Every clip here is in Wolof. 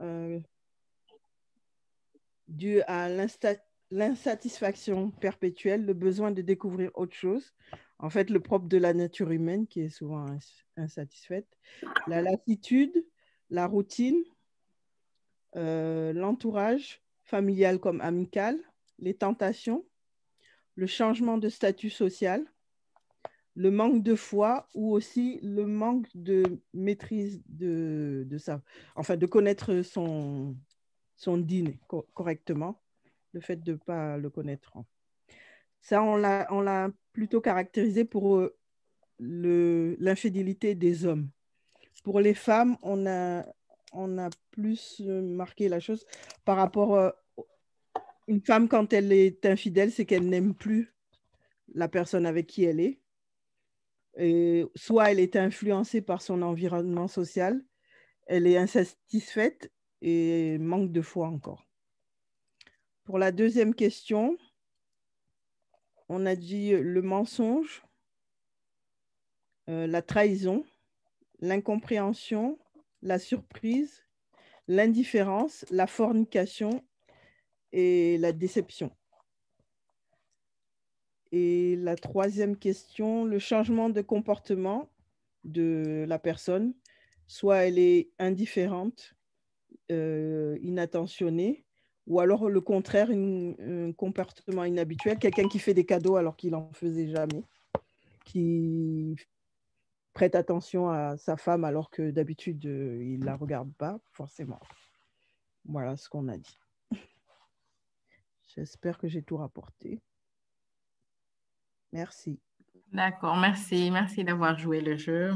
euh, dû à l'insatisfaction perpétuelle, le besoin de découvrir autre chose. En fait, le propre de la nature humaine qui est souvent insatisfaite. La lassitude, la routine, euh, l'entourage familial comme amical, les tentations, le changement de statut social, le manque de foi ou aussi le manque de maîtrise de, de ça, enfin de connaître son, son dîner correctement, le fait de ne pas le connaître. Ça, on l'a plutôt caractérisé pour euh, l'infidélité des hommes. Pour les femmes, on a, on a plus euh, marqué la chose par rapport à euh, une femme, quand elle est infidèle, c'est qu'elle n'aime plus la personne avec qui elle est. Et soit elle est influencée par son environnement social, elle est insatisfaite et manque de foi encore. Pour la deuxième question, on a dit le mensonge, euh, la trahison, l'incompréhension, la surprise, l'indifférence, la fornication et la déception. Et la troisième question, le changement de comportement de la personne, soit elle est indifférente, euh, inattentionnée, ou alors le contraire, un comportement inhabituel, quelqu'un qui fait des cadeaux alors qu'il n'en faisait jamais, qui prête attention à sa femme alors que d'habitude, euh, il ne la regarde pas forcément. Voilà ce qu'on a dit. J'espère que j'ai tout rapporté. Merci. D'accord, merci. Merci d'avoir joué le jeu.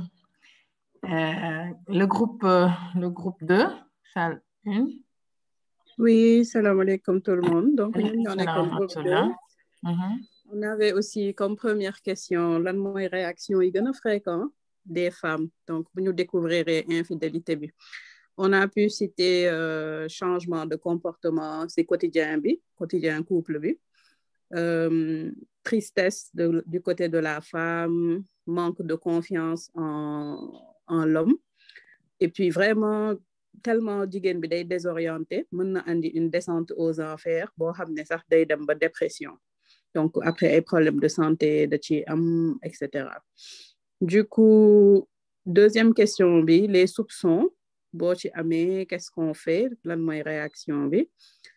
Euh, le, groupe, euh, le groupe 2, salle 1. Oui, salam alaikum tout le monde. Donc, on est comme groupe 2. Mhm. On avait aussi comme première question, lan mooy réaction yi gën a fréquent des femmes. Donc, vous nous découvrirez infidélité. On a pu citer euh, changement de comportement, c'est quotidien, bi, quotidien couple. Bi. Euh, tristesse de, du côté de la femme, manque de confiance en, en l'homme. Et puis vraiment, tellement jigéen bi day désorienté mën na andi une descente aux enfers boo xam ne sax day dem ba dépression donc après ay problèmes de santé de ci am et cetera du coup, deuxième question, bi, les soupçons. Bon, ci amee, qu'est-ce qu'on fait? Lan mooy réaction bi.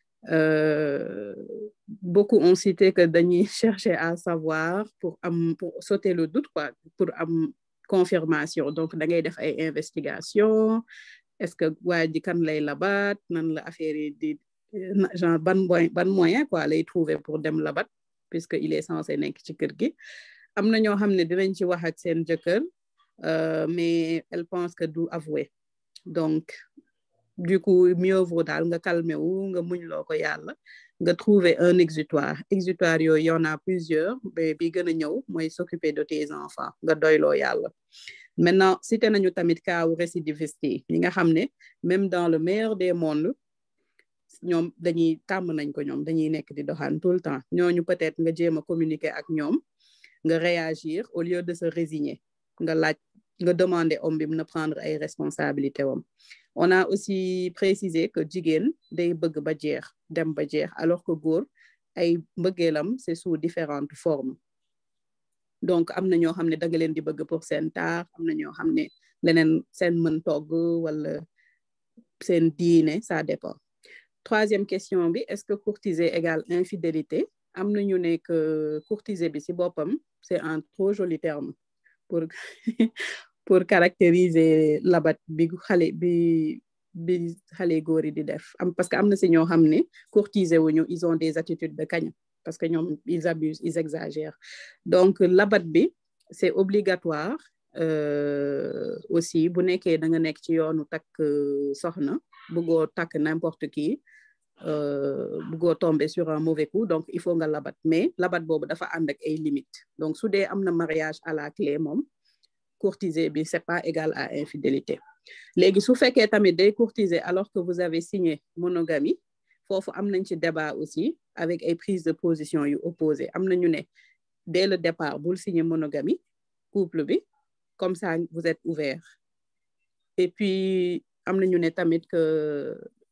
Euh, beaucoup ont cité que dañuy chercher à savoir pour, am, pour sauter le doute, quoi, pour am confirmation. Donc, da ngay def ay investigation. Est-ce que waa ji kan lay labat? Nan la affaire yi di genre ban moyen, ban moyen quoi lay trouver pour dem labat puisque il est censé nekk ci kër gi. am na ñoo xam ne dinañ ci wax ak seen jëkkër mais elle pense que du avoué donc du coup mieux vaut daal nga calmé wu nga muñ loo ko yàlla nga trouver un exutoire exutoire yooyu y en a plusieurs mais bi gën a ñëw mooy s'occuper de tes enfants nga doyloo yàlla maintenant cité nañu tamit kaawu récidiviste yi ñi nga xam ne même dans le meilleur des mondes ñoom dañuy tàmm nañ ko ñoom dañuy nekk di doxaan tout le temps ñooñu peut-être nga jéem a communiquer ak ñoom nga réagir au lieu de se résigner nga laaj nga demander homme bi na prendre ay responsabilités wam on a aussi précisé que jigéen day bëgg ba jeex dem ba jeex alors que góor ay mbëggeelam c'est sous différentes formes donc am na ñoo xam ne da nga leen di bëgg pour seen taar am na ñoo xam ne leneen seen mën togg wala seen diine ça dépend troisième question bi est-ce que courtiser égale infidélité am na ñu ne que courtiser bi ci boppam c'est un trop joli terme pour pour caractériser labat bi xale bi bi xale góor yi di def am parce que am na ci ñoo xam ne courtiser wuñu ils ont des attitudes de kañ parce que ñoom ils abusent ils exagèrent donc labat bi c'est obligatoire euh, aussi bu nekkee da nga nekk ci yoonu takk soxna bëggoo takk n'importe qui euh, bëggoo tomber sur un mauvais coup donc il faut nga labat mais labat boobu dafa ànd ak ay limites donc su dee am na mariage à la clé moom courtiser bi c'est pas égal à infidélité léegi su fekkee tamit day courtiser alors que vous avez signé monogamie foofu am nañ ci débat aussi avec ay prise de position yu opposé am na ñu ne dès le départ bul signer monogamie couple bi comme ça vous êtes ouvert et puis am na ñu ne tamit que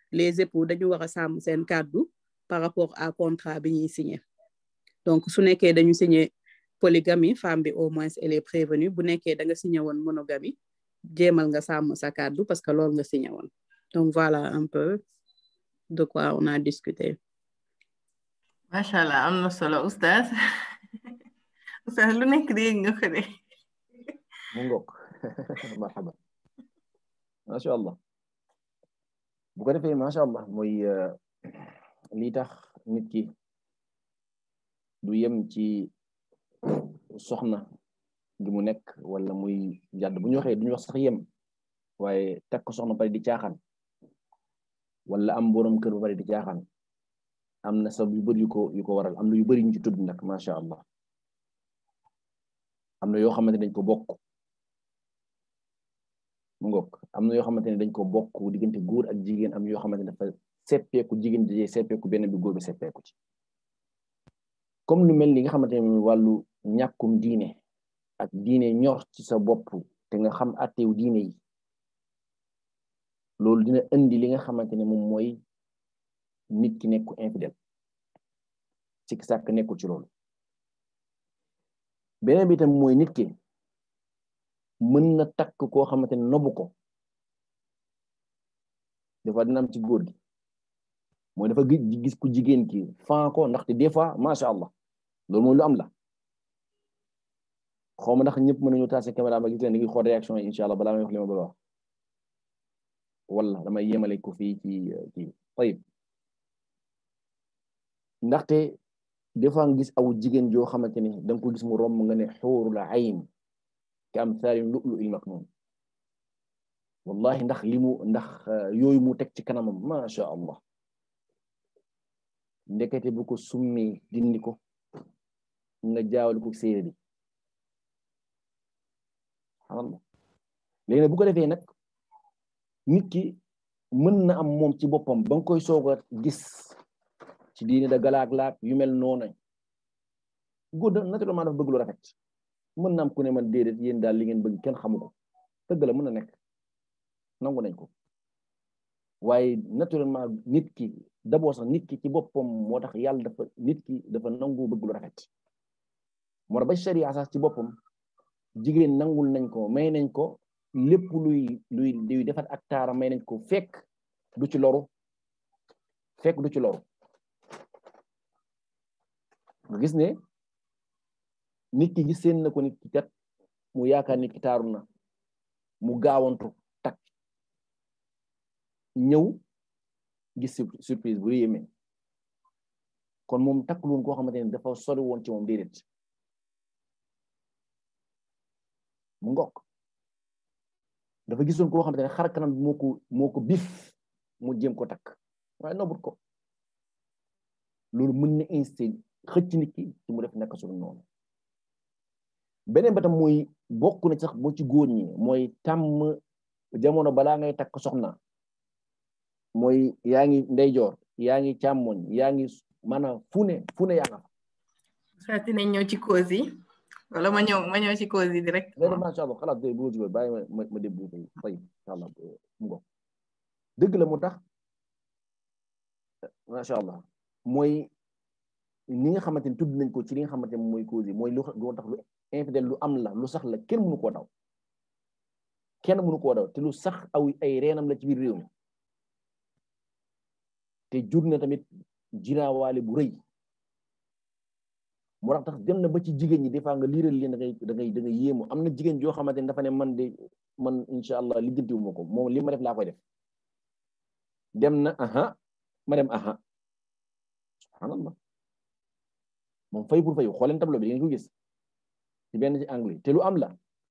les époux dañu war a sàmm seen kàddu par rapport à contrat bi ñuy signé donc su nekkee dañu signé polygamie femme bi au moins elle est prévenue bu nekkee da nga signé woon monogamie jéemal nga sàmm sa kàddu parce que loolu nga signé woon donc voilà un peu de quoi on a discuté macha allah am na solo oustaz oustaz lu nekk dégg nga ko de mu ngoog marhaba macha allah bu ko defee macha allah mooy lii tax nit ki du yem ci soxna gi mu nekk wala muy jàdd bu ñu waxee duñu wax sax yem waaye takk soxna pare di caaxaan wala am borom kër ba pare di caaxaan am na sabab yu bëri yu ko yu ko waral am na yu bëri ñu ci tudd nag macha allah am na yoo xamante ne dañ ko bokk mu ngoog am na yoo xamante ne dañ ko bokk diggante góor ak jigéen am yoo xamante ne dafa seppeeku jigéen di seppeeku benn bi góor bi seppeeku ci comme lu mel ni nga xamante ne wàllu ñàkkum diine ak diine ñor ci sa bopp te nga xam attew diine yi loolu dina indi li nga xamante ne moom mooy nit ki nekku infidèle ci sàkk nekkul ci loolu beneen bi tam mooy nit ki mën na takk koo xamante ne nobu ko des fois dina am ci góor gi mooy dafa gis ku jigéen ki fan ko ndaxte des fois macha allah loolu mooy lu am la xaw ma ndax ñëpp mën nañu taase caméra ba gis leen da ngi xool réaction yi incha allah balaa may wax li ma bëgg a wax wala damay yemale ko fii ci ci tayib ndaxte des fois nga gis aw jigéen joo xamante ni da nga ko gis mu romb nga ne xuurul ayn ka am saari lu'lu il maknun wallahi ndax li mu ndax yooyu mu teg ci kanamam macha allah ndekete bu ko summi dindi ko nga jaawal ko séeréer bi subhanallah léegi nag bu ko defee nag nit ki mën na am moom ci boppam ba nga koy soog a gis ci diine da galaak laak yu mel noonu góor da naturellement dafa bëgg lu rafet mën na am ku ne man déedéet yéen daal li ngeen bëgg kenn xamu ko dëgg la mën na nekk nangu nañ ko waaye naturellement nit ki d'abord sax nit ki ci boppam moo tax yàlla dafa nit ki dafa nangu bëgg lu rafet moo tax ba sharia sax ci boppam jigéen nangul nañ ko may nañ ko lépp luy luy luy defat ak taara may nañ ko fekk du ci loru fekk du ci loru nga gis ne nit ki gis seen na ko nit ki kat mu yaakaar nit ki taaru na mu gaawantu tak ñëw gis surprise bu yéeme kon moom takkul woon koo xamante ne dafa sori woon ci moom déedéet mu ngokk dafa gisoon koo xamante ne xar kanam bi moo ko moo ko bif mu jéem ko takk waaye nobut ko loolu mën na insté xëcc nit ki ci mu def nekk suñu noonu beneen ba tam mooy bokk na sax boo ci góor ñi mooy tàmm jamono balaa ngay takk soxna mooy yaa ngi ndeyjoor yaa ngi càmmoñ yaa ngi maanaam fu ne fu ne yaa nga fa. saa dinañ ñëw ci cause yi wala ma ñëw ma ñëw ci cause yi direct. léegi macha allah xalaat bu ma jublu bàyyi ma ma déglu tey tey incha allah mu ngoog dëgg la mu tax macha allah mooy ni nga xamante ni tudd nañ ko ci li nga xamante ne mooy cause yi mooy lu lu tax lu infidèle lu am la lu sax la kenn mënu koo daw kenn mënu koo daw te lu sax aw ay reenam la ci biir réew mi te jur na tamit jiraawaale bu rëy moo tax tax dem na ba ci jigéen ñi des fois nga liiral leen da ngay da ngay da ngay yéemu am na jigéen joo xamante ne dafa ne man de man incha allah lijjantiwu ma ko moom li ma def laa koy def dem na aha ma dem aha subhanallah moom fay pour fayu xooleen tableau bi ngeen ko gis ci benn ci anglais te lu am la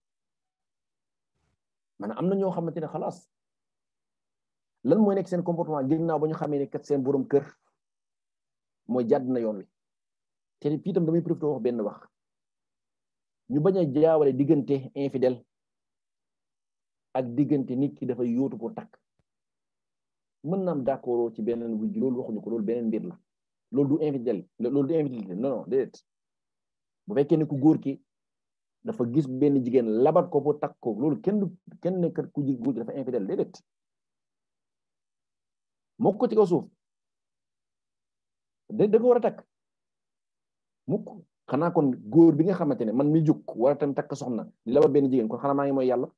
maanaam am na ñoo xamante ne xalaas lan mooy nekk seen comportement ginnaaw ba ñu xamee ne kat seen borom kër mooy jàdd na yoon wi te fii tam damay profité wax benn wax ñu bañ a jaawale diggante infidèle ak diggante nit ki dafay yóotu pour takk mën naam d'accord ci beneen wujj loolu waxuñu ko loolu beneen mbir la loolu du infidèle loolu du infidélité non non déedéet bu fekkee ne ku góor ki dafa gis benn jigéen labat ko pour takk ko loolu kenn du kenn ne kat ku góor ki dafa infidèle déedéet mokk ko ci kaw suuf da da ko war a takk mukk xanaa kon góor bi nga xamante ne man mi jug war a tam takk soxna di la ba benn jigéen kon xanaa maa ngi mooy yàlla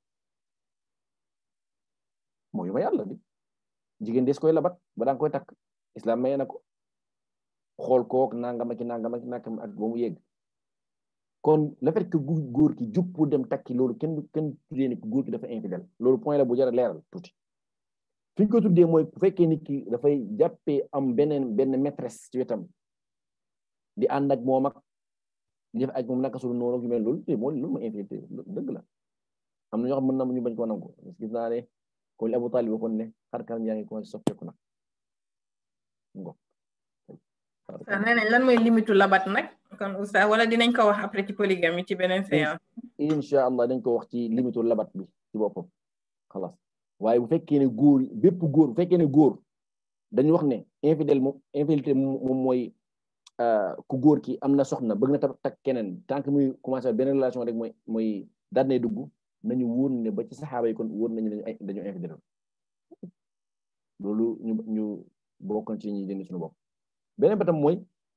mooy ma yàlla di jigéen des koy labat ba danga koy takk islam maye na ko xool kook nangam ak nangam ak nangam ak ba mu yegg kon le fait que góor ki jug pour dem takki loolu kenn kenn tuddee ni góor ki dafa infidèle loolu point la bu jar a leeral tuuti fi ñu ko tuddee mooy bu fekkee nit ki dafay jàppee am beneen benn maîtresse ci wetam di ànd ak moom ak di def ak moom naka su noonu yu mel loolu moo loolu mooy infidélité dëgg la am na ñoo xam mën na ñu bañ koo nangu gis naa ne ko li Abu Talib waxoon ne xar kanam yaa ngi commencé soppeeku nag ngo sa nee nañ lan mooy limitu labat nag kon oustaz wala dinañ ko wax après ci polygamie ci beneen séance incha allah dañ ko wax ci limitu labat bi ci boppam xalaas waaye bu fekkee ne góor bépp góor bu fekkee ne góor dañu wax ne infidèle moom infidélité moom mooy ku góor ki am na soxna bëgg na ta tak keneen tant que muy commencé beneen relation rek mooy mooy daal nay dugg nañu wóor ne ba ci saxaaba yi kon wóor nañu ne dañu infidèle loolu ñu ñu bokkoon ci ñi dindi suñu bopp beneen ba tam mooy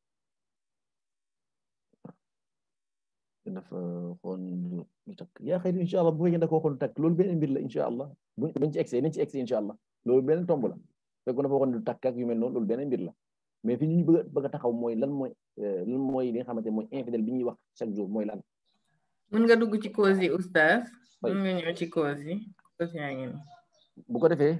dafa xoon ñu takk yaa xëy incha allah bu fekkee da koo xoon takk loolu beneen mbir la incha allah bu bañ ci egsee nañ ci egsee incha allah loolu beneen tomb la fekk dafa waxoon du takk ak yu mel noonu loolu beneen mbir la mais fi ñu bëgg bëgg a taxaw mooy lan mooy lan mooy li nga xamante mooy infidèle bi ñuy wax chaque jour mooy lan mën nga dugg ci cause yi oustaz mën nga ñëw ci cause yi cause yaa ngi bu ko defee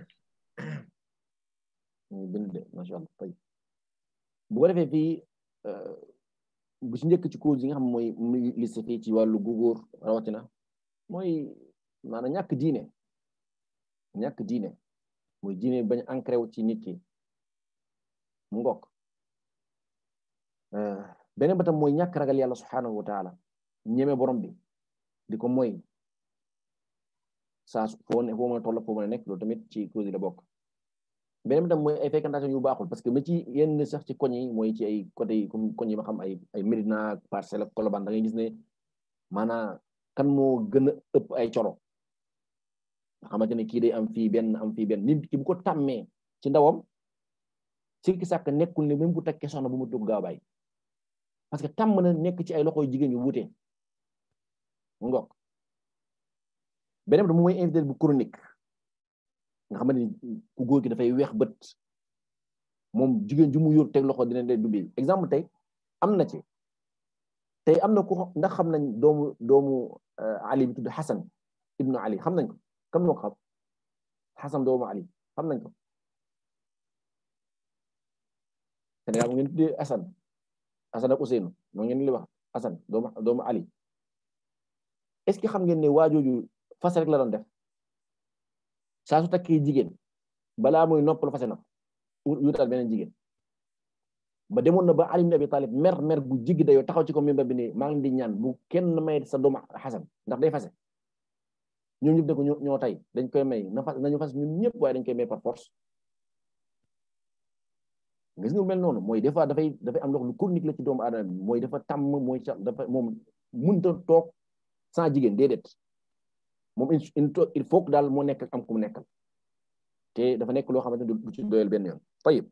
ñu bind de macha allah fay bu ko defee fii bu ci njëkk ci cause yi nga xam mooy muy liste fii ci wàllu góor rawatina mooy maanaam ñàkk diine ñàkk diine mooy diine bañ ancré wu ci nit ki mu ngokk beneen ba tam mooy ñàkk ragal yàlla subhanahu wa taala ñeme borom bi di ko mooy saa foo ne foo mën a toll foo mën a nekk loolu tamit ci cause yi la bokk beneen bi tam mooy ay fréquentation yu baaxul parce que ma ci yenn sax ci koñ yi mooy ci ay côté yi comme koñ yi ma xam ay ay Médina Parcelles ak Colobane da ngay gis ne maanaam kan moo gën a ëpp ay coro nga xamante ne kii day am fii benn am fii benn nit ki bu ko tàmmee ci ndawam ci ki sàkk nekkul ne même bu takkee soxna bu mu dugg gaaw bàyyi parce que tàmm na nekk ci ay loxoy jigéen yu wuute mu ngokk beneen bi moom mooy infidèle bu chronique nga xamante ni ku góor gi dafay weex bët moom jigéen ju mu yor teg loxo dina leen dubbi exemple tey am na ci tey am na ku ndax xam nañ doomu doomu Ali bi tudd Xasan ibnu Ali xam nañ ko kam moo ko xam Xasan doomu Ali xam nañ ko Sénégal mu ngeen tuddee Asan Asan ak Ousseynou moo ngeen li wax Asan doomu doomu Ali est-ce que xam ngeen ne waajooju fas rek la doon def saa su takkee jigéen balaa muy noppal fase na yutal beneen jigéen ba demoon na ba Ali ibn Abi Talib mer mer gu jiggi dayoo taxaw ci ko mimbar bi ne maa ngi di ñaan bu kenn may sa doomu Xasan ndax day fase ñoom ñëpp ne ko ñoo tay dañ koy may na fas nañu fas ñun ñëpp waaye dañ koy may par force gis nga mel noonu mooy des fois dafay dafay am lox lu chronique la ci doomu aadama bi mooy dafa tàmm mooy dafa moom mënta toog sans jigéen déedéet moom il faut que daal moo nekk am ku mu nekkal te dafa nekk loo xamante ne du ci doyal benn yoon tayib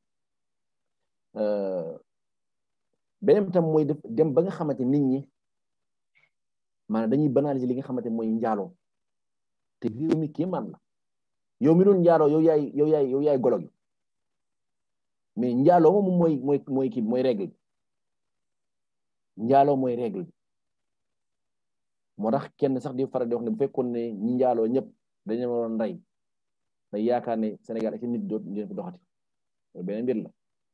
beneen tam mooy def dem ba nga xamante nit ñi maanaam dañuy banaliser li nga xamante mooy njaaloo te réew mi kéemaan la yow mi doon njaaloo yow yaay yow yaay yow yaay golo gi mais njaaloo moom mooy mooy mooy kii mooy règle bi njaaloo mooy règle bi moo tax kenn sax di faral di wax ne bu fekkoon ne ñi njaaloo ñëpp dañu waroon rey day yaakaar ne Sénégal ak nit doot ñu fi doxati beneen mbir la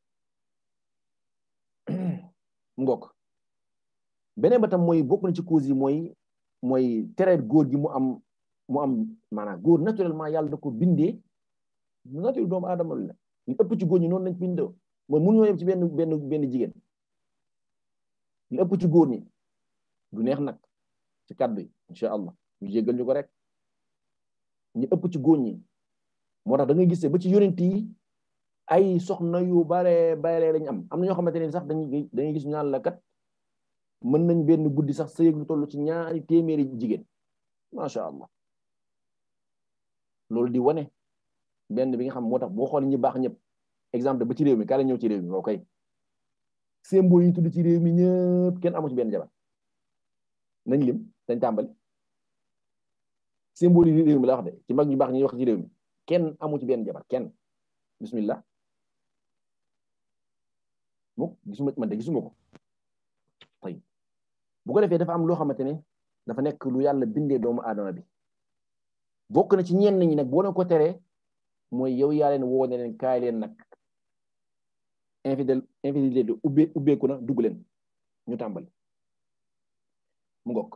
ngok beneen ba tam mooy bokk na ci cause yi mooy mooy tereet góor gi mu am mu am maanaam góor naturellement yàlla da ko bindee nature doomu aadama la ñu ëpp ci góor ñi noonu lañ bindoo mooy mënuñoo yem ci benn benn benn jigéen ñu ëpp ci góor ñi du neex nag ci kàddu yi incha allah ñu jéggal ñu ko rek ñu ëpp ci góor ñi moo tax da ngay gisee ba ci yonent yi ay soxna yu bare bare lañ am am na ñoo xamante ne sax dañuy dañuy gis ñaan la kat mën nañ benn guddi sax sëyëg lu toll ci ñaari téeméeri jigéen macha allah loolu di wane benn bi nga xam moo tax boo xool ñi baax ñëpp exemple ba ci réew mi kaa la ñëw ci réew mi ok symbole yi tudd ci réew mi ñëpp kenn amu ci benn jabar nañ lim dañ tàmbali symbole yi réew mi la wax de ci mag ñu baax ñuy wax ci réew mi kenn amu ci benn jabar kenn bismillah muk gisuma man de gisuma ko tay bu ko defee dafa am loo xamante ne dafa nekk lu yàlla bindee doomu aadama bi bokk na ci ñenn ñi nag boo leen ko teree mooy yow yaa leen woo ne leen kaay leen nag infidèle infidélité ubbe ubbeeku na dugg leen ñu tàmbali mu ngokk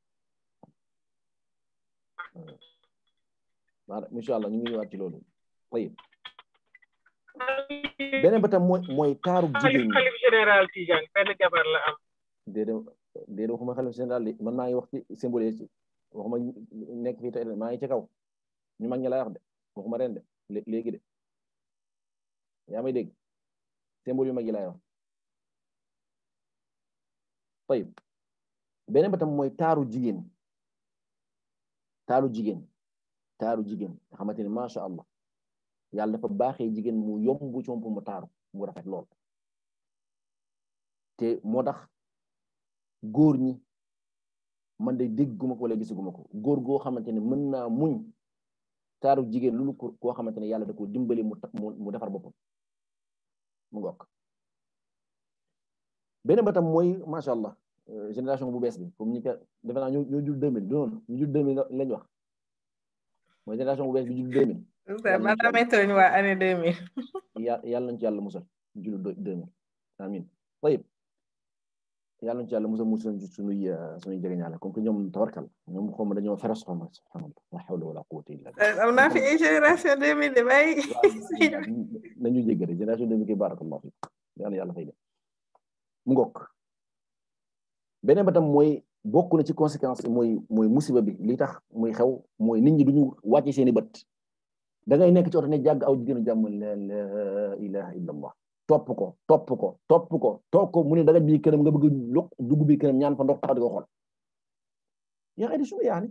waaw incha allah ñu ngi ñëwaat ci loolu tayib beneen ba tam mooy mooy taaru jigéen ñi xalif général Tijaan benn jabar la am déedéet déedéet waxuma xalif général li man maa ngi wax ci symbole yi waxuma nekk fii tey maa ngi ci kaw ñu mag ñi lay wax de waxuma ren de léegi de yaa may dégg symbole yu mag yi lay wax tayib beneen ba tam mooy taaru jigéen taaru jigéen taaru jigéen nga xamante ni macha allah yàlla dafa baaxee jigéen mu yomb ci moom mu taaru mu rafet lool te moo tax góor ñi man de dégguma ko wala gisuguma ko góor goo xamante ne mën naa muñ taaru jigéen lu ko koo xamante ne yàlla da ko dimbali mu mu defar boppam mu ngokk beneen ba tam mooy macha allah génération bu bees bi comme ñi ko defe naa ñoo ñoo jul 2000 du noonu ñu jul 2000 lañ wax mooy génération bu bees bi jul 2000 madame tooñ waa année 2000 yàlla nañ ci yàlla musal julu 2000 amin tayib yàlla nañ ci yàlla musal musal ci sunuy sunuy jegeñaale comme que ñoom tawarkal ñoom xaw ma dañoo féroce xaw ma subhanallah la hawla wala quwwata illa billah am naa fi génération 2000 de bay nañu jéggale génération 2000 ki barakallahu fi yàlla yàlla fay de mu ngokk beneen ba tam mooy bokk na ci conséquence mooy mooy musiba bi li tax muy xew mooy nit ñi duñu wàcce seeni bët da ngay nekk ci oto ne jàgg aw jigéenu jàmm la ilaha illa allah topp ko topp ko topp ko topp ko mu ne daga bii këram nga bëgg lu dugg bii këram ñaan fa ndox taxaw di ko xool yaa xëy di suñu yaa ni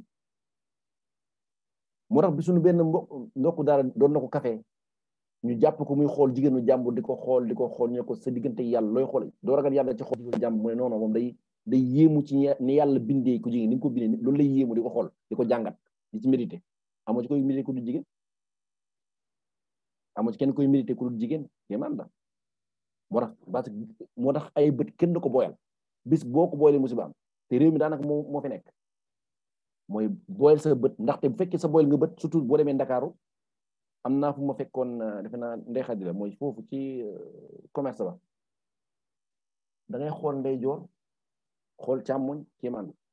moo tax bi suñu benn mbokk ndokku daara doon na ko café ñu jàpp ko muy xool jigéenu jàmbur di ko xool di ko xool ñu ne ko sa diggante yàlla looy xool doo ragal yàlla ci xool jigéenu jàmbur mu ne non non moom day day yéemu ci ni yàlla bindee ko jigéen ni nga ko bindee loolu lay yéemu di ko xool di ko jàngat di ci mérité amoo ci koy mérité ku du jigéen amoo ci kenn koy mérité ku du jigéen kéemaan la moo tax parce que moo tax ay bët kenn du ko boyal bis boo ko boyalee musiba am te réew mi daanaka moo moo fi nekk mooy boyal sa bët ndaxte bu fekkee sa boyal nga bët surtout boo demee Ndakaaru am naa fu ma fekkoon defe naa ndey xadi la mooy foofu ci commerce ba da ngay xool ndeyjoor xool càmmoñ kéemaan la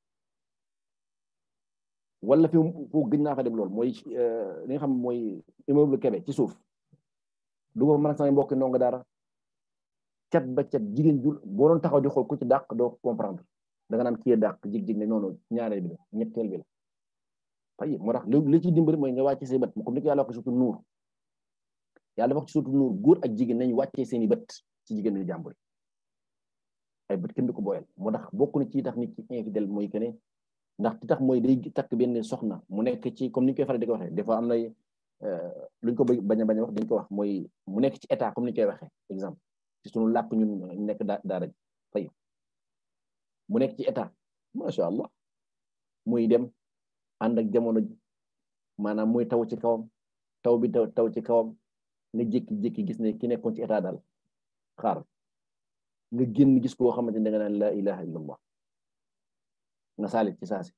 wala fi foofu gëj naa fa dem lool mooy li nga xam mooy immeuble Kébé ci suuf du ko mën a samay mbokki ndongo daara cat ba cat jigéen jul boo doon taxaw di xool ku ci dàq doo comprendre da nga naan kii dàq jig-jig ne noonu ñaareel bi la ñetteel bi la fay moo tax li ci dimbali mooy nga wàcce say bët comme ni ko yàlla wax surtout nuur yàlla wax ci surtout nuur góor ak jigéen nañ wàccee seeni bët ci jigéen ñi jàmbur ay bët kenn du ko boyal moo tax bokk na ci tax nit ci infidèle mooy que ne ndax ti tax mooy day takk benn soxna mu nekk ci comme ni ñu koy faral di ko waxee des fois am na luñ ko bañ a bañ a wax dañ ko wax mooy mu nekk ci état comme ni ñu koy waxee exemple ci sunu làkk ñun nekk daa daara ji fay mu nekk ci état macha allah muy dem ànd ak jamono ji maanaam muy taw ci kawam taw bi taw taw ci kawam nga jékki-jékki gis ne ki nekkoon ci état daal xaar nga génn gis koo xamante ne da nga naan la ilaha illallah nga saalit ci saasi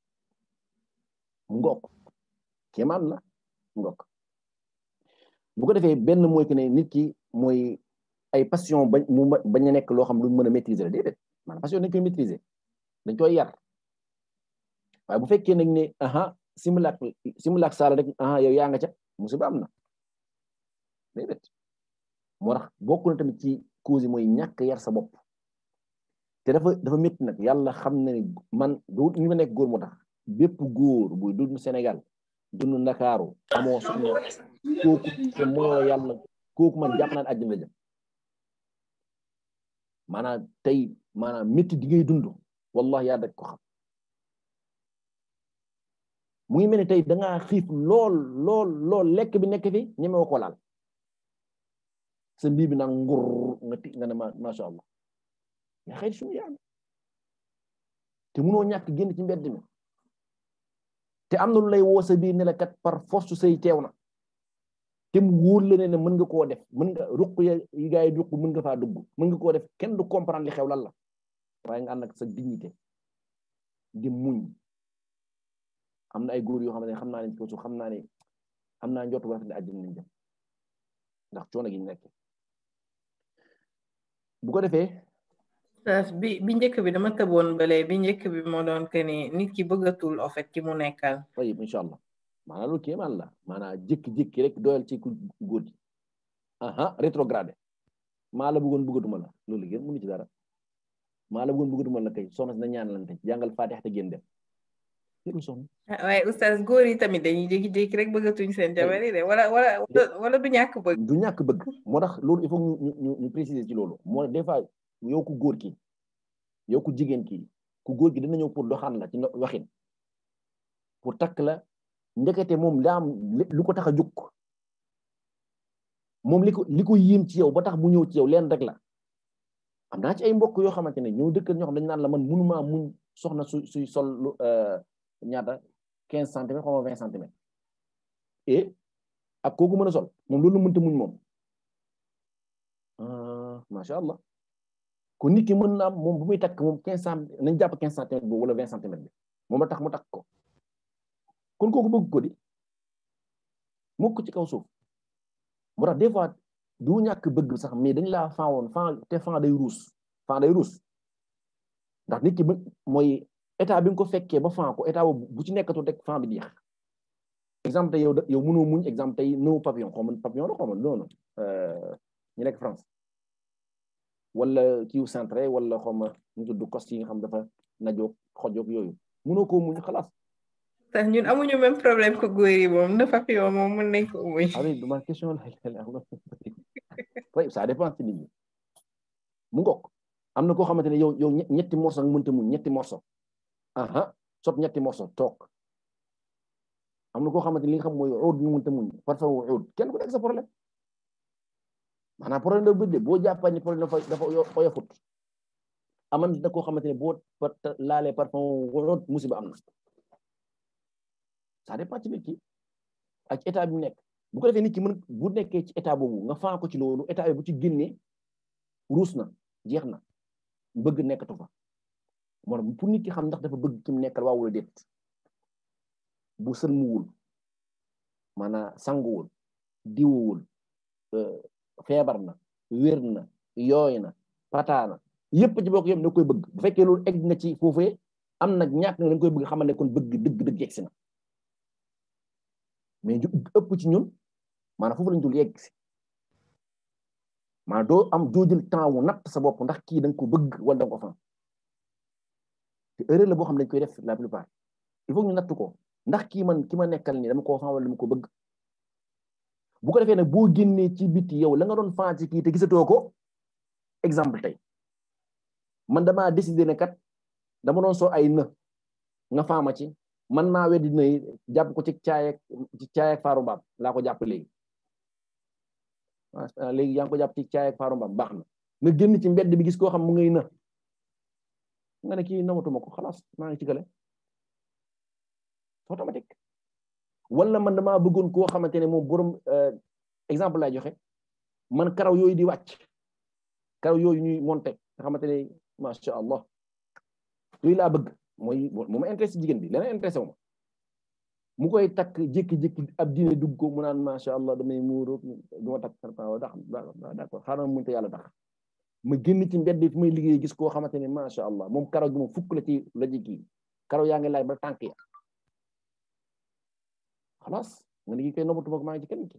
ngokk kéemaan la ngokk bu ko defee benn mooy que ne nit ki mooy ay passion bañ mu bañ a nekk loo xam lu mën a maîtriser la déedéet maanaam passion dañ koy maîtriser dañ koy yar waaye bu fekkee nag ne aha simulaak simulaak saala rek aha yow yaa nga ca musiba am na déedéet moo tax bokk na tamit ci cause yi mooy ñàkk yar sa bopp te dafa dafa métti nag yàlla xam na ne man du ñu ma nekk góor moo tax bépp góor buy dund Sénégal dund Ndakaaru amoo soxna kooku te moo yàlla kooku man jàpp naa ne àjjana la jëm maanaam tey maanaam métti di ngay dund wallahi yaa daj ko xam mu ngi mel ni tey dangaa xiif lool lool lool lekk bi nekk fi ñemewoo ko laal sa mbii bi naan ngur nga ti nga ne ma macha allah yaa xëy suñu yaa te munoo ñàkk génn ci mbedd mi te am na lu lay woo sa biir ne la kat par force say teew na te mu wóor la ne ne mën nga koo def mën nga ruq ya yi gaa yi ruq mën nga faa dugg mën nga koo def kenn du comprendre li xew lan la waaye nga ànd ak sa dignité di muñ am na ay góor yoo xamante ne xam naa ne ci kaw suuf xam naa ne am naa njort bu rafet ne àjjana nañ dem ndax coono gi ñu nekk bu ko defee bi bi njëkk bi dama tëboon bale bi njëkk bi moo doon que ni nit ki bëggatul en fait ki mu nekkal tayib incha allah maanaam loolu kéemaan la maanaam jékki-jékki rek doyal ci ku góor gi aha rétrogradé maa la bëggoon bëggatuma la loolu gën mënu ci dara maa la bëggoon bëggatuma la kay soxna si na ñaanalante jàngal Faatiha te génn dem jërul soxna waaye oustaz góor yi tamit dañuy jékki-jékki rek bëggatuñ seen jabar yi de wala wala wala du ñàkk bëgg du ñàkk bëgg moo tax loolu il faut ñu ñu ñu préciser ci loolu moo des fois yow ku góor ki yow ku jigéen ki ku góor ki dina ñëw pour doxaan la ci waxin pour takk la ndekete moom daa am lu ko tax a jóg moom li ko li ko yéem ci yow ba tax mu ñëw ci yow leen rek la am naa ci ay mbokk yoo xamante ne ñoo dëkk ñoo xam dañu naan la man mënumaa muñ soxna su suy sol lu ñaata quinze centimètres xaw ma vingt centimètres et ak kooku mën a sol moom loolu mënta muñ moom macha allah kon nit ki mën na am moom bu muy takk moom quinze cent nañ jàpp quinze centimètres boobu wala vingt centimètres bi moom la tax mu takk ko kon kooku bëgg ko di mukk ci kaw suuf moo tax des fois du ñàkk bëgg sax mais dañ laa fan woon fan te fan day ruus fan day ruus ndax nit ki ba mooy état bi nga ko fekkee ba fan ko état boobu bu ci nekkatu rek fan bi jeex exemple tey yow yow mënoo muñ exemple tey nëw papillon xaw ma papillon la xaw ma noonu ñu nekk France wala kiiw centré wala xaw ma ñu tudd coste yi nga xam dafa najoog xojoog yooyu mënoo koo muñ xalaas sax ñun amuñu même problème ko góor yi moom na papillon moom mën nañ ko muñ ah oui ma question la oui ça dépend ci nit ñi mu ngoog am na koo xamante ne yow yow ñetti morceau nga mënta muñ ñetti morceau aha sot ñetti morceau toog am na koo xamante ne li nga xam mooy uud ñu mënta muñ parfois uud kenn ku nekk sa problème maanaam problème da bëdde boo jàppee ni problème dafa dafa oyofut aman na koo xamante ne boo laalee parfois uud musiba am na ça dépend ci nit ki ak état bi mu nekk bu ko defee nit ki mën bu nekkee ci état boobu nga faa ko ci loolu état bi bu ci génnee ruus na jeex na bëgg nekkatu fa moo tax pour nit ki xam ndax dafa bëgg ki mu nekkal waa wala déet bu sëlmuwul maanaam sanguwul diwuwul feebar na wér na yooy na pataana yépp ci bokk yëpp da koy bëgg bu fekkee loolu egg nga ci foofee am nag ñàkk nga da koy bëgg xamal ne kon bëgg dëgg dëgg yegg si na mais ju ëpp ci ñun maanaam foofu lañ dul yegg si maanaam doo am doo jël temps wu natt sa bopp ndax kii da nga ko bëgg wala da nga ko fan te erreur la boo xam ne dañ koy def la plupart il faut ñu natt ko ndax kii man ki ma nekkal nii dama koo fan wala dama ko bëgg bu ko defee nag boo génnee ci biti yow la nga doon fan ci kii te gisatoo ko exemple tey man damaa décidé ne kat dama doon soo ay në nga faama ci man maa weddi na jàpp ko ci caayek ci caayek faaru mbaam laa ko jàpp léegi léegi yaa ngi ko jàpp ci caayek faaru mbaam baax na nga génn ci mbedd bi gis koo xam mu ngay na nga ne kii namatuma ko xalaas maa ngi ci gale automatique wala man damaa bëggoon koo xamante ne moom borom exemple lay joxe man karaw yooyu di wàcc karaw yooyu ñuy monté nga xamante ne macha allah yooyu laa bëgg mooy mu ma intéressé jigéen bi leneen intéressé wu ma mu koy takk jékki-jékki ab diine dugg ko mu naan macha allah damay muuru du ma takk dax d'accord xaaral muñ te yàlla tax ma génn ci mbedd fi may liggéey gis koo xamante ne macha allah moom karaw gi moom fukk la ci la ji kii karaw yaa ngi laaj ba tànk ya xalaas nga ne kii koy noppatuma ko maa ngi ci kenn ki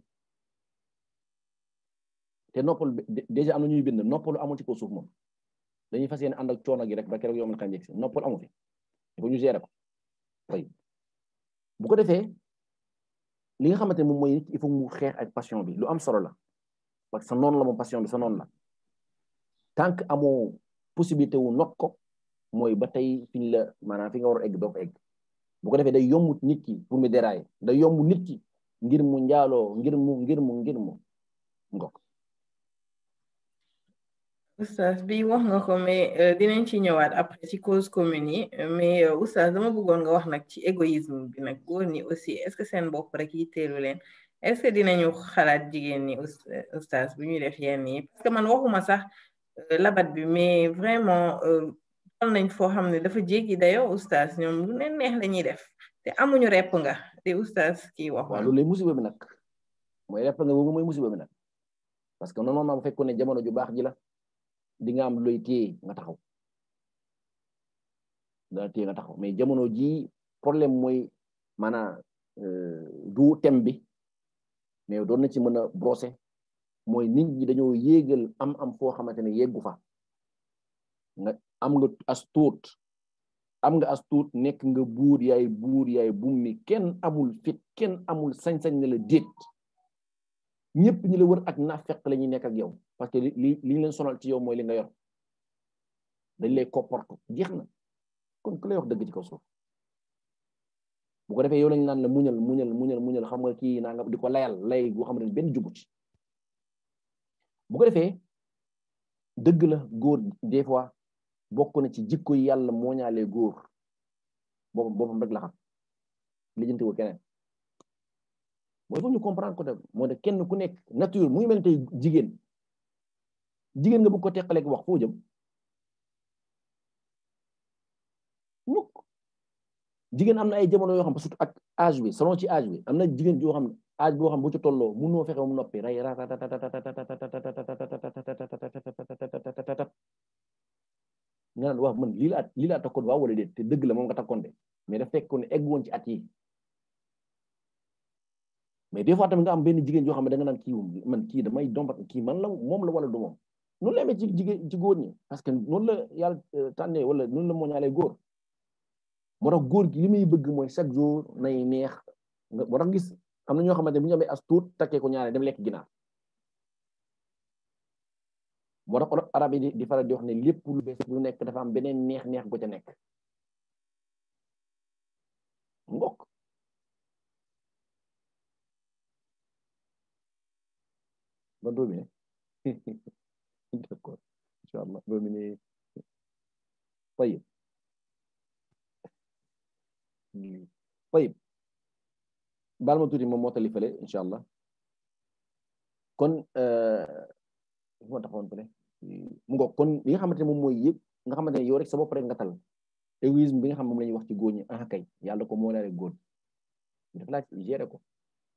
te noppal déjà am na ñuy bind noppalu amul ci kaw suuf moom dañuy fas yéene ànd ak coono gi rek ba keroog yow man xam si noppal amu fi il faut ñu gérer ko tey bu ko defee li nga xamante ne moom mooy il faut mu xeex ak passion bi lu am solo la parce que sa noonu la moom passion bi sa noonu la tant que amoo possibilité wu not ko mooy ba tey fi ñu la maanaam fi nga war a egg doo ko egg bu ko defee day yomb nit ki pour mu dérailler day yomb nit ki ngir mu njaaloo ngir mu ngir mu ngir mu ngok oustaz bi wax nga ko mais dinañ ci ñëwaat après ci cause commune yi mais oustaz dama bëggoon nga wax nag ci égoïsme bi nag góor ñi aussi est-ce que seen bopp rek yitteelu leen est-ce que dinañu xalaat jigéen ñi oustaz bu ñuy def yenn yi parce que man waxuma sax labat bi mais vraiment toll nañ foo xam ne dafa jéggi dayoo oustaz ñoom lu leen neex lañuy def te amuñu repp nga te oustaz kii wax waaw loolu lay musiba bi nag mooy repp nga boobu mooy musiba bi nag parce que normalement bu fekkoon ne jamono ju baax ji la di nga am looy téye nga taxaw dana téye nga taxaw mais jamono ji problème mooy maanaam du thème bi mais doon na ci mën a brosser mooy nit ñi dañoo yéegal am am foo xamante ne yeggu fa nga am nga as tuut am nga as tuut nekk nga buur yaay buur yaay bummi kenn amul fit kenn amul sañ-sañ ne la déet ñëpp ñi la wër ak naafeq la ñuy nekk ak yow parce que li li li leen sonal ci yow mooy li nga yor dañ lay comporte jeex na kon ku lay wax dëgg ci kaw suuf bu ko defee yow lañ naan la muñal muñal muñal muñal xam nga kii naa nga di ko layal lay goo xam ne benn jubut bu ko defee dëgg la góor des fois bokk na ci jikko yi yàlla moo ñaalee góor boppam boppam rek la xam lijjanti wu keneen mooy foog ñu comprendre ko tam moo tax kenn ku nekk nature mu ngi mel tey jigéen jigéen nga bëgg ko teqaleeg wax foo jëm mukk jigéen am na ay jamono yoo xam surtout ak âge bi selon ci âge bi am na jigéen joo xam ne âge boo xam bu ci tolloo mënoo fexe mu noppi ray nga naan wax man lii la at lii la takkoon waaw wala déet te dëgg la moom nga takkoon de mais daf fekk ne egg woon ci at yi mais des fois tamit nga am benn jigéen joo xam ne da nga naan kii man kii damay dombat kii man la moom la wala du moom noonu la amee ci jigéen ci góor ñi parce que noonu la yàlla tànnee wala noonu la moo ñaalee góor moo tax góor gi li muy bëgg mooy chaque jour nay neex nga moo tax gis am na ñoo xamante ne bu ñu amee as tuut takkee ko ñaare dem lekk ginaar moo tax arab yi di faral di wax ne lépp lu bees lu nekk dafa am beneen neex neex gu ca nekk ngokk ba doomi ne d'accord incha allah doomi ne tayib tayib baal ma tuuti moom moo tali fële incha allah kon moo taxawoon fële mu ngoog kon li nga xamante ne moom mooy yëpp nga xamante ne yow rek sa bopp rek nga tal égoïsme bi nga xam moom la ñuy wax ci góor ñi ah kay yàlla ko moo laale góor dafa laaj gérer ko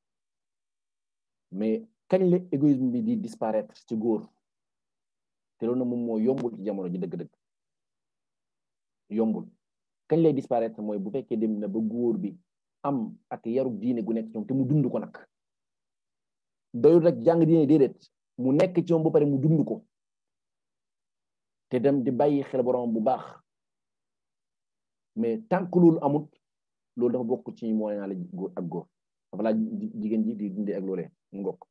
mais kañ la égoïsme bi di disparaître ci góor te loolu na moom moo yombul ci jamono ji dëgg-dëgg yombul kañ lay disparaître mooy bu fekkee dem na ba góor bi am ak yarug diine gu nekk ci moom te mu dund ko nag doyul rek jàng diine déedéet mu nekk ci moom ba pare mu dund ko te dem di bàyyi xel borom bu baax mais tant que loolu amut loolu dafa bokk ci moo naa la góor ak góor dafa laaj jigéen ji di dundee ak loolee ngokk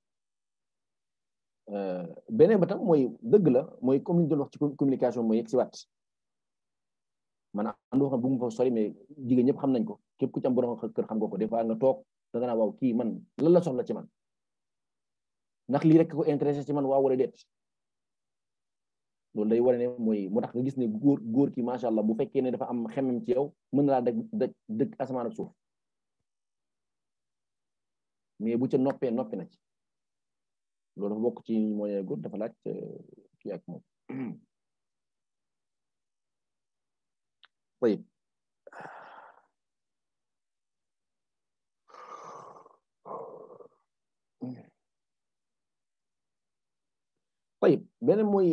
beneen ba tam mooy dëgg la mooy comme ni ñu doon wax ci communication mooy yegg si waat maanaam andoo xam bu mu fa sori mais jigéen ñëpp xam nañ ko képp ku ci am borom kër xam nga ko des fois nga toog da nga naa waaw kii man lan la soxla ci man ndax lii rek ko intéressé ci man waaw wala déet loolu day wane ne mooy moo tax nga gis ne góor góor ki macha allah bu fekkee ne dafa am xemem ci yow mën na laa daj daj dëkk asamaan ak suuf mais bu ca noppee noppi na ci loolu dafa bokk ci moo ne góor dafa laaj kii ak moom طيب طيب beneen mooy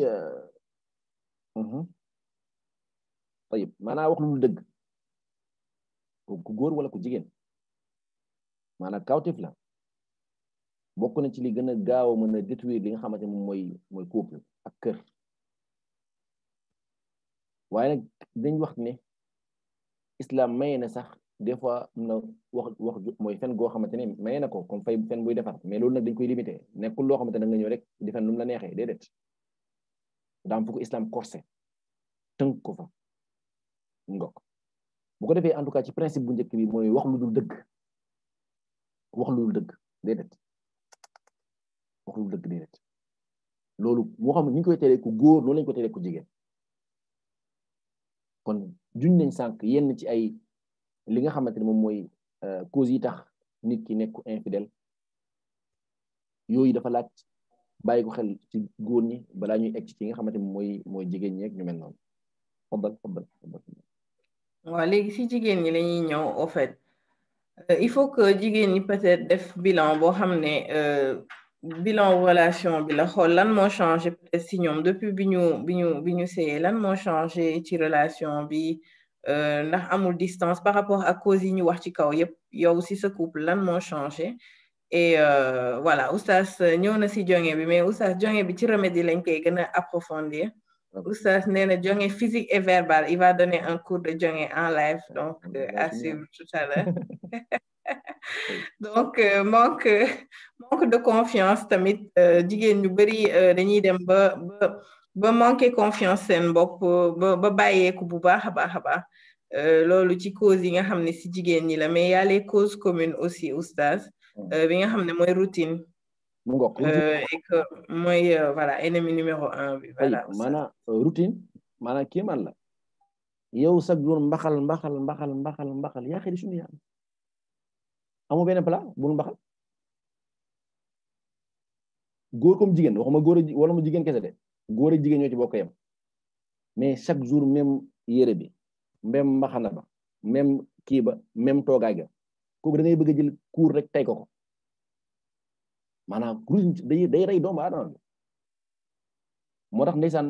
طيب maanaam wax lu dëgg ku góor wala ku jigéen maanaam kawtif la bokk na ci li gën a gaaw a mën a détruire li nga xamante moom mooy mooy couple ak kër waaye nag dañ wax ne islam maye na sax des fois am na wax wax mooy fen goo xamante ne maye na ko comme fay fen buy defar mais loolu nag dañ koy limité nekkul loo xamante ne nga ñëw rek di fen lu mu la neexee déedéet daam fu ko islam corsé tënk ko fa ngok bu ko defee en tout cas ci principe bu njëkk bi mooy wax lu dul dëgg wax lu dul dëgg déedéet wax lu dul dëgg déedéet loolu moo xam ni ñu koy teree ku góor noonu lañ ko teree ku jigéen kon juñ nañ sànq yenn ci ay li nga xamante ne moom mooy cause yi tax nit ki nekk infidèle yooyu dafa laaj bàyyi ko xel ci góor ñi balaa ñuy egg ci nga xamante ne mooy mooy jigéen ñi ak ñu mel noonu faddal faddal waaw léegi si jigéen ñi lañuy ñëw au fait il faut que jigéen ñi peut-être def bilan boo xam ne bilan relation bi la xool lan moo changé peut-être si ñoom depuis bi ñu bi ñu bi ñu séyee lan moo changé ci relation bi ndax amul distance par rapport à cause yi ñu wax ci kaw yépp yow si sa couple lan moo changé et voilà oustaz ñëw na si jonge bi mais oustaz jonge bi ci remède yi lañ koy gën a approfondir oustaz nee na jonge physique et verbal il va donner un cours de jonge en live donc à suivre tout à l'heure donc manque manque de confiance tamit jigéen ñu bari dañuy dem ba ba ba manquer confiance seen bopp ba ba bàyyeeku bu baax a baax a baax loolu ci cause yi nga xam ne si jigéen ñi la mais y a les causes communes aussi oustaz bi nga xam ne mooy routine mu ngoog et que mooy voilà ennemi numéro un bi voilà maanaam routine maanaam kii man la yow sax jour mbaxal mbaxal mbaxal mbaxal mbaxal yaa xëy suñu yàlla amu benn plat bul mbaxal góor comme jigéen waxuma góor wala mu jigéen kese de góor ak jigéen ñoo ci bokk yam mais chaque jour même yére bi même mbaxana ba même kii ba même toogaay ga kooku da ngay bëgg a jël kuur rek tey ko ko maanaam routine day day rey doomu aadama bi moo tax ndeysaan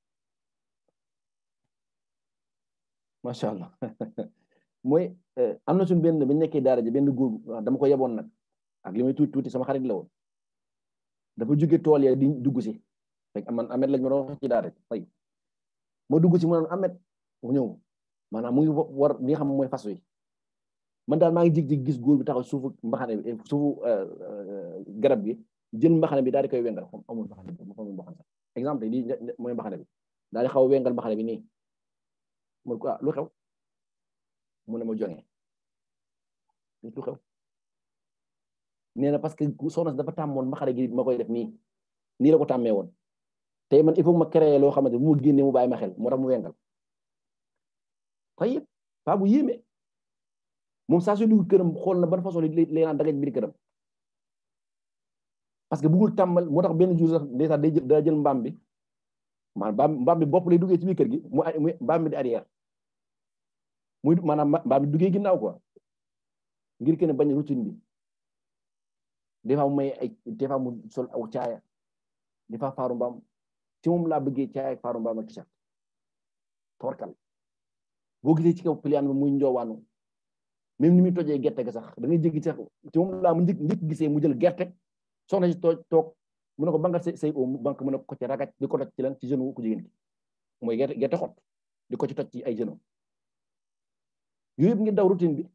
macha allah mooy am na suñu benn bi nekkee daara ji benn góor dama ko yeboon nag ak li may tuuti tuuti sama xarit la woon dafa jóge tool ya di dugg si fekk man amet lañ ma doon wax ci daara ji fay ma dugg si mu naan amet mu ñëw maanaam mu ngi war li nga xam mooy fas wi man daal maa ngi jig jig gis góor bi taxaw suufu mbaxane bi suufu garab gi jël mbaxane bi daal di koy wengal xam amul mbaxane bi mu amul mbaxane sax exemple lii mooy mbaxane bi daal di xaw a wengal mbaxane bi nii mu ko ah lu xew mu ne ma joŋe lu xew nee na parce que soxna si dafa tàmmoon mbaxane gi ma koy def nii nii la ko tàmmee woon tey man il faut ma créer loo xamante bu ma génnee mu bàyyi ma xel moo tax mu wengal fay yëpp paa bu yéeme moom saa su dugg këram xool na ban façon lay naan dagaj biir këram parce que bëggul tàmmal moo tax benn jour sax ndeysaan day jël daa jël mbaam bi maanaam mbaam bi bopp lay duggee ci biir kër gi mu mbaam bi di arrière muy maanaam mbaam bi duggee ginnaaw quoi ngir kenn bañ routine bi des fois mu may ay des fois mu sol aw caaya des fois faaru mbaam ci moom laa bëggee caaya ak faaru mbaam ak t-shirt torkal boo gisee ci kaw pliant bi muy njoowaanu même ni muy tojee gerte ga sax da ngay jéggi sax ci moom laa mu njëkk njëkk gisee mu jël gerte soxna si toog toog mu ne ko bangal say say oom banque mu ne ko ci ragat di ko toj ci lan ci genou ku jigéen ki mooy gerte gerte xot di ko ci toj ci ay genou yooyu yëpp ngi daw routine bi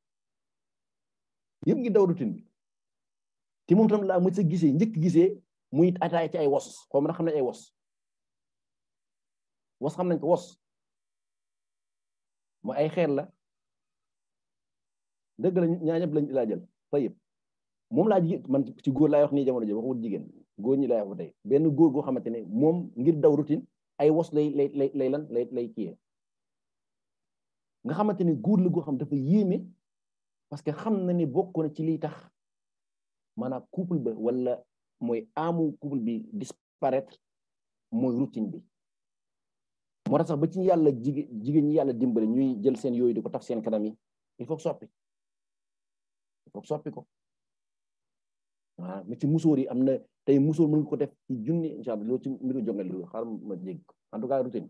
yëpp ngi daw routine bi te moom tam laa mu sa gisee njëkk gisee muy ataay ci ay wos xaw ma na xam ne ay wos wos xam nañ ko wos mooy ay xeer la dëgg la ñaa ñëpp lañ laa jël fayëp moom laa jigéen man ci góor laay wax nii jamono ji waxul jigéen góor ñi laay wax ba tey benn góor goo xamante ne moom ngir daw routine ay wos lay lay lay lay lan lay lay kiyee nga xamante ne góor la goo xam dafa yéeme parce que xam na ne bokk na ci liy tax maanaam couple ba wala mooy amu couple bi disparaître mooy routine bi moo tax sax ba ci yàlla jigéen jigéen ñi yàlla dimbale ñuy jël seen yooyu di ko taf seen kanam yi il faut soppi il faut soppi ko waaw mais ci musóor yi am na tey musóor mën nga ko def ci junni incha allah loolu ci mbiru jongal lu xaar ma jégg en tout cas routine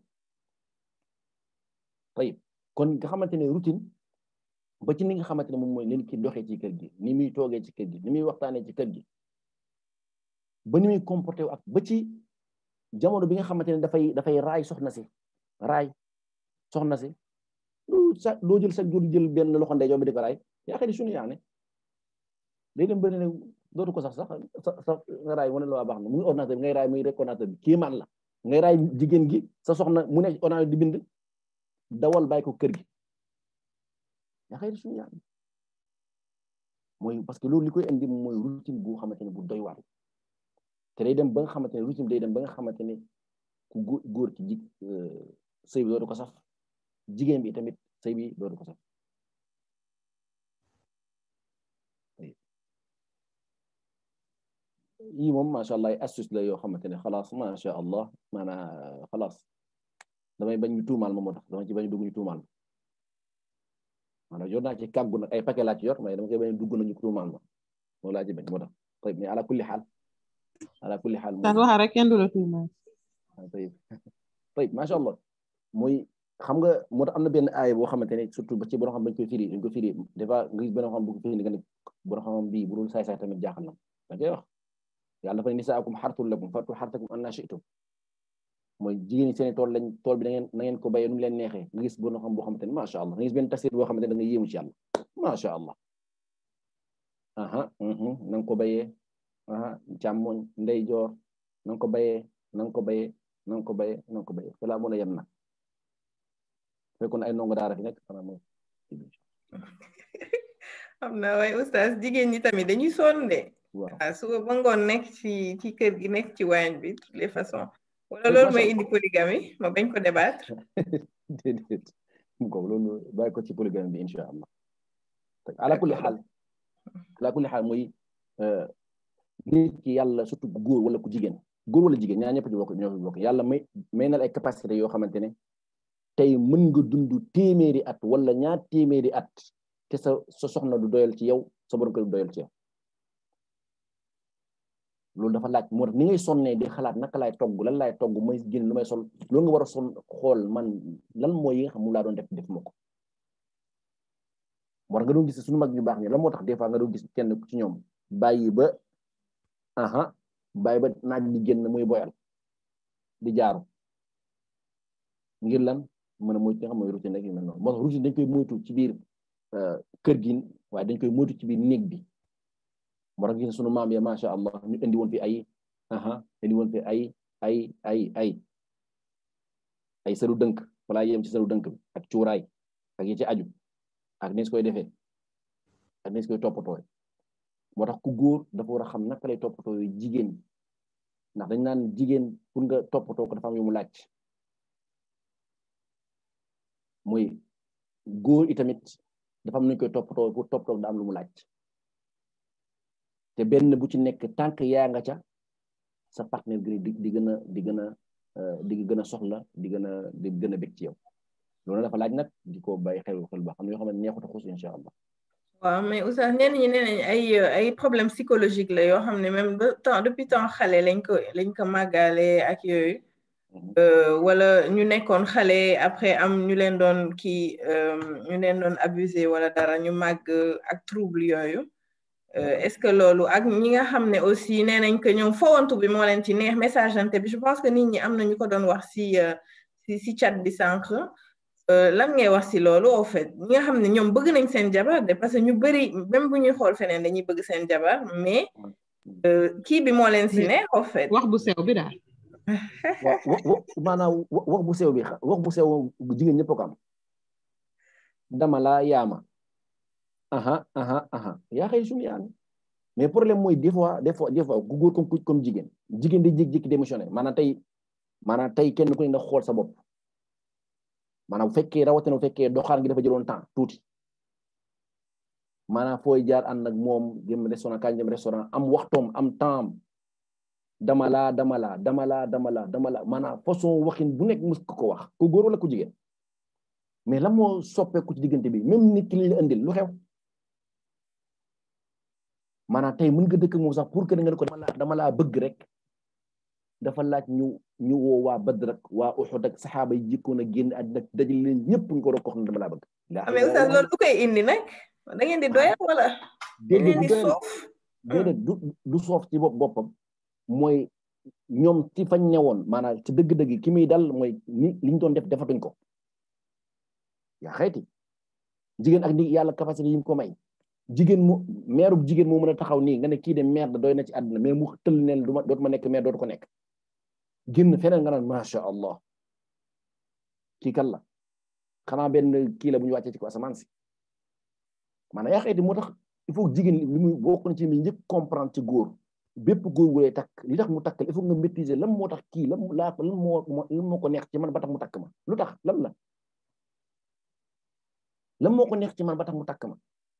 tayib kon nga xamante ne routine ba ci ni nga xamante ne moom mooy leen ki doxee ci kër gi ni muy toogee ci kër gi ni muy waxtaanee ci kër gi ba ni muy comporté wu ak ba ci jamono bi nga xamante ne dafay dafay raay soxna si raay soxna si lu sa loo jël sa jur jël benn loxo ndeyjoor bi di ko raay yaa xëy suñu yaa ne day dem bëri ne dootu ko sax sax sa sa nga raay mu ne la baax na muy ordinateur bi ngay raay muy rek ordinateur bi kii man la ngay raay jigéen gi sa soxna mu ne ordinateur di bind dawal bàyyi ko kër gi yaa xëy suñu yaa mooy parce que loolu li koy indi mooy routine bu xamante ne bu doy waar te te day dem ba nga xamante ne routine day dem ba nga xamante ne ku góor ci ji sëy bi dootu ko saf jigéen bi tamit sëy bi dootu ko saf yii moom macha allah ay astuce la yoo xamante ne xalaas macha allah maanaa xalaas damay bañ ñu tuumaal ma moo tax dama ci bañ dugg ñu tuumaal ma maanaam yor naa ci kàggu nag ay paquet laa ci yor mais dama koy bañ dugg nañu tuumaal ma loolu laa ci bañ moo tax tayib mais ala kulli xaal ala kulli xaal daal waxa rek kenn du la tuumaal tayib tayib macha allah mooy xam nga moo tax am na benn aaya boo xamante ne surtout ba ci borom xam bañ koy firi dañ ko firi des fois nga gis benn xam bu ko firi nga ne borom xam bii bu dul saay-saay tamit jaaxal na da koy wax yàlla dafa ne nisaakum xartul lakum fatu xartakum anna shi'tum mooy jigéen ñi seen tool lañ tool bi da ngeen na ngeen ko béyee nu mu leen neexee nga gis borom xam boo xamante ne macha allah nga gis benn tafsir boo xamante ne da nga yéemu ci yàlla macha allah aha na nga ko béyee aha càmmoñ ndeyjoor na nga ko béyee na nga ko béyee na nga ko béyee na nga ko béyee fa laa mën a yem nag fekkoon ay ndongo daara fi nekk xanaa mooy xam na waaye oustaz jigéen ñi tamit dañuy sonn de waaw suba ba ngoon nekk ci ci kër gi nekk ci waañ bi toutes les façons wala loolu mooy indi polygamie ma bañ ko débattre déedéet mu ko loolu bàyyi ko ci polygamie bi incha allah ala kulli xaal ala kulli xaal mooy nit ki yàlla surtout góor wala ku jigéen góor wala jigéen ñaar ñëpp ci bokk ñoo fi bokk yàlla may may na ay capacité yoo xamante ne tey mën nga dund téeméeri at wala ñaar téeméeri at te sa sa soxna du doyal ci yow sa borom kër du doyal ci yow loolu dafa laaj moo tax ni ngay sonnee di xalaat naka laay togg lan laay togg mooy génn lu may sol loolu nga war a son xool man lan mooy yi nga xam mu laa doon def def ma ko moo tax nga doon gis suñu mag ñu baax ñi lan moo tax des fois nga doon gis kenn ci ñoom bàyyi ba aha bàyyi ba naaj di génn muy boyal di jaaru ngir lan mën a moytu nga xam mooy routine rek yu mel noonu moo tax routine dañ koy moytu ci biir kër gi waaye dañ koy moytu ci biir néeg bi moo tax gis sunu maam ya macha allah ñu indi woon fi ay aha indi woon fi ay ay ay ay ay sëru dënk wala yem ci sëru dënk bi ak cuuraay ak yi ci aju ak ni su koy defee ak ni su koy toppatoo moo tax ku góor dafa war a xam naka lay toppatoo yu jigéen ndax dañ naan jigéen pour nga toppatoo ko dafa am yu mu laaj mooy góor itamit dafa am nuñ koy toppatoo pour toppatoo da am lu mu laaj te benn bu ci nekk tànk yaa nga ca sa partenaire gi di di gën a di gën a di gën a soxla di gën a di gën a bég ci yow loolu dafa laaj nag di ko bàyyi xel xel ba xam ne yoo xam ne neexut a xuus incha allah waaw mais oustaz ñenn ñi nee nañ ay ay problème psychologique la yoo xam ne même ba temps depuis temps xale lañ ko lañ ko màggale ak yooyu wala ñu nekkoon xale après am ñu leen doon kii ñu leen doon abusé wala dara ñu màgg ak trouble yooyu est-ce que loolu ak ñi nga xam ne aussi nee nañ que ñoom fowantu bi moo leen ci neex message ante bi je pense que nit ñi am na ñu ko doon wax si si si chat bi sànq lan ngay wax si loolu au fait ñi nga xam ne ñoom bëgg nañ seen jabar de parce que ñu bëri même bu ñuy xool feneen dañuy bëgg seen jabar mais kii bi moo leen si neex au fait wax bu sew bi daal maanaam wax bu sew bi wax bu sew jigéen ñëpp ko am dama laa yaama aha aha aha yaa xëy suñu yaami mais problème mooy des fois des fois des fois ku góor comme comme jigéen jigéen di jékki-jékki démissionné maanaam tey maanaam tey kenn ku ne na xool sa bopp maanaam bu fekkee rawatina bu fekkee doxaan gi dafa jëloon temps tuuti maanaam fooy jaar ànd ak moom jëm restaurant kañ dem restaurant am waxtoom am temps dama laa dama laa dama laa dama laa dama laa maanaam façon waxin bu nekk mus ko wax ku góor wala ku jigéen mais lan moo soppeeku ci diggante bi même nit ki li la indil lu xew maanaam tey mën nga dëkk moom sax pour que nga ne ko dama laa dama laa bëgg rek dafa laaj ñu ñu woo waa Badr ak waa Uhud ak saxaaba yi jikkoon a génn àddina dajale leen ñëpp ñu ko doon ko xam ne dama laa bëgg. mais oustaz loolu du koy indi nag da ngeen di doyal wala. déedéet du doyal déedéet du du soof ci bopp boppam mooy ñoom ci fañ newoon maanaam ci dëgg-dëgg ki muy dal mooy ni li ñu doon def defatuñ ko yaa xayti jigéen ak ni yàlla capacité yi mu ko may. jigéen mu maire bu jigéen moo mën a taxaw nii nga ne kii de maire da doy na ci àdduna mais mu tëll neen du ma dootuma nekk maire dootu ko nekk génn feneen nga naan macha allah kii kan la xanaa benn kii la bu ñu wàccee ci ko asamaan si maanaam yaa xayti moo tax il faut jigéen li muy bokk na ci mi njëkk comprendre ci góor bépp góor gu lay takk li tax mu takk il faut nga maîtriser lan moo tax kii lan laa lan moo lan moo ko neex ci man ba tax mu takk ma lu tax lan la lan moo ko neex ci man ba tax mu takk ma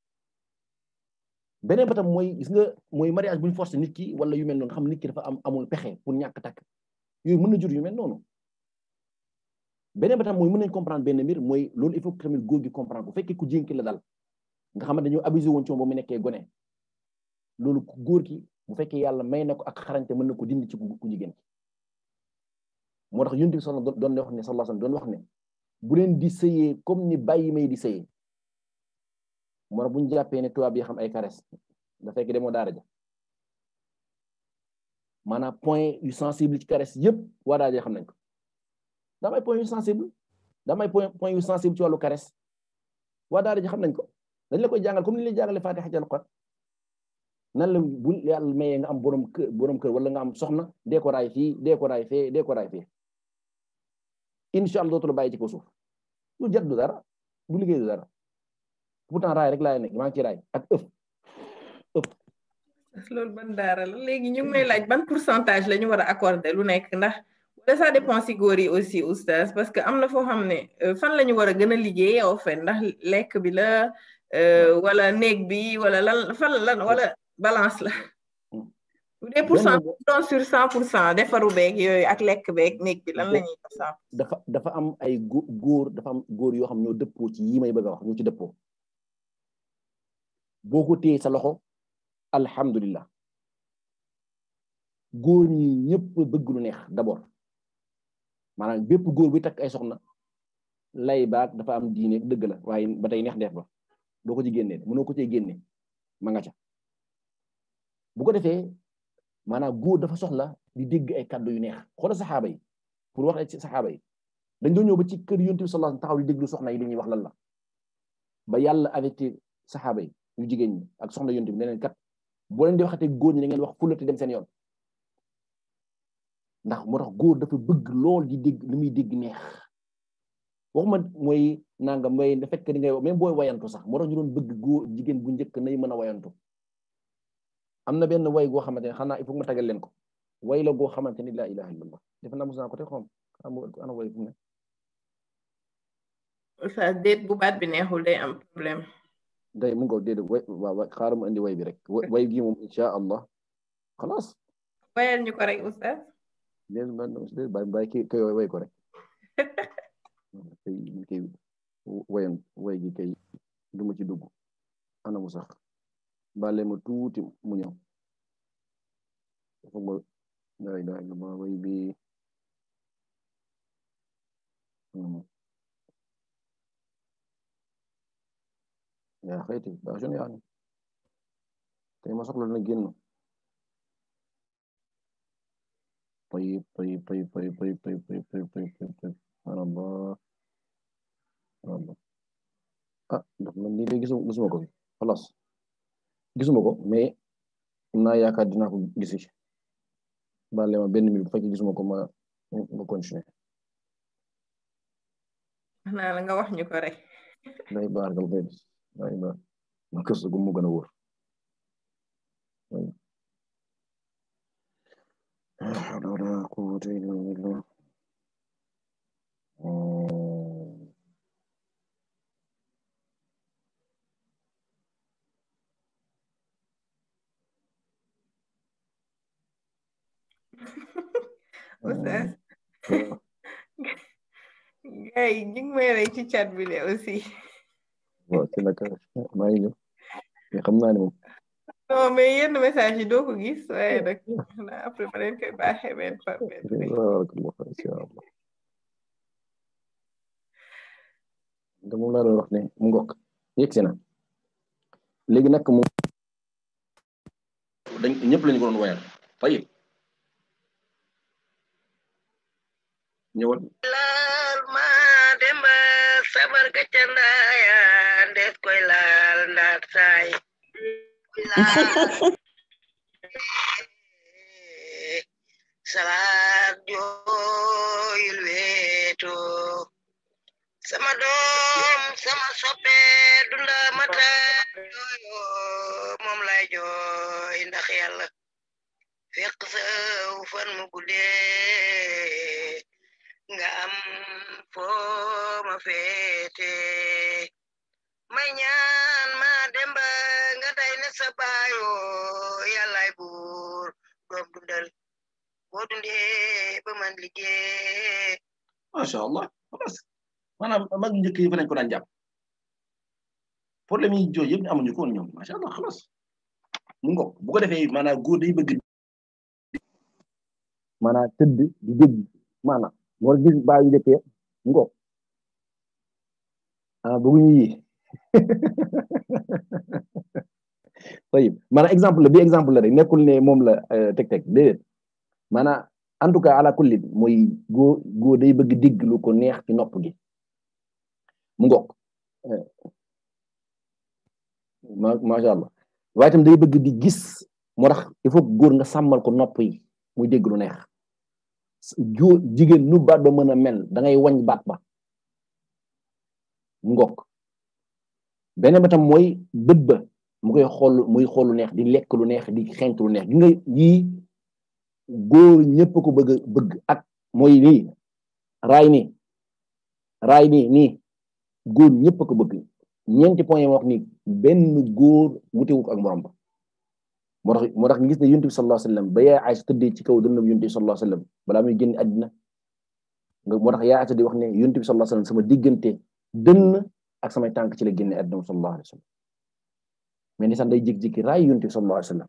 beneen ba tam mooy gis nga mooy mariage bu ñu forcé nit ki wala yu mel noonu xam nit ki dafa am amul pexe pour ñàkk takk yooyu mën na jur yu mel noonu beneen ba tam mooy mën nañ comprendre benn mbir mooy loolu il faut que tamit góor gi comprendre bu fekkee ku jénki la dal nga xamante dañoo abusé woon ci moom ba mu nekkee gone loolu ku góor ki bu fekkee yàlla may na ko ak xarañte mën na ko dindi ci ku jigéen ki moo tax yonent bi solo doon wax ne sallallahu alayhi wasallam doon wax ne bu leen di sëyee comme ni bàyyi may di sëyee moo tax bu ñu jàppee ne tubaab yi xam ay caresse da fekk demoo daara ja maanaam point yu sensible ci caresse yëpp waa daara ja xam nañ ko daa may point yu sensible daa may point point yu sensible ci wàllu caresse waa daara ja xam nañ ko dañ la koy jàngal comme ni lay jàngale Fatiha ci Alxuraan nan la bu yàlla mayee nga am borom kër borom kër wala nga am soxna dee ko raay fii dee ko raay fee dee ko raay fee incha allah dootu la bàyyi ci ko suuf lu jet du dara du liggéey du dara pourtant raay rek laay nekk maa ngi ci raay ak ëpp ëpp. loolu ban daara la léegi ñu ngi may laaj ban pourcentage la ñu war a accorder lu nekk ndax wala ça dépend si góor yi aussi oustaz parce que am na foo xam ne fan la ñu war a gën a liggéey au fait ndax lekk bi la wala néeg bi wala lan fan lan wala balance la bu dee pour cent doon sur cent pour cent defaru beeg yooyu ak lekk beeg néeg bi lan la ñuy def cent dafa dafa am ay góor dafa am góor yoo xam ñoo dëppoo ci yi may bëgg a wax ñoo ci dëppoo boo ko téye sa loxo alhamdulillah góor ñi ñëpp bëgg lu neex d'abord maanaam bépp góor bi takk ay soxna lay baag dafa am diine dëgg la waaye ba tey neex def ba doo ko ci génnee mënoo ko cee génne ma nga ca bu ko defee maanaam góor dafa soxla di dégg ay kàddu yu neex xoolal saxaaba yi pour wax ci saxaaba yi dañ doon ñëw ba ci kër yonent bi sallallahu alayhi wasallam taxaw di déglu soxna yi li ñuy wax lan la ba yàlla avertir saxaaba yi yu jigéen ñi ak soxna yonent bi ne leen kat boo leen di waxatee góor ñi da ngeen wax fulati dem seen yoon ndax moo tax góor dafa bëgg lool di dégg li muy dégg neex waxuma mooy nanga mooy da fekk di ngay même booy wayantu sax moo tax ñu doon bëgg góor jigéen bu njëkk nay mën a wayantu am na benn way goo xamante ne xanaa il faut ma tagal leen ko way la goo xamante ni laa ilaha illallah defe naa mos naa ko te xom ana way fu ne sa déet bu baat bi neexul day am problème day mu ngo déedéet way waaw xaaral ma indi way bi rek way gi moom insha allah xalaas wayal ñu ko rek oustaz déedéet man déedéet bàyyi bàyyi kii kay way ko rek kay kay wayan way gi kay du ma ci dugg ana mu sax bale ma tuuti mu ñëw foog ma la ilaha illallah way bi yaa xayti baaxoon yaa ni tey ma soxla na génn طيب طيب طيب طيب طيب طيب طيب طيب طيب طيب طيب سبحان الله سبحان الله ah ndax man nii de gisuma gisuma ko fi xalaas gisuma ko mais am naa yaakaar dinaa ko gisi baale ma benn minute bu fekkee gisuma ko ma ma continuer naa la nga wax ñu ko rek day baar gal koy day baar ma kës gu mu gën a wóor حول ولا قوة إلا بالله Oustaz gars yi ñu ngi may rey ci chat bi de aussi waaw ci naka maa ngi ñëw mais xam naa ne moom non mais yenn message yi doo ko gis waaye nag après ma leen koy baaxee benn par benn barakallah insha allah da moom laa doon wax ne mu ngokk yegg si na léegi nag moom dañ ñëpp lañu ko doon wayal tayib ñëwal laal ma demba sabar ga ca ndaaya ndees koy laal ndaat saay salaat jooyul weeto sama doom sama soppe dunda mata jooyo moom lay jooy ndax yàlla fekk saw fan mu guddee nga am foo ma féete may ñaan ma demba nga day ne sa baayo yàllaay buur doom dundal boo dundee ba man liggéey macha allah xalaas maanaam mag njëkk yi fa lañ ko daan jàpp problème yi jooy yëpp amuñu ko woon ñoom macha allah xalaas mu ngoog bu ko defee maanaam góor day bëgg maanaam tëdd di dégg maanaam moo gis baa yu njëkkee mu ngoog ah bëgguñu yi tayib maanaam exemple la bi exemple la rek nekkul ne moom la teg teg déedéet maanaam en tout cas ala kulli mooy góor góor day bëgg dégg lu ko neex ci nopp gi mu ngoog ma macha allah waaye itam day bëgg di gis moo tax il faut góor nga sàmmal ko nopp yi muy dégg lu neex góor jigéen nu baat ba mën a mel da ngay wañ baat ba mu ngoog beneen ba tam mooy bët ba mu koy xool muy xool lu neex di lekk lu neex di xeeñt lu neex gi nga yii góor ñëpp ko bëgg bëgg ak mooy nii raay nii raay nii nii góor ñëpp ko bëgg ñeenti point yi ma wax ni benn góor wutewu ko ak morom ba moo tax moo tax nga gis ne yonent bi sallallahu alayhi wasallam ba yaa Aysa tëddee ci kaw dënnam yonent bi sallallahu alayhi wasallam balaa muy génn àddina nga moo tax yaa Aysa di wax ne yonent bi sallallahu alayhi wasallam sama diggante dënn ak samay tànk ci la génne àddina sallallahu alayhi wasallam mais ni sax day jékki-jékki raay yonent bi sallallahu alayhi wasallam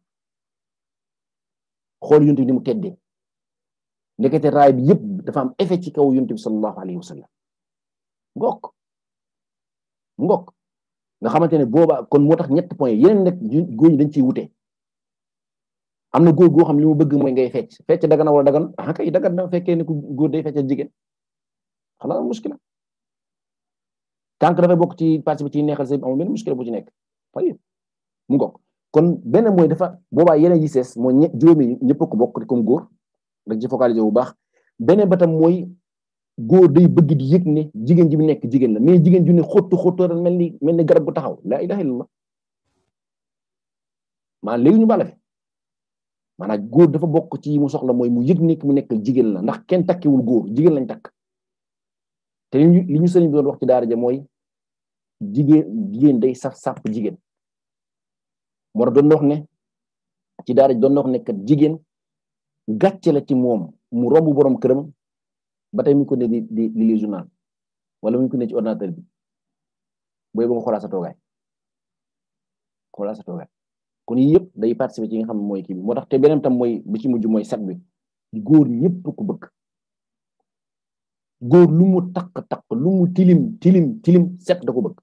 xool yonent bi ni mu teddee ndekete raay bi yëpp dafa am effet ci kaw yonent bi sallallahu alayhi wasallam ngokk ngokk nga xamante ne booba kon moo tax ñett point yeneen nag góor ñi dañ ciy wute am na góor goo xam li mu bëgg mooy ngay fecc fecc dagan na wala dagan ah kay dagan na fekkee ne ku góor day fecc jigéen xanaa muskila tànk dafay bokk ci partie bi ci neexal sa amul benn muskila bu ci nekk fay mu ngokk kon benn mooy dafa boobaa yeneen yi sees mooy ñe juróomi ñëpp ko bokk comme góor rek ci focaliser bu baax beneen ba tam mooy góor day bëgg di yëg ne jigéen ji bi nekk jigéen la mais jigéen ju ne xottu xottu mel ni mel ni garab gu taxaw la ilaha illallah maanaam léegi ñu bala fi maanaam góor dafa bokk ci mu soxla mooy mu yëg ne mu nekk jigéen la ndax kenn takkiwul góor jigéen lañ takk te li ñu li ñu sëriñ bi doon wax ci daara ja mooy jigéen jigéen day saf sàpp jigéen moo tax doon na wax ne ci daara doon na wax ne kat jigéen gàcce la ci moom mu romb borom këram ba tey mu ko ne di di di li journal wala mu ko ne ci ordinateur bi booy ba nga xoolaa sa toogaay xoolaa sa toogaay kon yii yëpp day participer ci nga xam ne mooy kii bi moo tax te beneen tam mooy bi ci mujj mooy set bi góor ñëpp ko bëgg góor lu mu takk takk lu mu tilim tilim tilim set da ko bëgg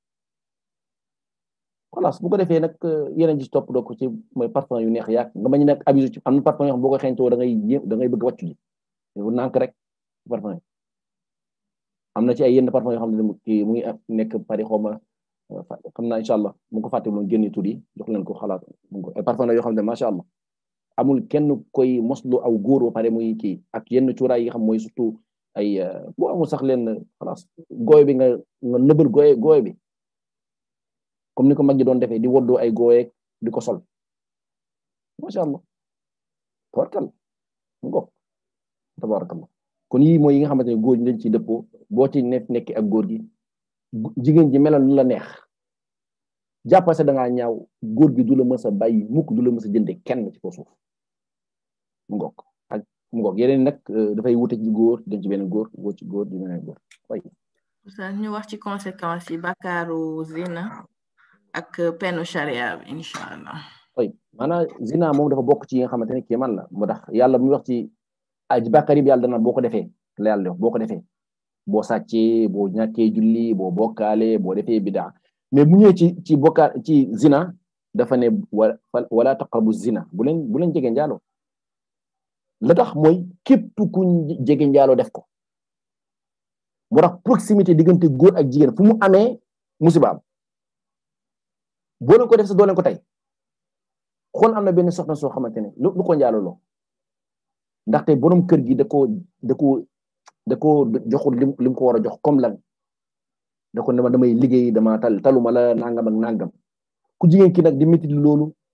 xalaas bu ko defee nag yeneen ji topp doo ko ci mooy parfum yu neex yaak nga bañ nag abusé ci am na parfum yoo xam boo ko xeeñtoo da ngay da ngay bëgg wàccu ji bu nànk rek parfum yi am na ci ay yenn parfum yoo xam ne kii mu ngi nekk Paris xaw ma xam naa incha allah mu ko fàtte moom génne tur yi jox leen ko xalaat ay parfum la yoo xam ne macha allah amul kenn koy moslu aw góor ba pare muy kii ak yenn cuuraay yi xam mooy surtout ay boo amul sax leen xalaas gooy bi nga nga nëbal gooy gooy bi comme ni ko mag ñi doon defee di woddoo ay gooyeeg di ko sol macha allah tabarkal mu ngoog tabarakallah kon yii mooy yi nga xamante ne góor ñi dañ ciy dëppoo boo ci nekk nekk ak góor gi jigéen ji melal lu la neex jàppal sa da ngaa ñaaw góor gi du la mës a bàyyi mukk du la mës a jënde kenn ci ko suuf mu ngoog ak mu ngoog yeneen nag dafay wute ci góor dem ci beneen góor woo ci góor di beneen góor way ñu wax ci conséquences yi bàkkaaru zina ak penu charia bi incha allah way maanaam zina moom dafa bokk ci yi nga xamante ne kii man la moo tax yàlla mu wax ci aj bàkkaar yi yàlla dana boo ko defee la yàlla def boo ko defee boo sàccee boo ñàkkee julli boo bokkaale boo defee bidaa mais bu ñëwee ci ci bokkaal ci zina dafa ne wala taqrabu zina bu leen bu leen jege njaaloo la tax mooy képp ku jege njaaloo def ko moo tax proximité diggante góor ak jigéen fu mu amee musiba am boo leen ko def sa doo leen ko tey xool am na benn soxna soo xamante ne lu ko njaaloo loo ndaxte borom kër gi da ko da ko da ko joxul lim lim ko war a jox comme lan da ko ne ma damay liggéey dama tal taluma la nangam ak nangam ku jigéen ki nag di métti loolu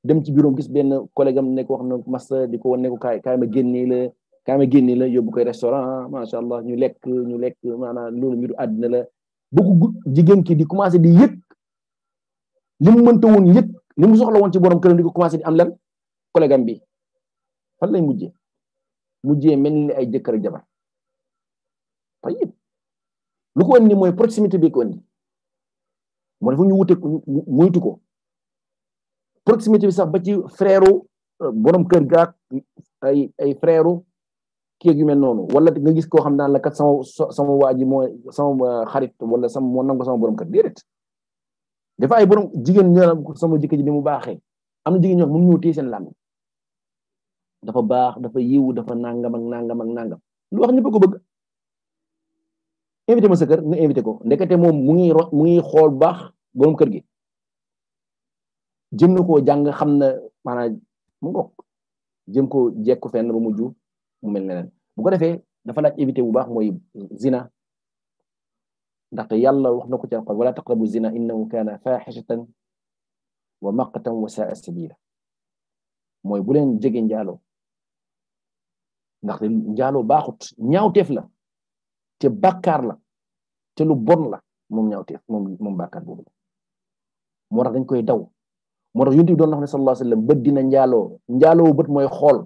dem ci bureau gis benn collègue am ne ko wax na masta di ko wan ne ko kaay kaay ma génnee la kaay ma génnee la yóbbu koy restaurant macha allah ñu lekk ñu lekk maanaam loolu mbiru àddina la bëgg jigéen ki di commencé di yëg li mu mënta woon yëg li mu soxla woon ci borom këram di ko commencé di am lan collègue am bi fan lay mujjee mujjee mel ni ay jëkkër ak jabar tayib lu ko indi mooy proximité bi ko indi moo dafa ñu wute moytu ko proximité bi sax ba ci frère borom kër gaak ay ay frère kii ak yu mel noonu wala nga gis koo xam naan la kat sama sama waa ji mooy sama xarit wala sama moo nangu sama borom kër déedéet dafa ay borom jigéen ñoo sama jëkkër ji ni mu baaxee am na jigéen ñoo xam mënu ñëw téye seen làmmiñ dafa baax dafa yiw dafa nangam ak nangam ak nangam lu wax ñëpp ko bëgg invité ma sa kër nga invité ko ndekete moom mu ngi mu ngi xool baax borom kër gi jëm na koo jàng xam na maanaam mu ngok jëm ko jekku fenn ba mujj mu mel neneen bu ko defee dafa laaj éviter bu baax mooy zina ndaxte yàlla wax na ko ci alquran wala taqrabu zina innahu kana faaxishatan wa maqtan wa saa sabila mooy bu leen jege njaaloo ndaxte njaaloo baaxut ñaawteef la te bàkkaar la te lu bon la moom ñaawteef moom moom bàkkaar boobu la moo tax dañ koy daw moo tax yonent bi doon wax ne sallallahu alayhi wa sallam bët dina njaaloo njaaloo bët mooy xool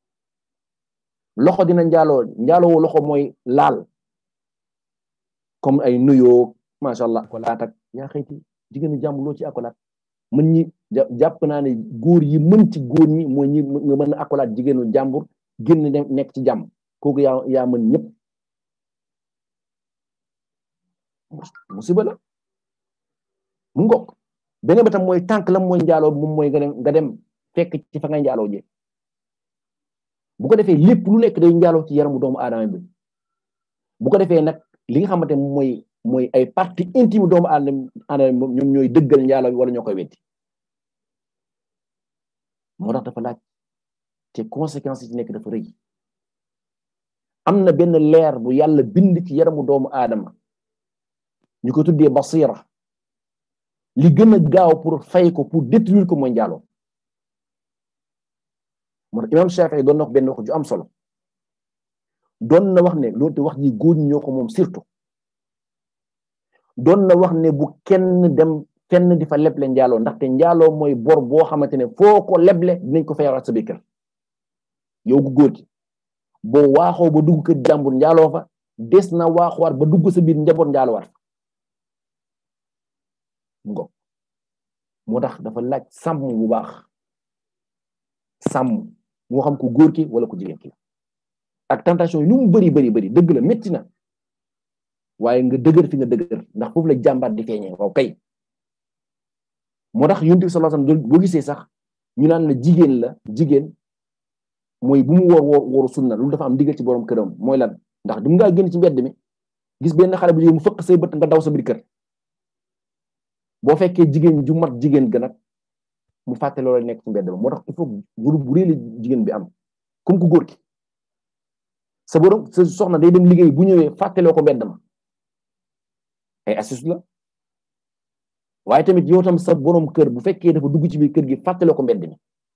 loxo dina njaaloo njaaloo loxo mooy laal comme ay nuyoo macha allah akolaat ak yaa xëyti jigéenu jàmm loo ci akolaat mën ñi jàpp naa ne góor yi mën ci góor ñi mooy ñi nga mën a akolaat jigéenu jàmbur génn nekk ci jàmm kooku yaa yaa mën ñëpp musiba la mu ngok beneen ba tam mooy tànk la mooy njaaloo moom mooy nga dem nga dem fekk ci fa ngay njaaloo je bu ko defee lépp lu nekk day njaaloo ci yaramu doomu aadama bi bu ko defee nag li nga xamante mooy mooy ay partie intime doomu aadama ñoom ñooy dëggal njaaloo bi wala ñoo koy weddi moo tax dafa laaj te conséquences yi nekk dafa rëy am na benn leer bu yàlla bind ci yaramu doomu aadama ñu ko tuddee basira li gën a gaaw pour fay ko pour détruire ko mooy njaaloo moo tax imam Shafii doon na wax benn wax ju am solo doon na wax ne loolu te wax ji góor ñi ñoo ko moom surtout doon na wax ne bu kenn dem fenn di fa leble njaaloo ndaxte njaaloo mooy bor boo xamante ne foo ko leble dinañ ko fayawaat sa biir kër yow gu góor gi boo waaxoo ba dugg kër jàmbur njaaloo fa des na waaxuwaat ba dugg sa biir njaboot njaaloowaat fa ngo moo tax dafa laaj sàmm bu baax sàmm moo xam ko góor ki wala ko jigéen ki ak tentation yi lu mu bëri bëri bëri dëgg la métti na waaye nga dëgër fi nga dëgër ndax foofu la jàmbaat di feeñee waaw kay moo tax yonent bi sallallahu alayhi wasallam boo gisee sax ñu naan la jigéen la jigéen mooy bu mu woor woor wooru sunna loolu dafa am digal ci borom këram mooy lan ndax du ngaa génn ci mbedd mi gis benn xale bu jigéen mu fëkk say bët nga daw sa biir kër boo fekkee jigéen ju mat jigéen ga nag mu fàtte loolu nekk ci mbedd ba moo tax il faut guru bu réeli jigéen bi am comme ku góor ki sa borom sa soxna day dem liggéey bu ñëwee fàtteloo ko mbedd ma ay astuce la waaye tamit yow tam sa borom kër bu fekkee dafa dugg ci biir kër gi fàtteloo ko mbedd mi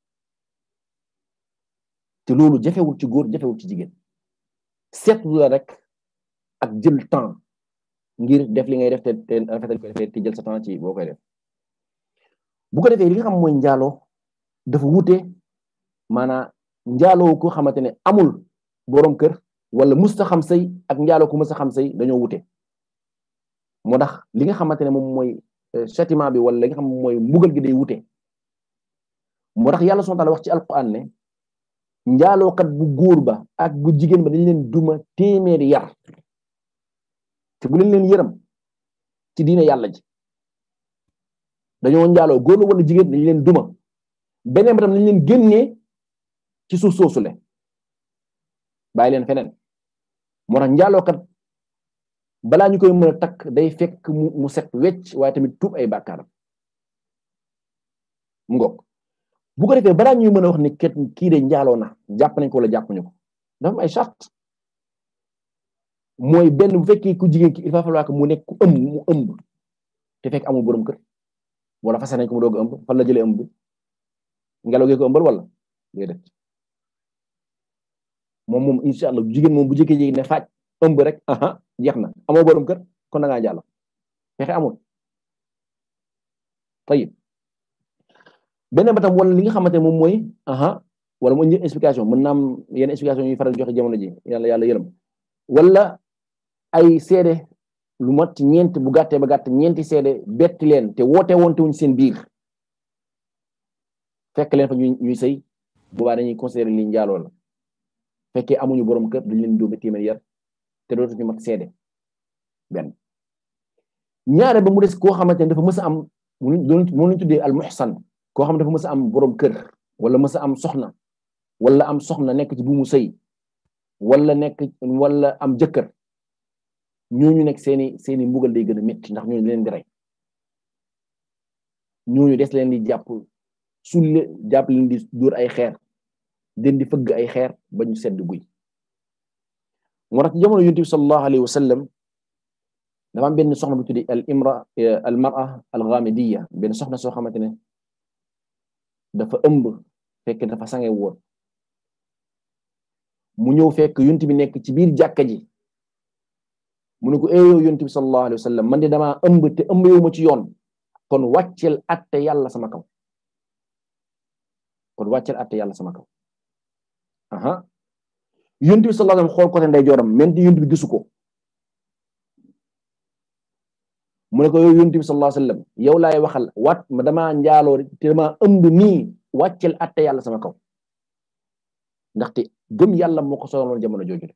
te loolu jafewul ci góor jafewul ci jigéen seetlu la rek ak jël temps ngir def li ngay def te te rafetal ko defee te jël sa temps ci boo koy def bu ko defee li nga xam mooy njaaloo dafa wute maanaam njaaloo ko xamante ne amul borom kër wala musta xam sëy ak njaaloo ko musta xam sëy dañoo wute moo tax li nga xamante ne moom mooy châtiment bi wala li nga xam mooy mbugal gi day wute moo tax yàlla subhanahu wa ta'ala wax ci alquran ne njaalookat bu góor ba ak bu jigéen ba dañ leen duma téeméeri yar te bu leen leen yërëm ci diine yàlla ji dañoo njaaloo góor la wala jigéen dañ leen duma beneen ba tam dañ leen génnee ci suuf soosule bàyyi leen feneen moo tax njaalookat balaa ñu koy mën a takk day fekk mu mu set wecc waaye tamit tuub ay bàkkaaram mu ngoog bu ko defee balaa ñuy mën a wax ne ket kii de njaaloo na jàpp nañ ko wala jàpp ñu ko dafa am ay charte mooy benn bu fekkee ku jigéen ki il va falloir que mu nekk ku ëmb mu ëmb te fekk amul borom kër wala fase nañ ko mu doog ëmb fan la jëlee ëmb ngelaw gi ko ëmbal wala déedéet moom moom incha allah jigéen moom bu jëkkee jigéen ne faaj ëmb rek aha jeex na amoo borom kër kon da ngaa jàll fexe amul tayib beneen ba tam wala li nga xamante ne moom mooy aha wala mu indi explication mën naa am yenn explication yu faral joxe jamono ji yàlla yàlla yërëm wala ay seede lu mat ñeent bu gàttee ba gàtt ñeenti seede betti leen te woote wonte wuñ seen biir fekk leen fa ñuy ñuy sëy boobaa dañuy considérer li njaaloo la fekkee amuñu borom kër duñ leen dóobe téeméer yar te dootuñu mat seede benn ñaare ba mu des koo xamante ne dafa mës a am mu ñu tuddee al muhsan koo xam ne dafa mës a am borom kër wala mës a am soxna wala am soxna nekk ci bu mu sëy wala nekk wala am jëkkër ñooñu nekk seeni seeni mbugal day gën a métti ndax ñooñu leen di rey ñooñu des leen di jàpp sulle jàpp leen di dóor ay xeer den di fëgg ay xeer ba ñu sedd guy moo tax ci jamono yonent bi sallallahu alayhi wa sallam dafa am benn soxna bu tuddi al imra al mar'a al ghamidiyya benn soxna soo xamante ne dafa ëmb fekk dafa sange woon mu ñëw fekk yonent bi nekk ci biir jàkka ji mu ne ko eh yow yonent bi sallallahu alayhi wa sallam man de damaa ëmb te ëmb yow ma ci yoon kon wàccel atte yàlla sama kaw kon wàccel atte yàlla sama kaw aha yonent bi sallallahu alayhi wa sallam xool côté ndeyjooram menti yonent bi gisu ko mu ne ko yow yonent bi sallallahu alayhi wa sallam yow laay waxal wat ma damaa njaaloo te damaa ëmb nii wàccel atte yàlla sama kaw ndaxte gëm yàlla moo ko sonaloon jamono jooju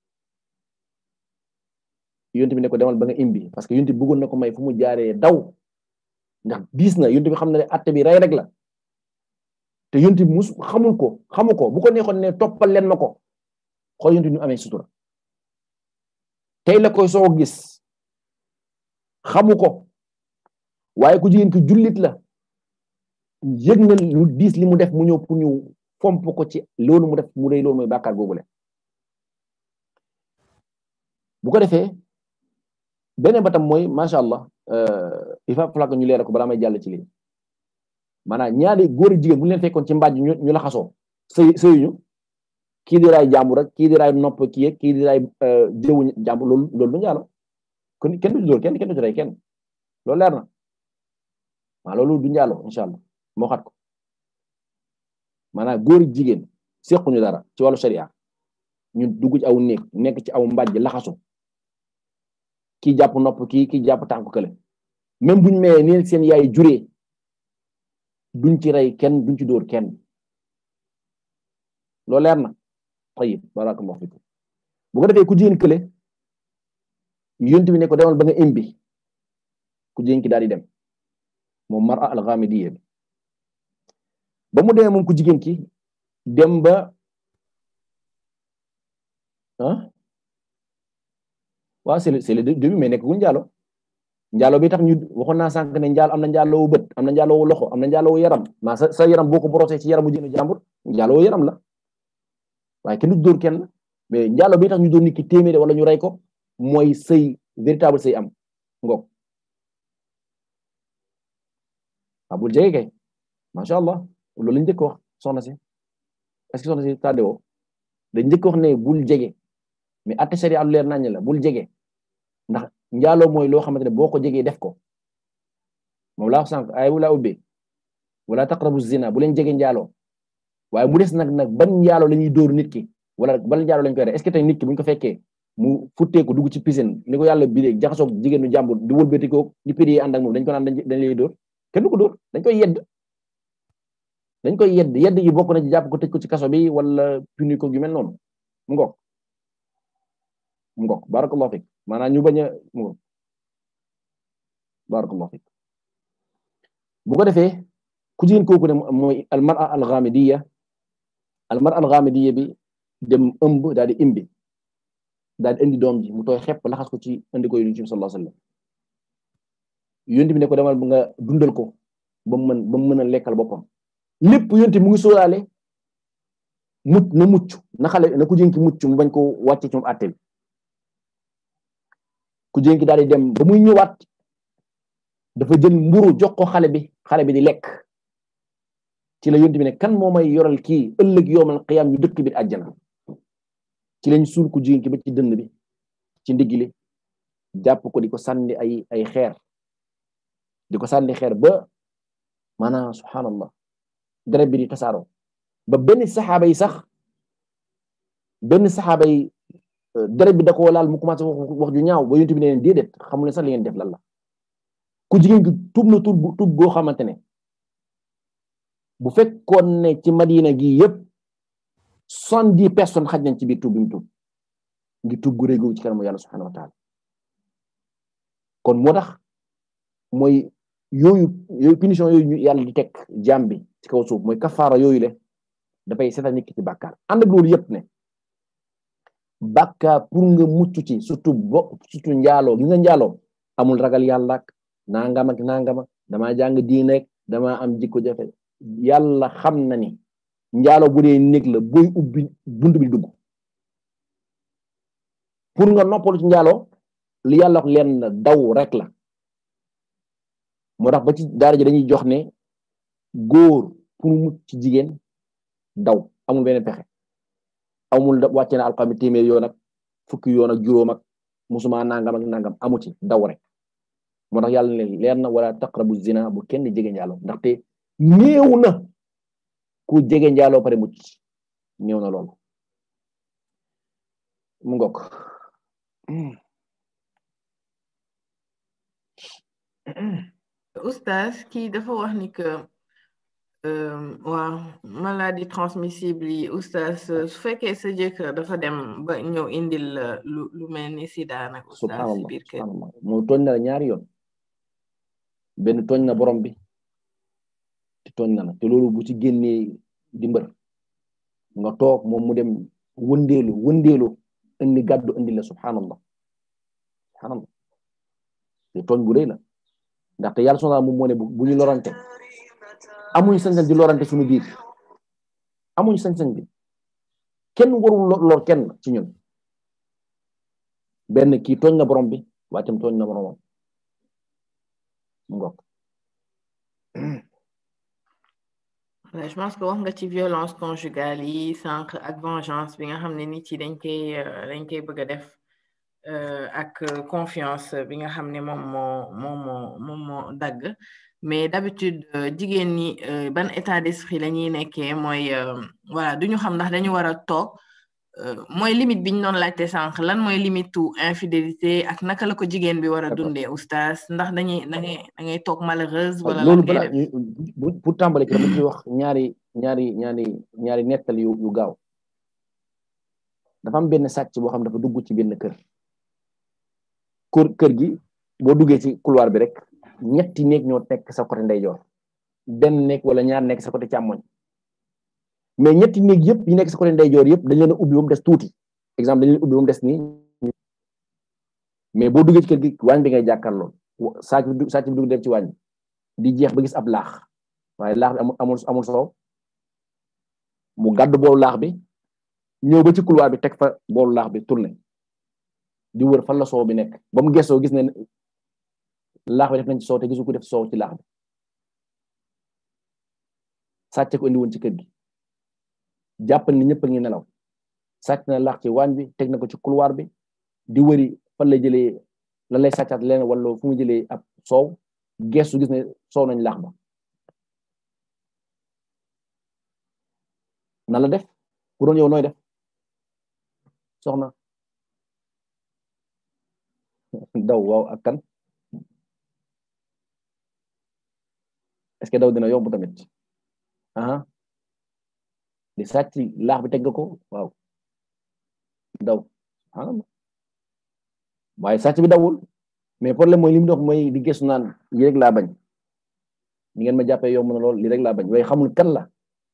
yonent bi ne ko demal ba nga imbi parce que yonent bi bëggoon na ko may fu mu jaaree daw ndax diis na yonent bi xam na ne atte bi rey rek la te yonent bi mus xamul ko xamu ko bu ko neexoon ne toppal leen ma ko xool yonent bi ñu amee sutura tey la koy soo gis xamu ko waaye ku jigéen ki jullit la yëg na lu diis li mu def mu ñëw pour ñu fomp ko ci loolu mu def mu rëy loolu mooy bàkkaar boobule bu ko defee beneen ba tam mooy macha allah il faut que ñu leeral ko balaa may jàll ci lii maanaam ñaari góor ak jigéen bu ñu leen fekkoon ci mbàjj ñu ñu la xasoo sëy sëyuñu kii di raay jàmbur rek kii di raay nopp kii kii di raay jëwu jàmbur loolu loolu du njaalo kon kenn du ci dóor kenn kenn du ci rey kenn loolu leer na maa loolu du njaalo incha allah moo xat ko maanaam góor ak jigéen sequñu dara ci wàllu sharia ñu dugg ci aw néeg nekk ci aw mbàjj laxasu kii jàpp nopp kii kii jàpp tànk kële même buñ mayee ni seen yaay juree duñ ci rey kenn duñ ci dóor kenn loolu leer na tayib barakallahu fikum bu ko defee ku jigéen kële yonent bi ne ko demal ba nga imbi ku jigéen ki daal di dem moom mara al-ghamidiyya bi ba mu demee moom ku jigéen ki dem ba ah waaw c'est le c'est le début mais nekk gu njaalo njaalo bi tax ñu waxoon naa sànq ne njaalo am na njaaloowu bët am na njaaloowu loxo am na njaaloowu yaram maa sa sa yaram boo ko borosee ci yaramu jënu jàmbur njaaloowu yaram la waaye kenn du dóor kenn mais njaalo bi tax ñu dóor nit ki téeméer wala ñu rey ko mooy sëy véritable sëy am ngoog ah bul jege kay macha allah loolu lañ njëkk wax soxna si est-ce que soxna si tàdde woo dañ njëkk wax ne bul jege mais atte sharia lu leer nañ la bul jege ndax njaaloo mooy loo xamante ne boo ko jegee def ko moom laa wax sànq ay wala ubbe wala taqrabu zina bu leen jege njaaloo waaye mu des nag nag ban njaaloo la ñuy dóor nit ki wala ban njaaloo lañ koy def est-ce que tey nit ki buñ ko fekkee mu futteeku dugg ci piscine ni ko yàlla bidee jaxasoog jigéenu jàmbur di wëlbati ko di pédé ànd ak moom dañ ko naan dañ lay dóor kenn du ko dóor dañ koy yedd dañ koy yedd yedd yi bokk na ci jàpp ko tëj ko ci kaso bi wala puni ko yu mel noonu mu ngoog mu ngoog barakallahu fik maanaam ñu bañ a mu ngoog barakallahu fik bu ko defee ku jigéen kooku ne mooy almara alghamidiyya almara alghamidiyya bi dem ëmb daal di imbi daal di indi doom ji mu tooy xepp laxas ko ci indi ko yonent bi sallallahu alayhi wasallam yonent bi ne ko demal ba nga dundal ko ba mu mën ba mu mën a lekkal boppam lépp yonent mu ngi sóoraale mucc na mucc na xale na ku jigéen ki mucc mu bañ ko wàcce ci moom àtte bi ku jigéen ki daal di dem ba muy ñëwaat dafa jël mburu jox ko xale bi xale bi di lekk ci la yonent bi ne kan moo may yoral kii ëllëg yoomal qiyaam ñu dëkk bi àjjana ci lañ suul ko jigéen ki ba ci dënd bi ci ndigli jàpp ko di ko sànni ay ay xeer di ko sànni xeer ba maanaam subhanallah deret bi di tasaaroo ba benn saxaaba yi sax benn saxaaba yi deret bi da ko laal mu commencé wax wax ju ñaaw ba yonent bi ne leen déedéet xamu ne sax li ngeen def lan la ku jigéen gi tuub na tuub tuub goo xamante ne bu fekkoon ne ci madina gi yëpp soixante-dix personnes xaj nañ ci biir tuub bi mu tuub ngi tuub gu rëy googu ci kanamu yàlla subhanahu wa taala kon moo tax mooy yooyu yooyu punition yooyu ñu yàlla di teg jaam bi ci kaw suuf mooy kafaara yooyu le dafay seetal nit ki ci bàkkaar ànd ak loolu yëpp ne bàkkaar pour nga mucc ci surtout bo surtout njaaloo gi nga njaaloo amul ragal yàlla ak nangam ak nangam damaa jàng diine rek damaa am jikko jafe yàlla xam na ni njaaloo bu dee néeg la booy ubbi buntu bi dugg pour nga noppalu ci njaaloo li yàlla wax leen na daw rek la moo tax ba ci daara ji dañuy jox ne góor pour mu mucc ci jigéen daw amul benn pexe amul wàcce na alxami téeméer yoon ak fukki yoon ak juróom ak musuma nangam ak nangam amu ci daw rek moo tax yàlla ne leer na wala taqrabu zina bu kenn jege njaaloo ndaxte néew na ku jege njaaloo pare mucc néew na loolu mu ngok oustaz kii dafa wax ni que waaw maladie transmissible yi oustaz su fekkee sa jëkkër dafa dem ba ñëw indil lu lu mel ni sida nag oustaz si biir kër subhanallah moo tooñ na la ñaari yoon benn tooñ na borom bi te tooñ na la te loolu bu ci génnee di mbër nga toog moom mu dem wëndeelu wëndeelu indi gàddu indi la subhanallah subhanallah te tooñ bu rëy la ndaxte yàlla subhanahu moom moo ne bu ñu lorante amuñ sañ-sañ di lorante suñu biir amuñ sañ-sañ bi kenn warul lor kenn ci ñun benn kii tooñ na borom bi waaye tam tooñ na boromam mu ngoog je pense que wax nga ci violence conjugale yi sànq ak vengeance bi nga xam ne nit yi dañ koy dañ koy bëgg a def ak confiance bi nga xam ne moom moo moom moo moom moo dagg mais d'habitude jigéen ñi ban état d'esprit la ñuy nekkee mooy voilà duñu xam ndax dañu war a toog mooy limite bi ñu doon laajte sànq lan mooy limite tu infidélité ak naka la ko jigéen bi war a dundee oustaz ndax dañuy da ngay da ngay toog malheureuse wala loolu balaa pour tàmbale ci dama ci wax ñaari ñaari ñaari ñaari nettal yu yu gaaw dafa am benn sàcc boo xam dafa dugg ci benn kër kër kër gi boo duggee ci couloir bi rek ñetti néeg ñoo nekk sa côté ndeyjoor benn néeg wala ñaar nekk sa côté càmmoñ mais ñetti néeg yëpp yi nekk sa côté ndeyjoor yëpp dañ leen a ubbi ba mu des tuuti exemple dañ leen ubbi ba mu des nii mais boo duggee ci kër gi waañ bi ngay jàkkaarloo sàcc bi sàcc bi dugg dem ci waañ bi di jeex ba gis ab laax waaye laax bi amul amul soow mu gàddu boolu laax bi ñëw ba ci couloir bi teg fa boolu laax bi tourné di wër fan la soow bi nekk ba mu gëstoo gis ne laax bi def nañ ci soow te gisu ko def soow ci laax bi sàcc ko indi woon ci kër gi jàppal ni ñëpp a ngi nelaw sàcc na laax ci waañ bi teg na ko ci couloir bi di wëri fan lay jëlee lan lay sàccaat leen wala fu mu jëlee ab soow gestu gis ne soow nañ laax ba na la def bu doon yow nooy def soxna daw waaw ak kan est-ce que daw dina yomb tamit ah di sàcc laax bi teg nga ko waaw daw ah waaye sàcc bi dawul mais problème mooy li mu dox mooy di gëstu naan lii rek laa bañ ni ngeen ma jàppee yomb na lool lii rek laa bañ waaye xamul kan la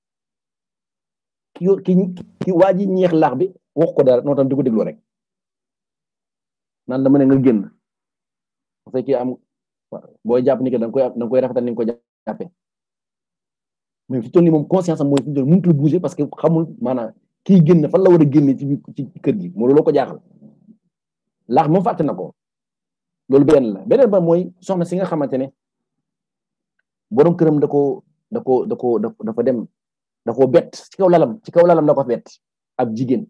ki ki ki waa ji ñeex laax bi wax ko dara noo tam di ko déglu rek naan dama ne nga génn bu fekkee am booy jàpp ni que da nga koy da nga koy rafetal ni nga ko jàppee mais fi toll nii moom conscience am mooy fi toll mënutul bouger parce que xamul maanaam kii génn fan la war a génne ci ci kër gi moo looloo ko jaaxal laax moom fàtte na ko loolu benn la beneen ba mooy soxna si nga xamante ne borom këram da ko da ko da ko dafa dem da ko bett ci kaw lalam ci kaw lalam da ko bett ab jigéen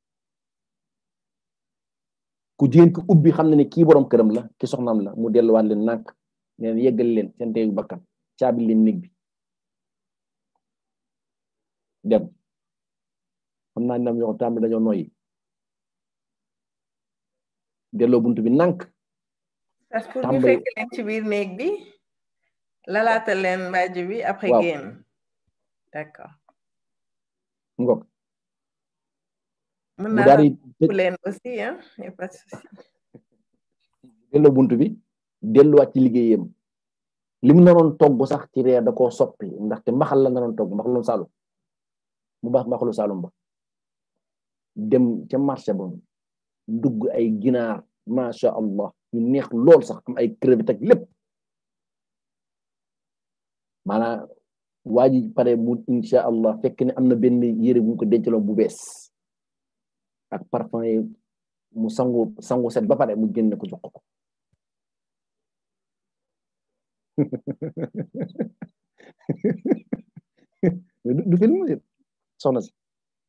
ku jigéen ki ubbi xam na ne kii borom këram la ki soxnaam la mu delluwaat leen nànk leen yeggal leen seen teegu bakkan caabi leen néeg bi dem xam naa ndam yoo tàmbali dañoo noyyi delloo buntu bi nànk parce que ñu fekk leen ci biir néeg bi lalaata leen mbàjj bi après génn d'accord ngok mën naa la leen aussi hein y a pas de souci delloo buntu bi delluwaat ci liggéeyam li mu naroon togg sax ci reer da koo soppi ndaxte mbaxal la naroon togg mbaxalum saalum mu baax mbaxalu saalum ba dem ca marché ba dugg ay ginaar macha allah yu neex lool sax am ay crevette ak lépp maanaam waa ji pare mu insha allah fekk ne am na benn yére bu ñu ko dencaloon bu bees ak parfum yi mu sangu sangu set ba pare mu génne ko jox ko du film soxna si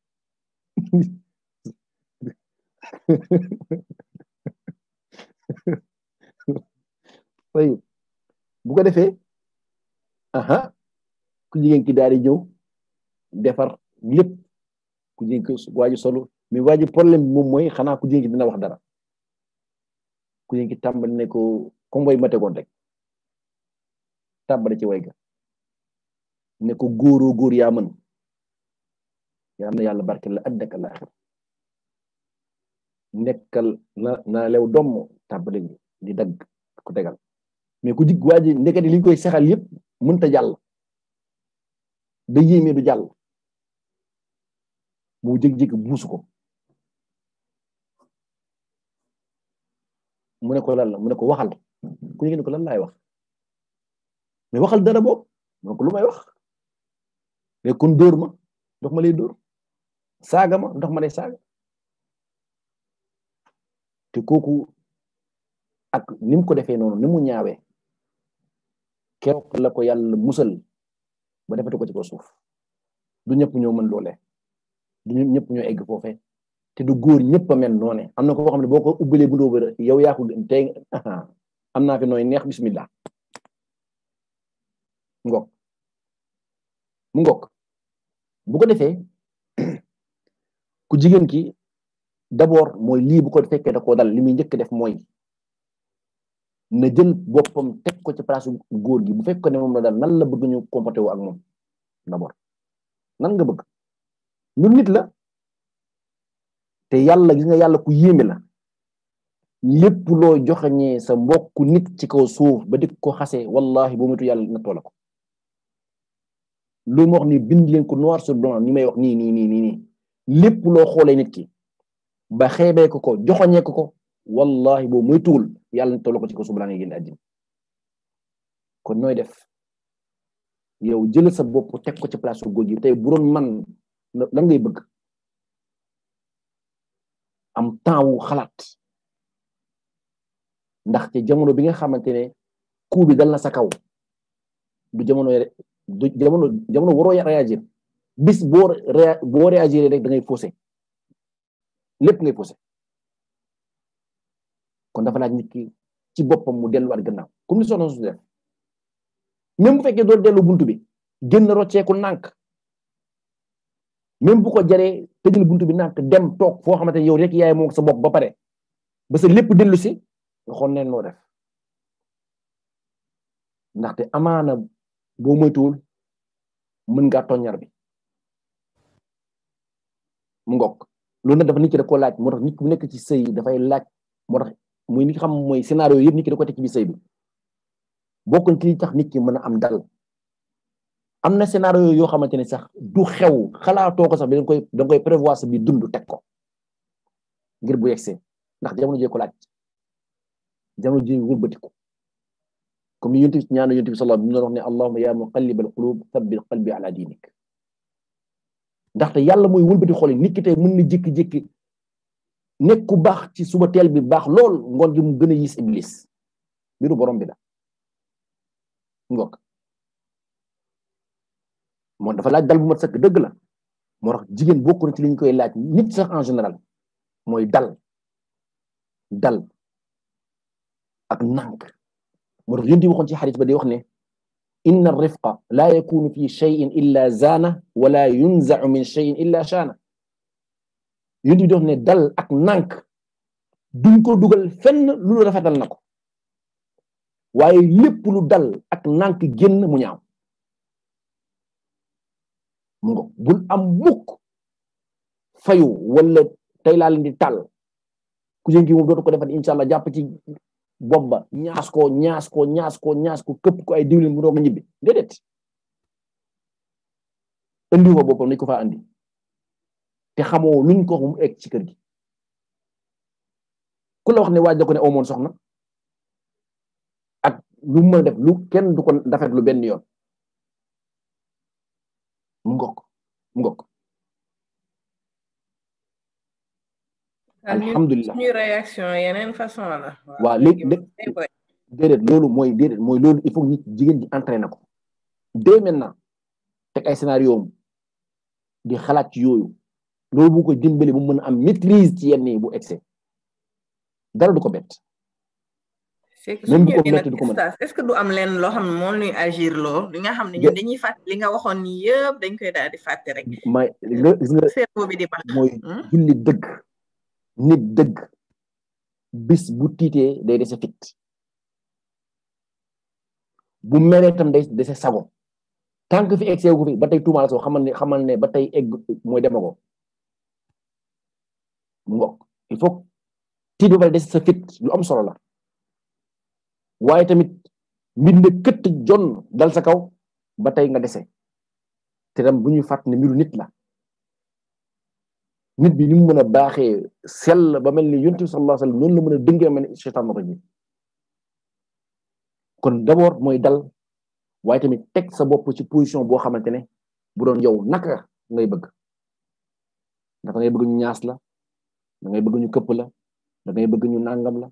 way bu ko defee aha ku jigéen ki daal di ñëw defar lépp ku jigéen ki waaju solo mais waaju problème bi moom mooy xanaa ku jigéen ki dina wax dara ku jigéen ki tàmbali ne ko comme way ma tegoon rek tàmbali ci way ga ne ko góoroo góor yaa mën yaa na yàlla barke la addaka la axir nekkal na na lew domm tàmbali di dagg ko tegal mais ku jig waa ji ndekete li ñu koy sexal yëpp mënta jàll da yéeme du jàll mu jég-jég buusu ko mu ne ko lan la mu ne ko waxal ku ne ko lan laay wax mais waxal dara boobu mu ne ko lu may wax mais kon dóor ma ndox ma lay dóor saaga ma ndox ma lay saaga te kooku ak ni mu ko defee noonu ni mu ñaawee keroog la ko yàlla musal ba defatu ko ci ko suuf du ñëpp ñoo mën loole du ñëpp ñoo egg foofe te du góor ñëpp a mel noone am na ko xam ne boo ko ubbalee bu ndóoba yow yaa ko tey am naa fi nooy neex bismillah ngok mu ngok bu ko defee ku jigéen ki d'abord mooy lii bu ko fekkee da koo dal li muy njëkk def mooy na jël boppam teg ko ci place góor gi bu fekk ne moom la dal nan la bëgg ñu comporté wu ak moom d'abord nan nga bëgg ñun nit la te yàlla gis nga yàlla ku yéeme la lépp loo joxeñee sa mbokku nit ci kaw suuf ba dik ko xase wallahi boo mutu yàlla na toola ko loolu ma wax ni bind leen ko noir sur blanc ni may wax nii nii nii nii nii lépp loo xoolee nit ki ba xeebee ko ko joxoñee ko ko wallahi boo muy tuul yàlla na toola ko ci kaw suuf balaa ngay génn àddina kon nooy def yow jël sa bopp teg ko ci place su góor gi tey bu doon man lan ngay bëgg am temps wu xalaat ndaxte jamono bi nga xamante ne coup bi dal na sa kaw du jamono du jamono jamono waroo réagir bis boo boo réagir rek da ngay faussé lépp ngay faussé kon dafa laaj nit ki ci boppam mu delluwaat gannaaw comme ni soxna su def même bu fekkee doo dellu buntu bi génn rocceeku nànk même bu ko jaree tëjal buntu bi nànk dem toog foo xamante ne yow rek yaay moom sa bopp ba pare ba sa lépp dellu si nga xool neen noo def ndaxte amaana boo moytuwul mën ngaa toññar bi mu ngokk loolu nag dafa nit ki da ko laaj moo tax nit ku nekk ci sëy dafay laaj moo tax muy ni xam mooy scénario yëpp nit ki da ko teg ci biir sëy bi bokk ci tax nit ki mën a am dal am na scénario yoo xamante ne sax du xew xalaatoo ko sax bi da nga koy da nga koy prévoir sa biir dund teg ko ngir bu yegsee ndax jamono jee ko laaj jamono ji wëlbatiku comme ni yonent bi ñaanu yonent bi sallallahu alayhi wa sallam wax ne allahumma ya muqallibal qulub thabbit qalbi ala dinik ndaxte yàlla mooy wëlbati xol nit ki tey mën na jékki-jékki nekk ku baax ci suba teel bi baax lool ngoon gi mu gën a yis iblis mbiru borom bi la ngok moo dafa laaj dal bu mat sëkk dëgg la moo tax jigéen bokk na ci li ñu koy laaj nit sax en général mooy dal dal ak nànk moo tax yonti waxoon ci xarit ba di wax ne inna rifqa la yakunu fi cheyin illa zaana wala yunzau min cheyin illa shaana yonti bi di wax ne dal ak nànk duñ ko dugal fenn lu rafetal na ko waaye lépp lu dal ak nànk génn mu ñaaw mu ngo bul am mukk fayu wala tey laa leen di tàll ku jën ki moom dootu ko defat incha allah jàpp ci bopp ba ñaas ko ñaas ko ñaas ko ñaas ko këpp ko ay diwlin mu doog a ñibbi déedéet andi fa boppam nañ ko faa andi te xamoo luñ ko mu egg ci kër gi ku la wax ne waaj da ko ne amoon soxna ak lu mën a def lu kenn du ko dafet lu benn yoon mu ngok mu ngok alhamdulilah suñu réaction yeneen façon la waaw léegi déedéet loolu mooy déedéet mooy loolu il faut nit jigéen ji entraîné ko dès maintenant teg ay scénario am di xalaat ci yooyu loolu bu ko dimbali bu mën a am maîtrise ci yenn yi bu excès dara du ko bett c'est que suñu ñëwee nag stage est-ce que du am leen loo xam ne moom ñuy agir loo li nga xam ne ñun dañuy fàtte li nga waxoon ni yëpp dañ koy daal di fàtte rek may nga gis nga cerveau bi di baax mooy julli dëgg nit dëgg bis bu tiitee day dese fit bu meree tam day dese sago tant que fi egg seegu fi ba tey tuumaal soo xamal ne xamal ne ba tey egg mooy demago mu ngok il faut tiit ba pare dese sa fit lu am solo la waaye tamit mbir ne këtt jon dal sa kaw ba tey nga dese te tam bu ñuy fàtt ne mbiru nit la nit bi ni mu mën a baaxee sell ba mel ni yonent bi sallallahu alayhi wasallam noonu la mën a dëngee mel ni seytaan rajim kon d'abord mooy dal waaye tamit teg sa bopp ci position boo xamante ne bu doon yow naka ngay bëgg ndax da ngay bëgg ñu ñaas la da ngay bëgg ñu këpp la da ngay bëgg ñu nangam la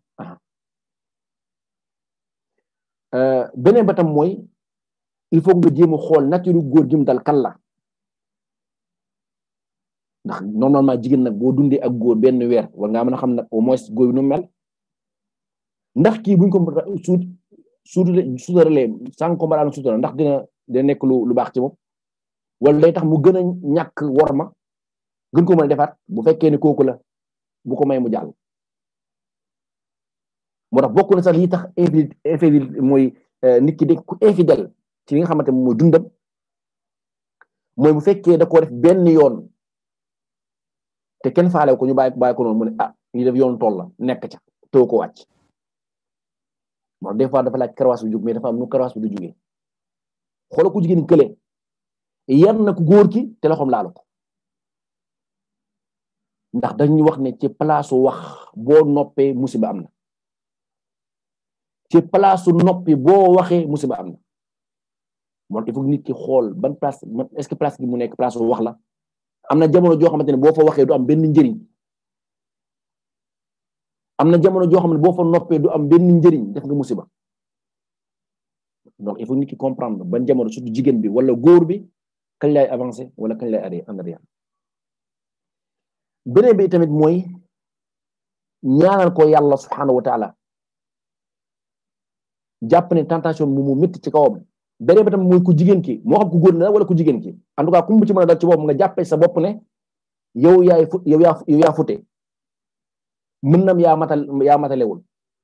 ah beneen ba tam mooy il faut nga jéem a xool nature góor gi mu dal kan la ndax normalement jigéen nag boo dundee ak góor benn weer war ngaa mën a xam nag au moins góor bi nu mel ndax kii buñ ko suut suutale suutaralee sànq ko mbaraan suutara ndax dina dina nekk lu lu baax ci moom wala day tax mu gën a ñàkk worma gën ko mën a defaat bu fekkee ne kooku la bu ko may mu jàll moo tax bokk na sax yi tax infidèle infidèle mooy nit ki de ku infidèle ci li nga xamante ne mooy dundam mooy bu fekkee da koo def benn yoon te kenn faale ko ñu bàyyi bàyyi ko noonu mu ne ah ñu def yoon tool la nekk ca too ko wàcc moo des fois dafa laaj karawaas bu jóg mais dafa am nu karawaas bi du jógee xoolal ku jigéen kële yar na ku góor ki te loxoom laalu ko ndax dañuy wax ne ci place wax boo noppee musiba am na ci place noppi boo waxee musiba am na moo il faut nit ki xool ban place est-ce que place bi mu nekk place wax la am na jamono joo xamante ne boo fa waxee du am benn njëriñ am na jamono joo xam ne boo fa noppee du am benn njëriñ def nga musiba donc il faut nit ki comprendre ban jamono surtout jigéen bi wala góor bi kañ lay avancer wala kañ lay arrêter en arrière beneen bi tamit mooy ñaanal ko yàlla subhanahu wa taala jàpp ne tentation bi mu métti ci kawam beneen bi tamit mooy ku jigéen ki moo xam ku góor la wala ku jigéen ki en tout cas ku mu ci mën a dal ci bopp nga jàppee sa bopp ne yow yaay fu yow yaa yow yaa fute mën nam yaa matal yaa matalewul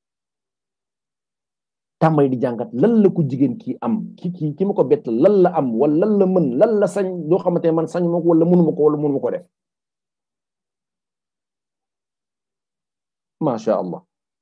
tàmbali di jàngat lan la ku jigéen ki am ki ki ki ma ko bett lan la am wala lan la mën lan la sañ loo xamante ne man sañ ma ko wala mënuma ko wala mënuma ko def macha allah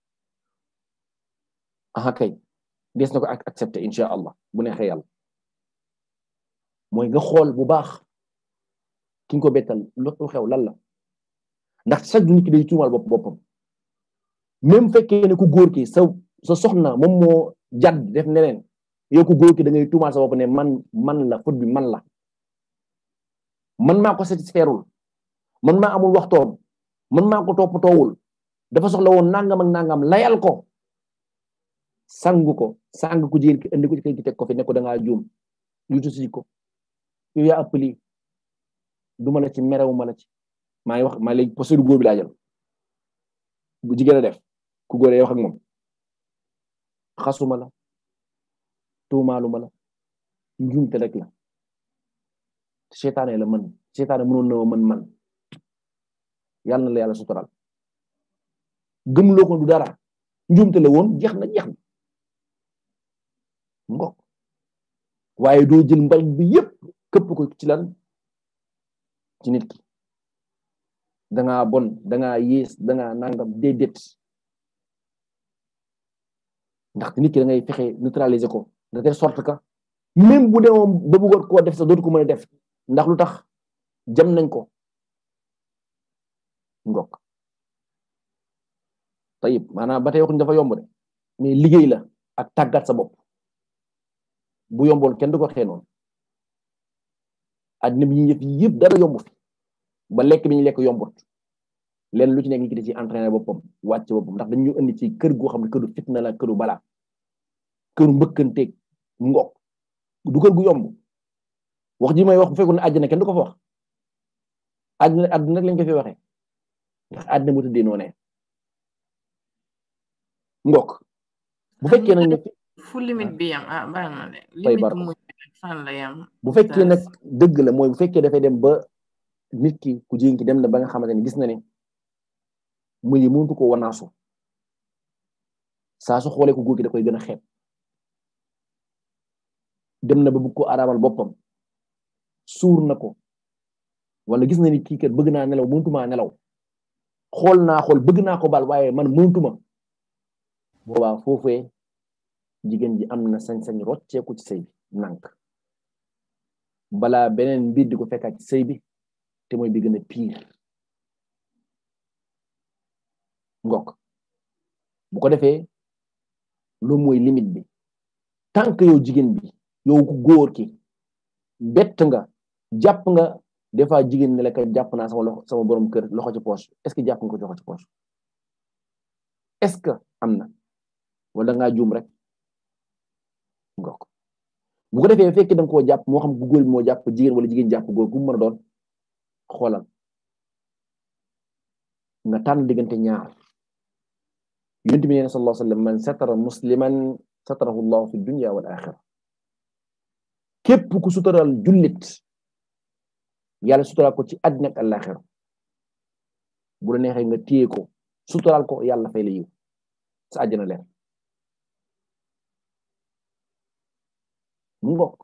aha kay des na ko ak accepté incha allah bu neexee yàlla mooy nga xool bu baax ki nga ko bettal lu xew lan la ndax sax du nit ki day tuumal bopp boppam même fekkee ne ku góor ki sa sa soxna moom moo jadd def neneen yow ku góor ki da ngay tuumal sa bopp ne man man la faute bi man la man maa ko satisfairul man maa amul waxtoom man maa ko toppatoowul dafa soxla woon nangam ak nangam layal ko sangu ko sang ku jigéen ki indi ko ci kër gi teg ko fi ne ko da ngaa juum yutu si ko yow yaa ëpp lii duma la ci merewu ma la ci maa ngi wax maa léegi posture góor bi laa jël bu jigéen a def ku góor wax ak moom xasuma la tuumaaluma la njuumte rek la seytaane la mën seytaane mënoon na mën man yàlla na la yàlla sutural gëmloo ko du dara njuumte la woon jeex na jeex na ngok waaye doo jël mbal bi yépp këpp ko ci lan ci nit ki dangaa bon dangaa yées dangaa nangam déedéet ndaxte nit ki da ngay fexe neutraliser ko de telle sorte que même bu demoon ba bëggoon koo def sax dootu ko mën a def ndax lu tax jam nañ ko ngok tayib maanaam ba tey waxuñ dafa yomb de mais liggéey la ak tàggat sa bopp bu yomboon kenn du ko xee noonu addina bi ñu yëf yëpp dara yomb fi ba lekk bi ñu lekk yombut leen lu ci nekk nit ki da ci entraîné boppam wàcc boppam ndax dañu indi ci kër goo xam ne këru fitna la këru balaa këru mbëkkanteeg ngok du kër gu yomb wax ji may wax bu fekkoon ne àjjana kenn du ko fa wax àddina àddina rek lañ ko fi waxee ndax àddina mu tëddee noonee ngok bu fekkee nag ne fu limite bi yam ah baax na de fay limite bar mu fan la yam bu fekkee nag dëgg la mooy bu fekkee dafay dem ba nit ki ku jigéen ki dem na ba nga xamante ne gis na ne muy mëntu ko wanaasu saa su xoolee ko góor ki da koy gën a xeeb dem na ba bëgg ko araamal boppam suur na ko wala gis na ni kii kat bëgg naa nelaw mëntumaa nelaw xool naa xool bëgg naa ko baal waaye man mëntuma boobaa foofee jigéen ji am na sañ-sañ rocceeku ci sëy bi nànk balaa beneen mbir di ko fekkaat ci sëy bi te mooy bi gën a pire ngok bu ko defee loolu mooy limite bi tant que yow jigéen bi yow ku góor ki bett nga jàpp nga des fois jigéen ne la ka jàpp naa sama loxo sama borom kër loxo ci poche est-ce que jàpp nga ko loxo ci poche est-ce que am na wala ngaa juum rek ngok bu ko defee fekkee da nga koo jàpp moo xam ku góor bi moo jàpp jigéen wala jigéen jàpp góor ku mu mën a doon xoolal nga tànn diggante ñaar yonent bi nee na sallallahu alayhi wa sallam man satara musliman satarahu llahu fi dunya wal axira képp ku sutural jullit yàlla sutural ko ci àddina ak àllaaxira bu la neexee nga téye ko sutural ko yàlla fay la yiw sa àjjana leer mu ngok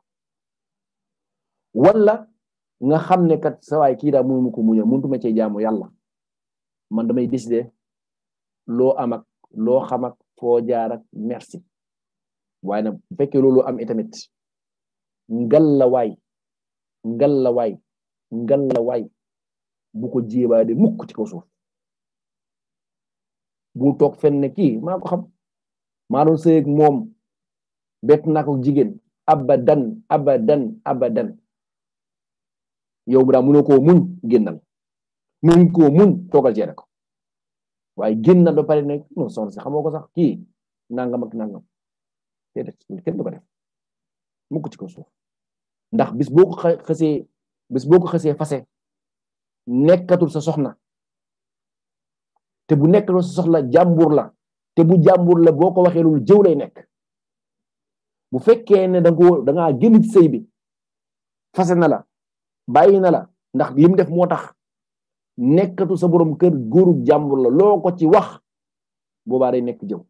wala nga xam ne kat sa waay kii daa mënu ko muñal mënutuma cee jaamu yàlla man damay décider loo am ak loo xam ak foo jaar ak merci waaye nag bu fekkee loolu am itamit ngal la waay ngal la waay ngal la waay bu ko jéebaade mukk ci kaw suuf bu toog fenn ne kii maa ko xam maa doon sëy ak moom bett naa ko jigéen abadan abadan abadan yow bu daa mënoo koo muñ génnal muñ koo muñ toogal jeere ko waaye génnal ba pare ne non soxna si xamoo ko sax kii nangam ak nangam déedéet kenn du ko def mukk ci ko suuf ndax bis boo ko xasee bis boo ko xasee fase nekkatul sa soxna te bu nekkatul sa soxla jàmbur la te bu jàmbur la boo ko waxee loolu jëw lay nekk bu fekkee ne da nga da ngaa génn ci sëy bi fase na la bàyyi na la ndax lim def moo tax nekkatu sa borom kër góoru jàmbur la loo ko ci wax boobaa day nekk jëw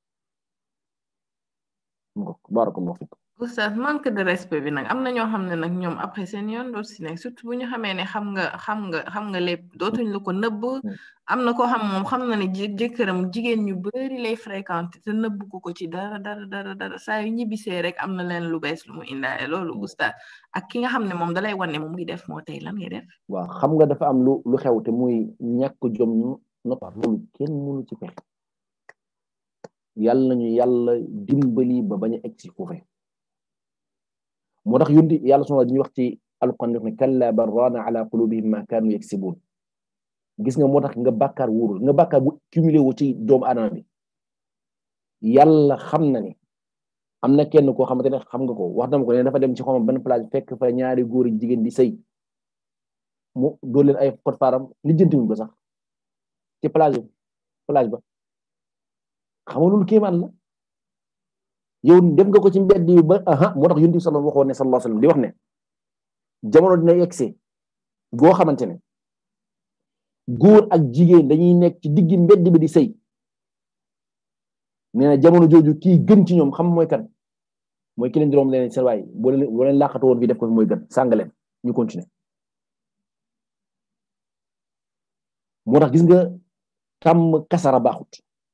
barakallahu fik oustaz manque de respect bi nag am na ñoo xam ne nag ñoom après seen yoon dootu si nekk surtout bu ñu xamee ne xam nga xam nga xam nga lépp dootuñ la ko nëbb am na koo xam moom xam na ne jëkkëram jigéen ñu bari lay fréquenté te nëbb ko ko ci dara dara dara dara saa yu ñibbisee rek am na leen lu bees lu mu indaale loolu oustaz ak ki nga xam ne moom dalay wan ne moom ngi def moo tey lan ngay def waaw xam nga dafa am lu lu xew te muy ñàkk jom nopar loolu kenn mënu ci fexe yàlla nañu yàlla dimbali ba bañ a egg si foofe moo tax yundi yàlla suna dañuy wax ci alquran def ne kalla bal raana ala qulubihim ma kaanu yaksibun gis nga moo tax nga bàkkaar wóorul nga bàkkaar bu cumulé wu ci doomu aadama bi yàlla xam na ne am na kenn koo xamante ne xam nga ko wax dama ko ne dafa dem ci xawma benn plage fekk fa ñaari góor yi jigéen di sëy mu dóor leen ay pot faaram lijjanti wuñ ko sax ci plage plage ba xam nga loolu kéemaan la yow dem nga ko ci mbedd yi ba aha moo tax yonent bi sallallahu waxoon ne sallallahu alayhi wasallam di wax ne jamono dina yegsi goo xamante ne góor ak jigéen dañuy nekk ci diggi mbedd bi di sëy nee na jamono jooju kii gën ci ñoom xam mooy kan mooy ki leen di romb leen seen waay boo leen boo leen làqatu woon fii def ko fi mooy gën sàng leen ñu continuer moo tax gis nga tàmm kasara baaxut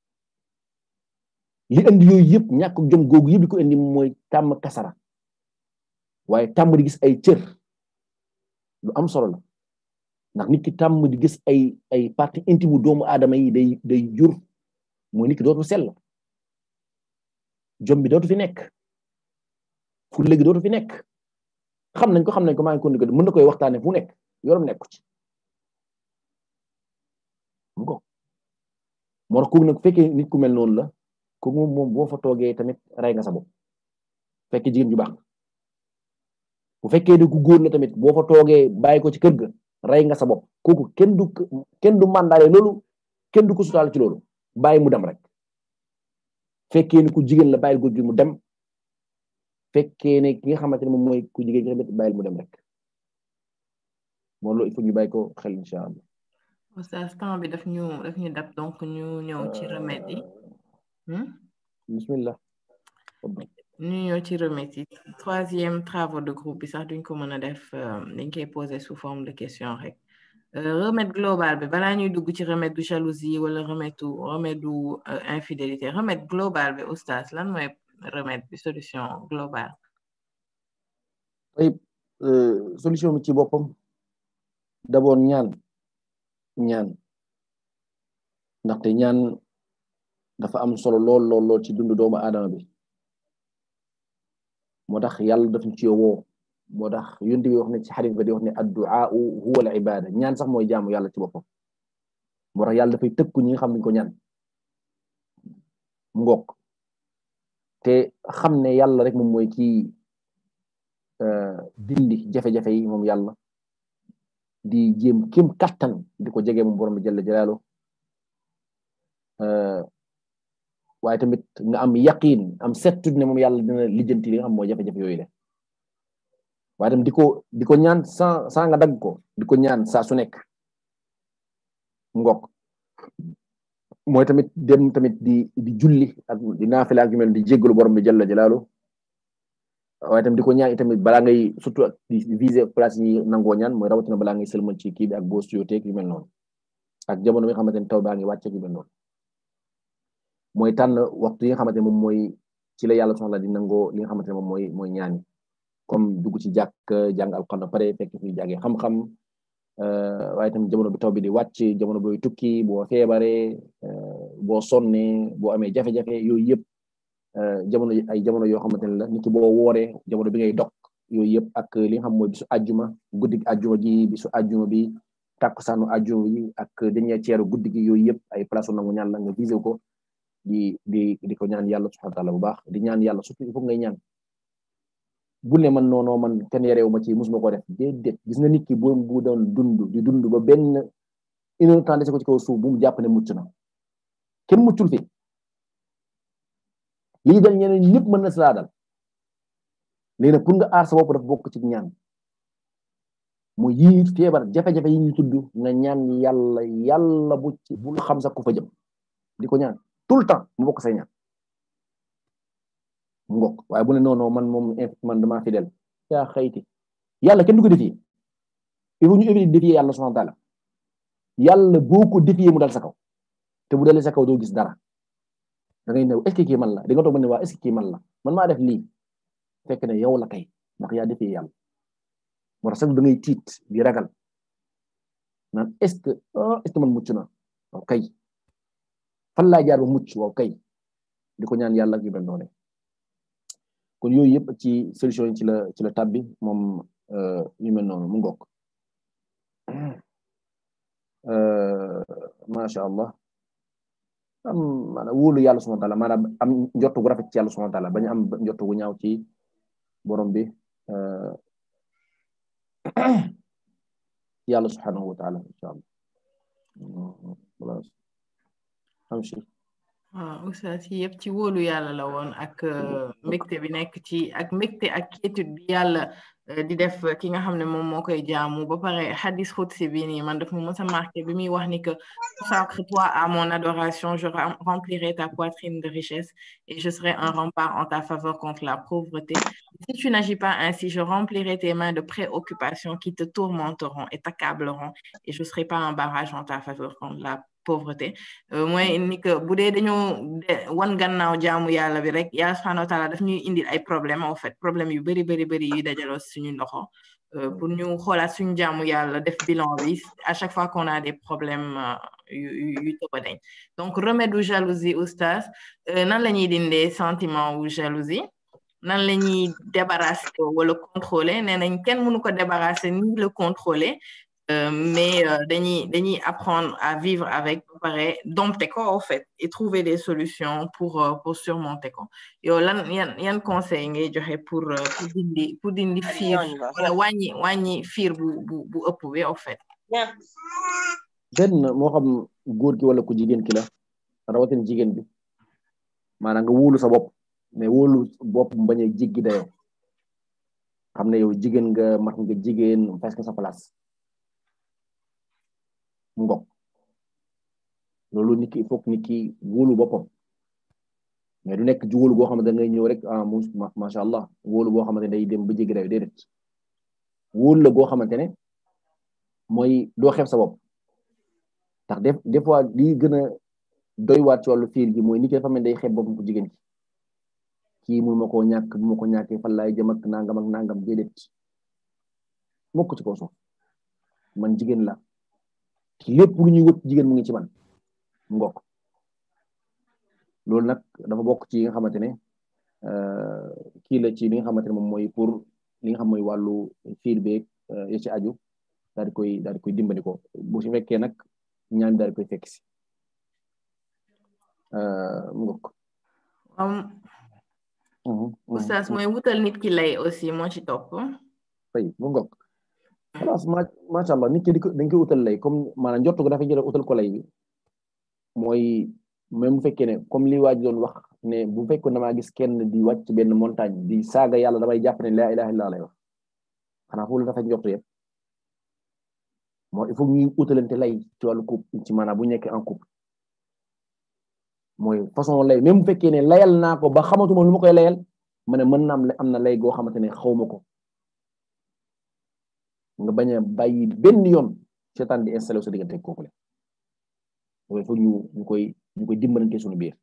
li indi yooyu yëpp ñàkk jom googu yëpp di ko indi mooy tàmm kasara waaye tàmm di gis ay cër lu am solo la ndax nit ki tàmm di gis ay ay partie intime doomu aadama yi day day jur mooy nit ki dootu sell jom bi dootu fi nekk fu léegi dootu fi nekk xam nañ ko xam nañ ko maa ngi ko ndigal mën na koy waxtaane fu nekk yorom nekku ci mu ko moo tax kooku nag fekkee nit ku mel noonu la kooku moom moom boo fa toogee tamit rey nga sa bopp fekkee jigéen ju baax bu fekkee ni ku góor la tamit boo fa toogee bàyyi ko ci kër ga rey nga sa bopp kooku kenn du kenn du mandaale loolu kenn du ko sutaal ci loolu bàyyi mu dem rek fekkee ni ku jigéen la bàyyil góor gi mu dem fekkee ne ki nga xamante ne moom mooy ku jigéen ki tamit bàyyil mu dem rek moo loolu il faut ñu bàyyi ko xel incha allah Oustaz temps bi daf ñu daf ñu dab donc ñu ñëw ci remède yi bismillah ñu ñëw ci remède yi troisième travaux de groupe bi sax duñ ko mën a def dañ koy poser sous forme de question rek remède global bi balaa ñuy dugg ci remède du jalousie wala remède du remède du infidélité remède global bi oustaz lan mooy remède bi solution globale ay solution bi ci boppam d'abord ñaan ñaan ndaxte ñaan dafa am solo lool lool lool ci dundu doomu aadama bi moo tax yàlla daf ñu ci woo moo tax yonent bi wax ne ci xadis ba di wax ne addu'a huwa al ibada ñaan sax mooy jaamu yàlla ci boppam moo tax yàlla dafay tëkku ñi nga xam ne ko ñaan mu ngoog te xam ne yàlla rek moom mooy kii dindi jafe-jafe yi moom yàlla di jéem kéem kattan di ko jege moom borom bi jalla jalaalu waaye tamit nga am yaqin am certitude ne moom yàlla dina lijjanti li nga xam mooy jafe-jafe yooyu le waaye tamit di ko di ko ñaan sans sans nga dagg ko di ko ñaan saa su nekk ngok mooy tamit dem tamit di di julli ak di naafila ak yu mel di jéggalu borom bi jalla jalaalu waaye tamit di ko ñaan itamit balaa ngay surtout di viser place yi nangoo ñaan mooy rawatina balaa ngay sëlmal ci kii bi ak boo suyooteeg yu mel noonu ak jamono bi nga xamante ne taw baa ngi wàcceeg yu mel noonu mooy tànn waxtu yi nga xamante ne moom mooy ci la yàlla soxla di nangoo li nga xamante ne moom mooy mooy ñaani comme dugg ci jàkk jàng alxuraan ba pare fekk fi jàngee xam-xam waaye tamit jamono bi taw bi di wàcc jamono booy tukki boo feebaree boo sonnee boo amee jafe-jafe yooyu yëpp jamono ay jamono yoo xamante ne la nit ki boo wooree jamono bi ngay dog yooyu yëpp ak li nga xam mooy bisu àjjuma guddi àjjuma gi bisu àjjuma bi takkusaanu àjjuma yi ak dañuy ceeru guddi gi yooyu yëpp ay place nangu ñaan la nga visé ko di di di ko ñaan yàlla subhanahu wa taala bu baax di ñaan yàlla surtout il faut ngay ñaan bu ne man noonu man kenn yareewu ma ci musuma ko def déedéet gis nga nit ki bu bu doon dund di dund ba benn une heure temps dese ko ci kaw suuf bu mu jàpp ne mucc na kenn muccul fi lii dal ñeneen ñëpp mën na si laa dal léegi nag pour nga aar sa bopp dafa bokk ci ñaan mu yii feebar jafe-jafe yi ñu tudd nga ñaan yàlla yàlla bu ci bul xam sax ku fa jëm di ko ñaan tout le temps mu bokk say ñaan mu ngokk waaye bu ne non non man moom man dama fidèle yaa xayti yàlla kenn du ko défier il faut ñu éviter défier yàlla subhanahu wa taala yàlla boo ko défier mu dal sa kaw te bu dalee sa kaw doo gis dara da ngay ne est-ce que kii man la di nga toog ba ne waa est-ce que kii man la man maa def lii fekk ne yow la kay ndax yaa défier yàlla moo tax sax da ngay tiit di ragal naan est-ce que est-ce que man mucc na waaw kay fan laa jaar ba mucc waaw kay di ko ñaan yàlla ak yu mel noonu kon yooyu yëpp ci solution yi ci la ci la tabbi moom yu mel noonu mu ngokk macha allah am maanaam wóolu yàlla subhanahu wa taala maanaam am njottu gu rafet ci yàlla subhanahu wa taala bañ am njottu gu ñaaw ci borom bi yàlla subhanahu wa taala insha allah am si waaw oustaz yi yëpp ci wóolu yàlla la woon ak mbégte bi nekk ci ak mbégte ak quiétude bi yàlla di def ki nga xam ne moom moo koy jaamu ba pare hadis xutsi bi nii man daf mu mës a marqué bi muy wax ni que consacre-toi à mon adoration je remplirai ta poitrine de richesse et je serai un rempart en ta faveur contre la pauvreté si tu n'agis pas ainsi je remplirai tes mains de préoccupations qui te tourmenteront et t'accableront et je serai pas un barrage en ta faveur contre la pauvreté mooy ni que bu dee dañoo wan gannaaw jaamu yàlla bi rek yàlla subhanahu wa taala daf ñuy indil ay problème en fait problème yu bëri bëri bëri yu dajaloo suñu loxo pour ñu xoolaat suñu jaamu yàlla def bilan bi à chaque fois qu'on a des problèmes yu yu tëba dañ donc remède u jalousie oustaz nan la ñuy dindee sentiment wu jalousie nan la ñuy débarrasser wala contrôler nee nañ kenn mënu ko débarrasser ni le contrôler Euh, mais euh, dañuy dañuy apprendre à vivre avec pare dompter ko en fait et trouver des solutions pour euh, pour surmonter ko yow lan yan yan conseil ngay joxe pour pour dindi pour dindi fiir wala wàññi wàññi fiir bu bu bu ëpp bi en fait benn moo xam góor gi wala ku jigéen ki la rawatina jigéen bi maanaam nga wóolu sa bopp mais wóolu bopp mu bañ a jiggi dayoo xam ne yow jigéen nga mat nga jigéen parce que sa place ngok loolu nit ki il faut que nit ki wóolu boppam mais du nekk ci wóolu boo xamante ne ngay ñëw rek ah macha allah wóolu boo xamante ne day dem ba jéggi dayo déedéet wóolu la boo xamante ne mooy doo xeeb sa bopp ndax des des fois lii gën a doy waat ci wàllu fiir gi mooy nit ki dafa mel day xeeb boppam ko jigéen ki kii mun ma koo ñàkk bu ma ko ñàkkee fan laay jëm ak nangam ak nangam déedéet mokk ci kaw suuf man jigéen la lépp lu ñuy wët jigéen mu ngi ci man ngok loolu nag dafa bokk ci nga xamante ne kii la ci li nga xamante ne moom mooy pour li nga xam mooy wàllu fiir beeg ya ci aju daal di koy daal di koy dimbali ko bu si fekkee nag ñaan daal di koy fekk si ngok oustaz mooy wutal nit ki lay aussi moo ci topp fay mu ngok xalaas ma macha allah nit ki di ko dañ koy utal lay comme maanaam njort ko dafa jël utal ko lay bi mooy même bu fekkee ne comme li waa ji doon wax ne bu fekkoon damaa gis kenn di wàcc benn montagne di saaga yàlla damay jàpp ne laa ilaha illa lay wax xanaa foofu la dafa njort yëpp mooy il faut ñuy utalante lay ci wàllu couple ci maanaam bu ñu nekkee en couple mooy façon lay même bu fekkee ne layal naa ko ba xamatuma lu ma koy layal ma ne mën na am am na lay goo xamante ne xawma ko nga bañ a bàyyi benn yoon seetaan di installé sa diggante kooku la loolu il faut ñu ñu koy ñu koy dimbalante suñu biir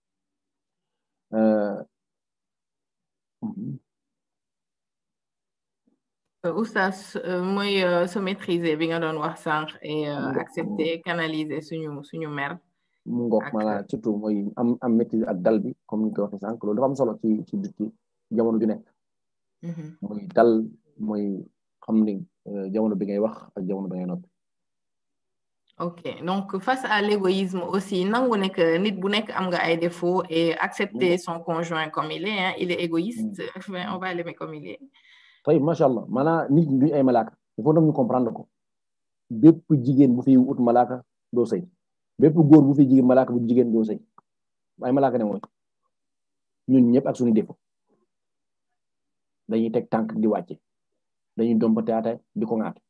oustaz mooy se maîtriser bi nga doon wax sànq et accepter canaliser suñu suñu mer mu ngoog maanaam surtout mooy am am maîtrise ak dal bi comme ni ko waxee sànq loolu dafa am solo ci ci ci jamono ju nekk mooy dal mooy xam ni jamono bi ngay wax ak jamono bi ngay noppi ok donc face à l'égoïsme aussi nangu ne que nit bu nekk am nga ay défauts et accepter son conjoint comme il est hein il est égoïste on va l'aimer comme il est tey macha allah maanaam nit duñ ay malaaka il faut ñu comprendre ko bépp jigéen bu fi ut malaaka doo sëy bépp góor bu fi jigéen malaaka bu jigéen doo sëy ay malaaka ne mooy ñun ñëpp ak suñu défaut dañuy teg tànk di wàcce dañuy dompataate di ko ŋaat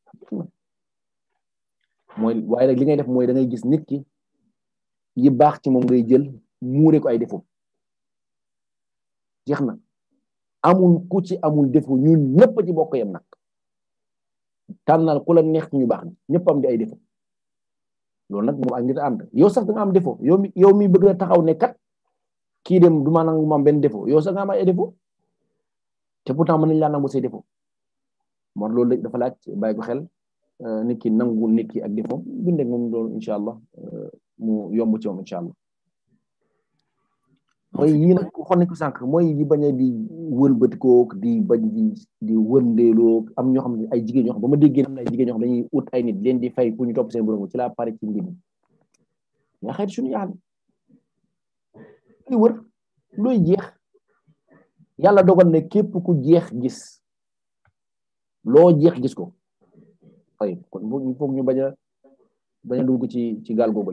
mooy waaye nag li ngay def mooy da ngay gis nit ki yi baax ci moom ngay jël muure ko ay défaut jeex na amul ku ci amul défaut ñun ñëpp ci bokk yem nag tànnal ku la neex ñu baax ñëpp am di ay défaut loolu nag moom ak nit ànd yow sax da nga am défaut yow mi yow mi bëgg na taxaw ne kat kii dem du ma nangu ma am benn défaut yow sax nga am ay défaut te pourtant mën nañu laa nangu say défaut moom loolu dafa laaj bàyyi ko xel nit ki nangu nit ki ak défaut bindee moom loolu incha allah mu yomb ci moom incha allah mooy yii nag waxoon nañ ko sànq mooy di bañ a di wëlbatikoo di bañ di di wëndeeloo am ñoo xam ne ay jigéen ñoo xam ba ma déggee am na ay jigéen ñoo xam dañuy ut ay nit leen di fay pour ñu topp seen borom ci la pare ci mbir mi nga xëy suñu yaal luy wër luy jeex yàlla dogal ne képp ku jeex gis loo jeex gis ko ay kon il faut ñu bañ a bañ a dugg ci ci gaal googu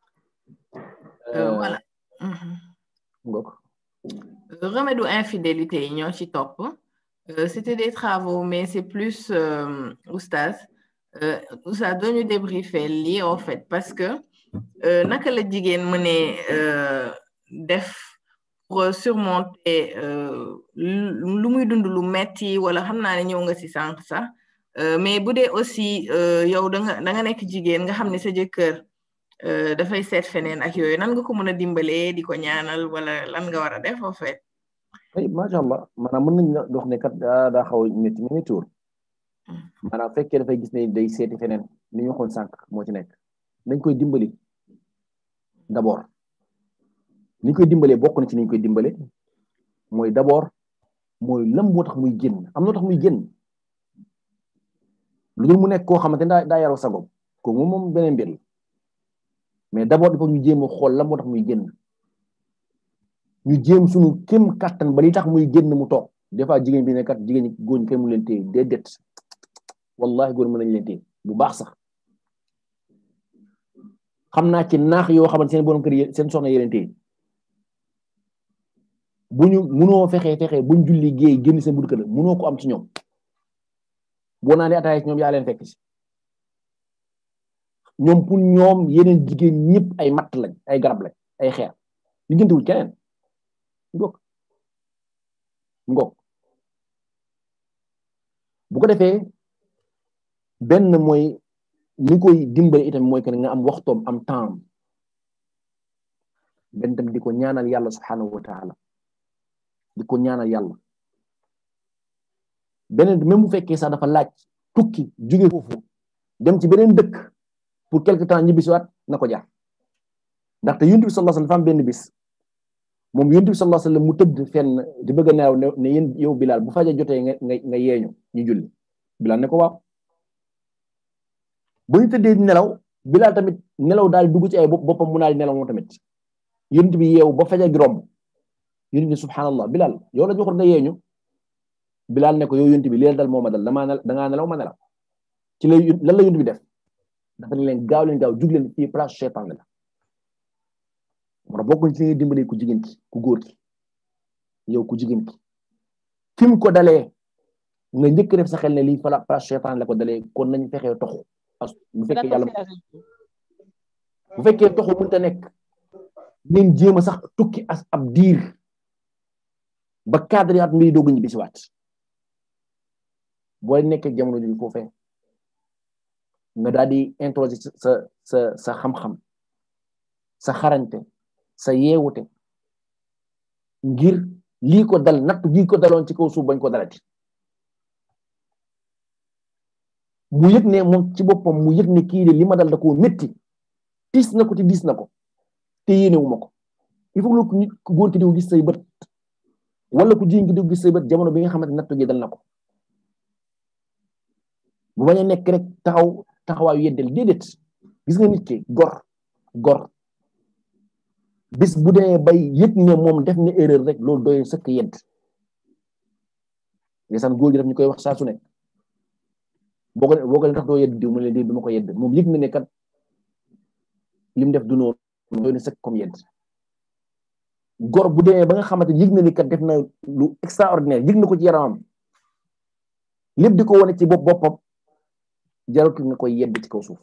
voilà ngok remède infidélité yi ñoo ci topp c'était des travaux mais c'est plus oustaz oustaz doñu débriefer lii en fait parce que naka la jigéen mënee def pour surmonter lu muy dund lu metti wala xam naa ne ñëw nga ci sànq sax mais bu dee aussi yow da nga da nga nekk jigéen nga xam ne sa jëkkër dafay seet feneen ak yooyu nan nga ko mën a dimbalee di ko ñaanal wala lan nga war a def en fait. ay macha allah maanaam mën nañu dox ne kat daa daa xaw a métti mi tuur maanaam fekkee dafay gis ne day seeti feneen li ñu waxoon sànq moo ci nekk dañ koy dimbali d'abord ni ñu koy dimbalee bokk na ci ni ñu koy dimbale mooy d'abord mooy lam moo tax muy génn am na tax muy génn lu dul mu nekk koo xamante ne daa daa yaroo sagom ko moom moom beneen mbir la mais d'abord il faut ñu jéem a xool lam moo tax muy génn ñu jéem suñu kéem kattan ba li tax muy génn mu toog des fois jigéen bi ne kat jigéen ñi góor ñi kenn mu leen téye déedéet wallahi góor mën nañu leen téye bu baax sax xam naa ci naax yoo xamante seen borom kër yi seen soxna yeneen téye bu ñu munoo fexe fexe buñ julli géey génn seen buddi kër munoo ko am ci ñoom boo naa ne ataaya ci ñoom yaa leen fekk si ñoom pour ñoom yeneen jigéen ñëpp ay matt lañ ay garab lañ ay xeer liggéentewuñ keneen ngok ngok bu ko defee benn mooy ni koy dimbale itam mooy que nga am waxtoom am temps benn tam di ko ñaanal yàlla subhanahu wa taala di ko ñaanal yàlla beneen même bu fekkee sax dafa laaj tukki jóge foofu dem ci beneen dëkk pour quelque temps ñibbisiwaat na ko jaar ndaxte yonent bi sallallahu alayhi wasallam dafa am benn bis moom yonent bi sallallahu alayhi wasallam mu tëdd fenn di bëgg a nelaw ne yéen yow Bilal bu faja jotee nga nga nga yeeñu ñu julli Bilal ne ko waaw bu ñu tëddee nelaw Bilal tamit nelaw daal di dugg ci ay boppam mu naa di nelaw moom tamit yonent bi yeewu ba faja gi romb yonent bi subhanallah Bilal yow la ñu waxoon nga yeeñu Bilal ne ko yow yonent bi lii dal moo ma dal damaa dangaa nelaw ma nelaw ci la lan la yonent bi def dafa ne leen gaaw leen gaaw jug leen fii place cheytaan la moo bokkuñ ci dimbali ku jigéen ki ku góor ki yow ku jigéen ki fi mu ko dalee nga njëkk def sa xel ne lii fala place cheytaan la ko dalee kon nañ fexee toxu bu fekkee yàlla bu fekkee toxu mënta nekk ngeen jéem a sax tukki as ab diir ba cadre at mbiri doogu ñibbi si waat boo nekkee jamono ji foofee nga daal di introduire sa sa sa xam-xam sa xarañte sa yeewute ngir lii ko dal natt gii ko daloon ci kaw suuf bañ ko dalati mu yëg ne moom ci boppam mu yëg ne kii de li ma dal da koo métti tiis na ko te diis na ko te yéenewu ma ko il faut que nit ku góor ki di gis say bët wala ku jigéen ki di gis say bët jamono bi nga xamante natt gi dal na ko bu bañ a nekk rek taxaw taxawaayu yeddel déedéet gis nga nit ki gor gor bis bu dee bay yëg ne moom def na erreur rek loolu doy sëkk yedd ndeysaan góor gi daf ñu koy wax saa su nekk boo ko boo ko leen tax doo yedd diw mu leen di duma ko yedd moom yëg na ne kat lim def du noonu doy na sëkk comme yedd gor bu demee ba nga xamante yëg na ni kat def na lu extraordinaire yëg na ko ci yaramam lépp di ko wane ci bopp boppam jaratul nga koy yedd ci kaw suuf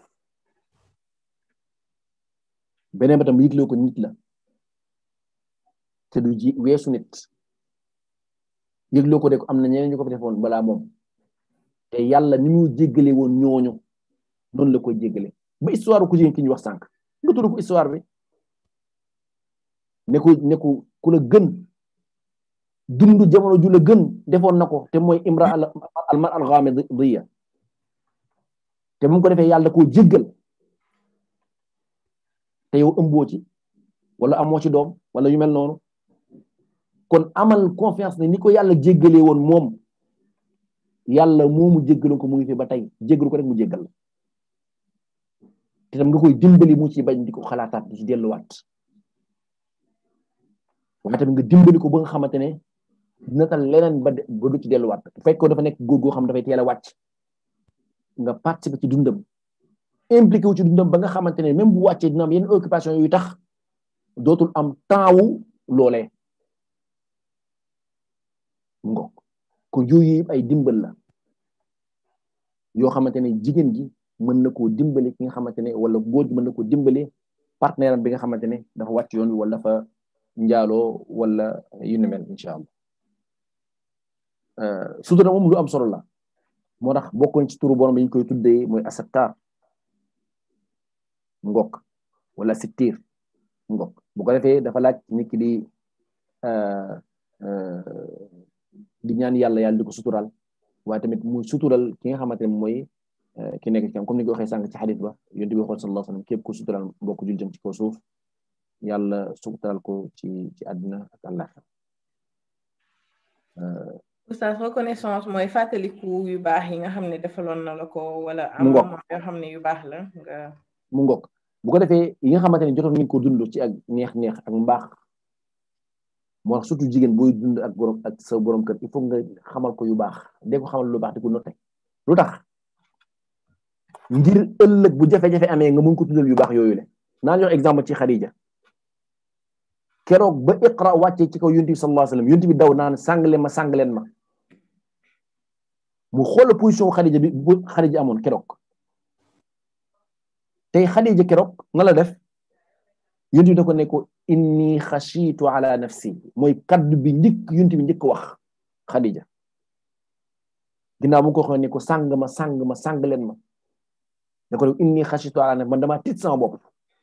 beneen ba tam yëgloo ko nit la te du ji weesu nit yëgloo ko de ko am na ñeneen ñu ko fi defoon balaa moom te yàlla ni mu jéggale woon ñooñu noonu la koy jéggale ba histoire ku jigéen ki ñu wax sànq nga tudd ko histoire bi ne ko ne ko ku la gën dund jamono ju la gën defoon na ko te mooy imra al mar al ghamidiyya te mu ko defee yàlla koo jéggal te yow ëmboo ci wala amoo ci doom wala yu mel noonu kon amal confiance ne ni ko yàlla jéggalee woon moom yàlla moomu jéggalu ko mu ngi fi ba tey jéggalu ko rek mu jéggal la te tam nga koy dimbali mu ci bañ di ko xalaataat di ci delluwaat waaye tamit nga dimbali ko ba nga xamante ne dina tal leneen ba ba du ci delluwaat bu fekkoo dafa nekk góor goo xam dafay teel a wàcc nga participer ci dundam impliqué wu ci dundam ba nga xamante ne même bu wàccee dina am yenn occupation yu tax dootul am temps wu loolee ngok ko yooyu yëpp ay dimbal la yoo xamante ne jigéen gi mën na koo dimbali ki nga xamante ne wala góor gi mën na koo dimbali partenaire am bi nga xamante ne dafa wàcc yoon wi wala dafa njaaloo wala yu ni mel incha allah sutura moom lu am solo la moo tax bokkoon ci turu borom bi ñu koy tuddee mooy asattar ngok wala sittir ngok bu ko defee dafa laaj nit ki di di ñaan yàlla yàlla di ko sutural waaye tamit muy sutural ki nga xamante ne mooy ki nekk ci kam comme ni ko waxee sànq ci xadis ba yonent bi waxoon sallallahu alayhi wasallam képp ku sutural mbokk jul jëm ci kaw suuf yàlla sutural ko ci ci àddina ak àllaxira oustaz reconnaissance mooy fàttaliku yu baax yi nga xam ne defaloon na la ko wala am mu ngok yoo xam ne yu baax la nga mu ngok bu ko defee yi nga xamante ne jotoon ngeen ko dund ci ak neex-neex ak mbaax moo tax surtout jigéen booy dund ak borom ak sa borom kër il faut nga xamal ko yu baax dee ko xamal lu baax di ko noté lu tax ngir ëllëg bu jafe-jafe amee nga mun ko tuddal yu baax yooyu le naan jox exemple ci Khadija keroog ba iqra wàccee ci kaw yonent bi sallallahu alayhi wasallam yonent bi daw naan sàngleen ma sàngleen ma mu xool position Khadija bi bu Khadija amoon keroog tey Khadija keroog nga la def yonent bi da ko ne ko inni xashitu ala nafsi mooy kaddu bi njëkk yonent bi njëkk wax Khadija ginnaaw mu ko waxee ne ko sàng ma sàng ma sàng leen ma da ko def inni xashitu ala nafsi man dama tiit sama bopp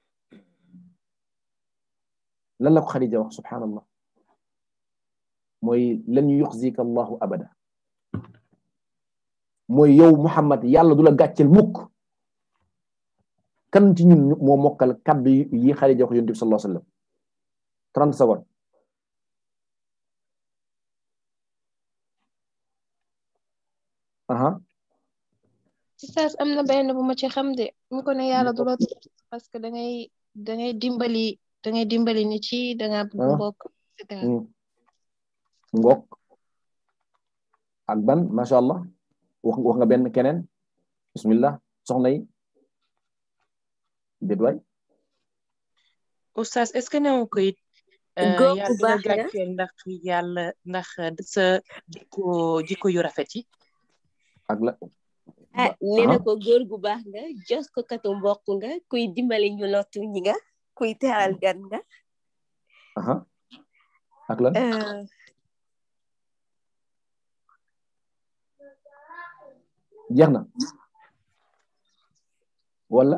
lan la ko Khadija wax subhanallah mooy lan yuxzika allahu abada mooy yow Muhammad yàlla du la gàcceel mukk kan ci ñun moo mokkal kaddu yi Khadija wax yonent bi sallallahu alayhi wasallam 30 secondes aha Oustaz am na benn bu ma ci xam de mu ko ne yàlla du la parce que da ngay da ngay dimbali da ngay dimbali nit ci da nga bëgg mbokk et cetera ngok ak ban macha allah wax wax nga benn keneen bismillah soxna yi déet waay Oustaz est-ce que newu ko it góor yàlla bu du la baax nga gàcceel ndax yàlla ndax sa jikko jikko yu rafet yi ak la ah nee na ko góor gu baax nga jos ko katu mbokk nga kuy dimbali ñu lottu ñi nga kuy teral gan nga aha ak lan euh, jeex na wala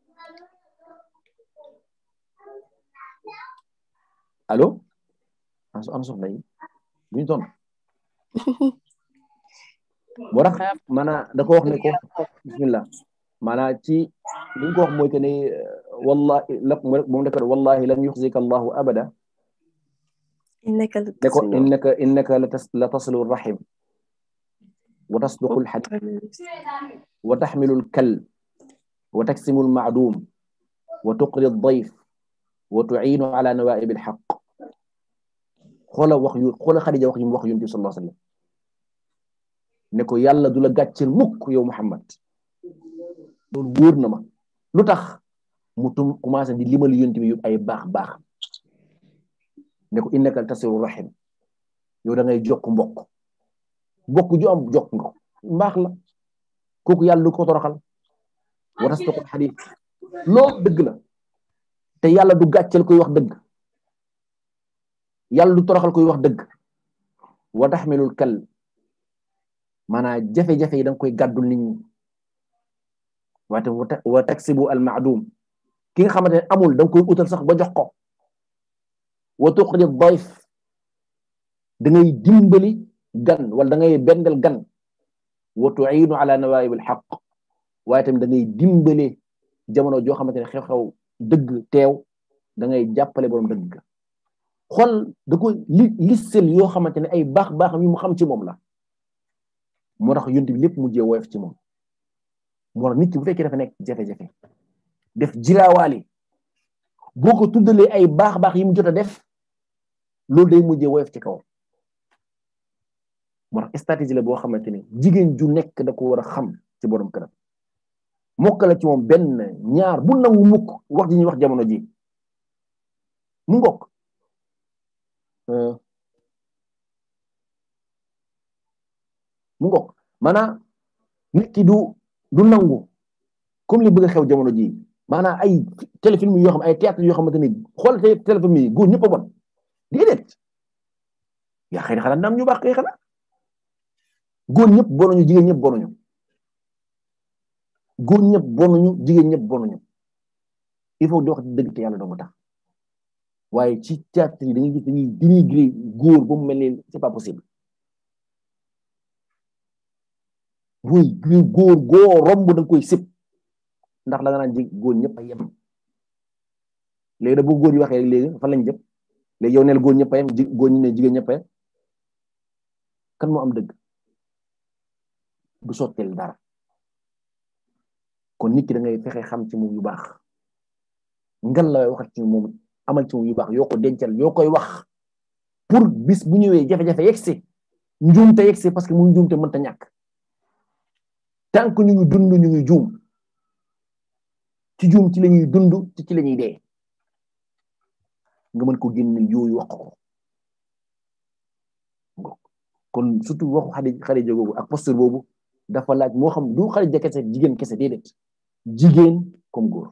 allo an an soxna yi buñu toon moo tax maanaa da ko wax ne ko bismillah maanaa ci li ñu ko wax mooy que ne wallahi la moom da ko wallahi lan yuxzika allahu abada innaka la ne ko tasilu innaka innaka la tas la tasilu rahim wa tasduqu alhadith wa taxmilu alkal wa taksimu almacdum wa tuqri aldayf wa tuciinu ala nawaib alxaq xoola wax yu xoola Xadija wax yu mu wax yonent bi sallallahu alayhi wa sallam ne ko yàlla du la gàcceel mukk yow Muhammad loolu wóor na ma lu tax mu tum commencé di limal yonent bi yu ay baax baax ne ko innaka tasiru rahim yow da ngay jokk mbokk mbokk ju am jokk nga mbaax la kooku yàlla du ko toroxal wa tasdaqul xadis loolu dëgg la te yàlla du gàcceel koy wax dëgg yàlla du toroxal koy wax dëgg wa taxmilul kal maanaam jafe-jafe yi da nga koy gàddul nit ñi waate wa taksibu al maadum ki nga xamante ne amul da nga koy utal sax ba jox ko wa tuqri dayf da ngay dimbali gan wala da ngay bendel gan wa tuinu ala nawaib al xaq waaye tamit da ngay dimbale jamono joo xamante ne xew-xew dëgg teew da ngay jàppale borom dëgg xool da ko li lissel yoo xamante ne ay baax baaxam yi mu xam ci moom la moo tax yonent bi lépp mujjee woyof ci moom moo tax nit ki bu fekkee dafa nekk jafe-jafe def jiraawaali boo ko tuddalee ay baax-baax yi mu jot a def loolu day mujjee woyof ci kaw moo tax stratégie la boo xamante ni jigéen ju nekk da ko war a xam ci borom këram mokk la ci moom benn ñaar bu nangu mukk wax ji ñuy wax jamono ji mu ngokk mu ngokk maanaam nit ki du du nangu comme li bëgg a xew jamono ji maanaam ay téléfilm yoo xam ay théâtre yoo xamante ni xool te téléfilm yi góor ñëpp a bon déedéet yaa xëy na xanaa naam ñu baax kay xanaa góor ñëpp bonuñu jigéen ñëpp bonuñu góor ñëpp bonuñu jigéen ñëpp bonuñu il faut di wax dëgg te yàlla doo tax waaye ci théâtre yi dañuy gis dañuy dénigrer góor ba mu mel ni c'est pas possible muy góor góor romb da nga koy sëb ndax la nga naan ji góor ñëpp a yem léegi da bu góor yi waxee léegi fan lañ jëm léegi yow neel góor ñëpp a yem ji góor ñi ne jigéen ñëpp a yem kan moo am dëgg du sotteel dara kon nit ki da ngay fexe xam ci moom yu baax ngan la waxat ci moom amal ci moom yu baax yoo ko dencal yoo koy wax pour bis bu ñëwee jafe-jafe yegsi njuumte yegsi parce que mu njuumte mënta ñàkk tant que ñu ngi dund ñu ngi juum ci juum ci la ñuy dund ci ci la ñuy dee nga mën ko génne yooyu wax ko kon surtout waxu xadi xadija boobu ak posture boobu dafa laaj moo xam du xadija kese jigéen kese déedéet jigéen comme góor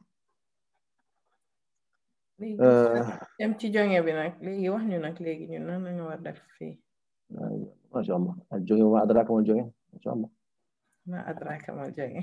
dem ci jonge bi nag léegi wax ñu nag léegi ñun nan lañu war def fii masha allah ak jonge ma adraka ma jonge masha allah ma adraka ma jonge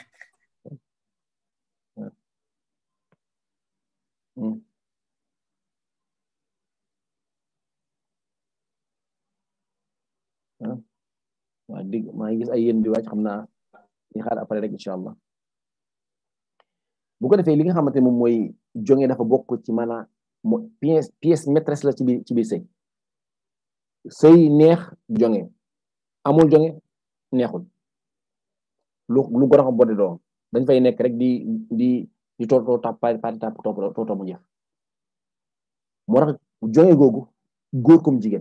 waa dig maa ngi gis ay yéen di wàcc xam naa ñu xaar après rek incha allah bu ko defee li nga xamante moom mooy jonge dafa bokk ci maanaam mo pièce pièce maîtresse la ci biir ci biir sëy sëy neex jonge amul jonge neexul lu lu gor a bodde doom dañ fay nekk rek di di di tootoo tap pari pari tap tootoo mu jeex moo tax jonge googu góor comme jigéen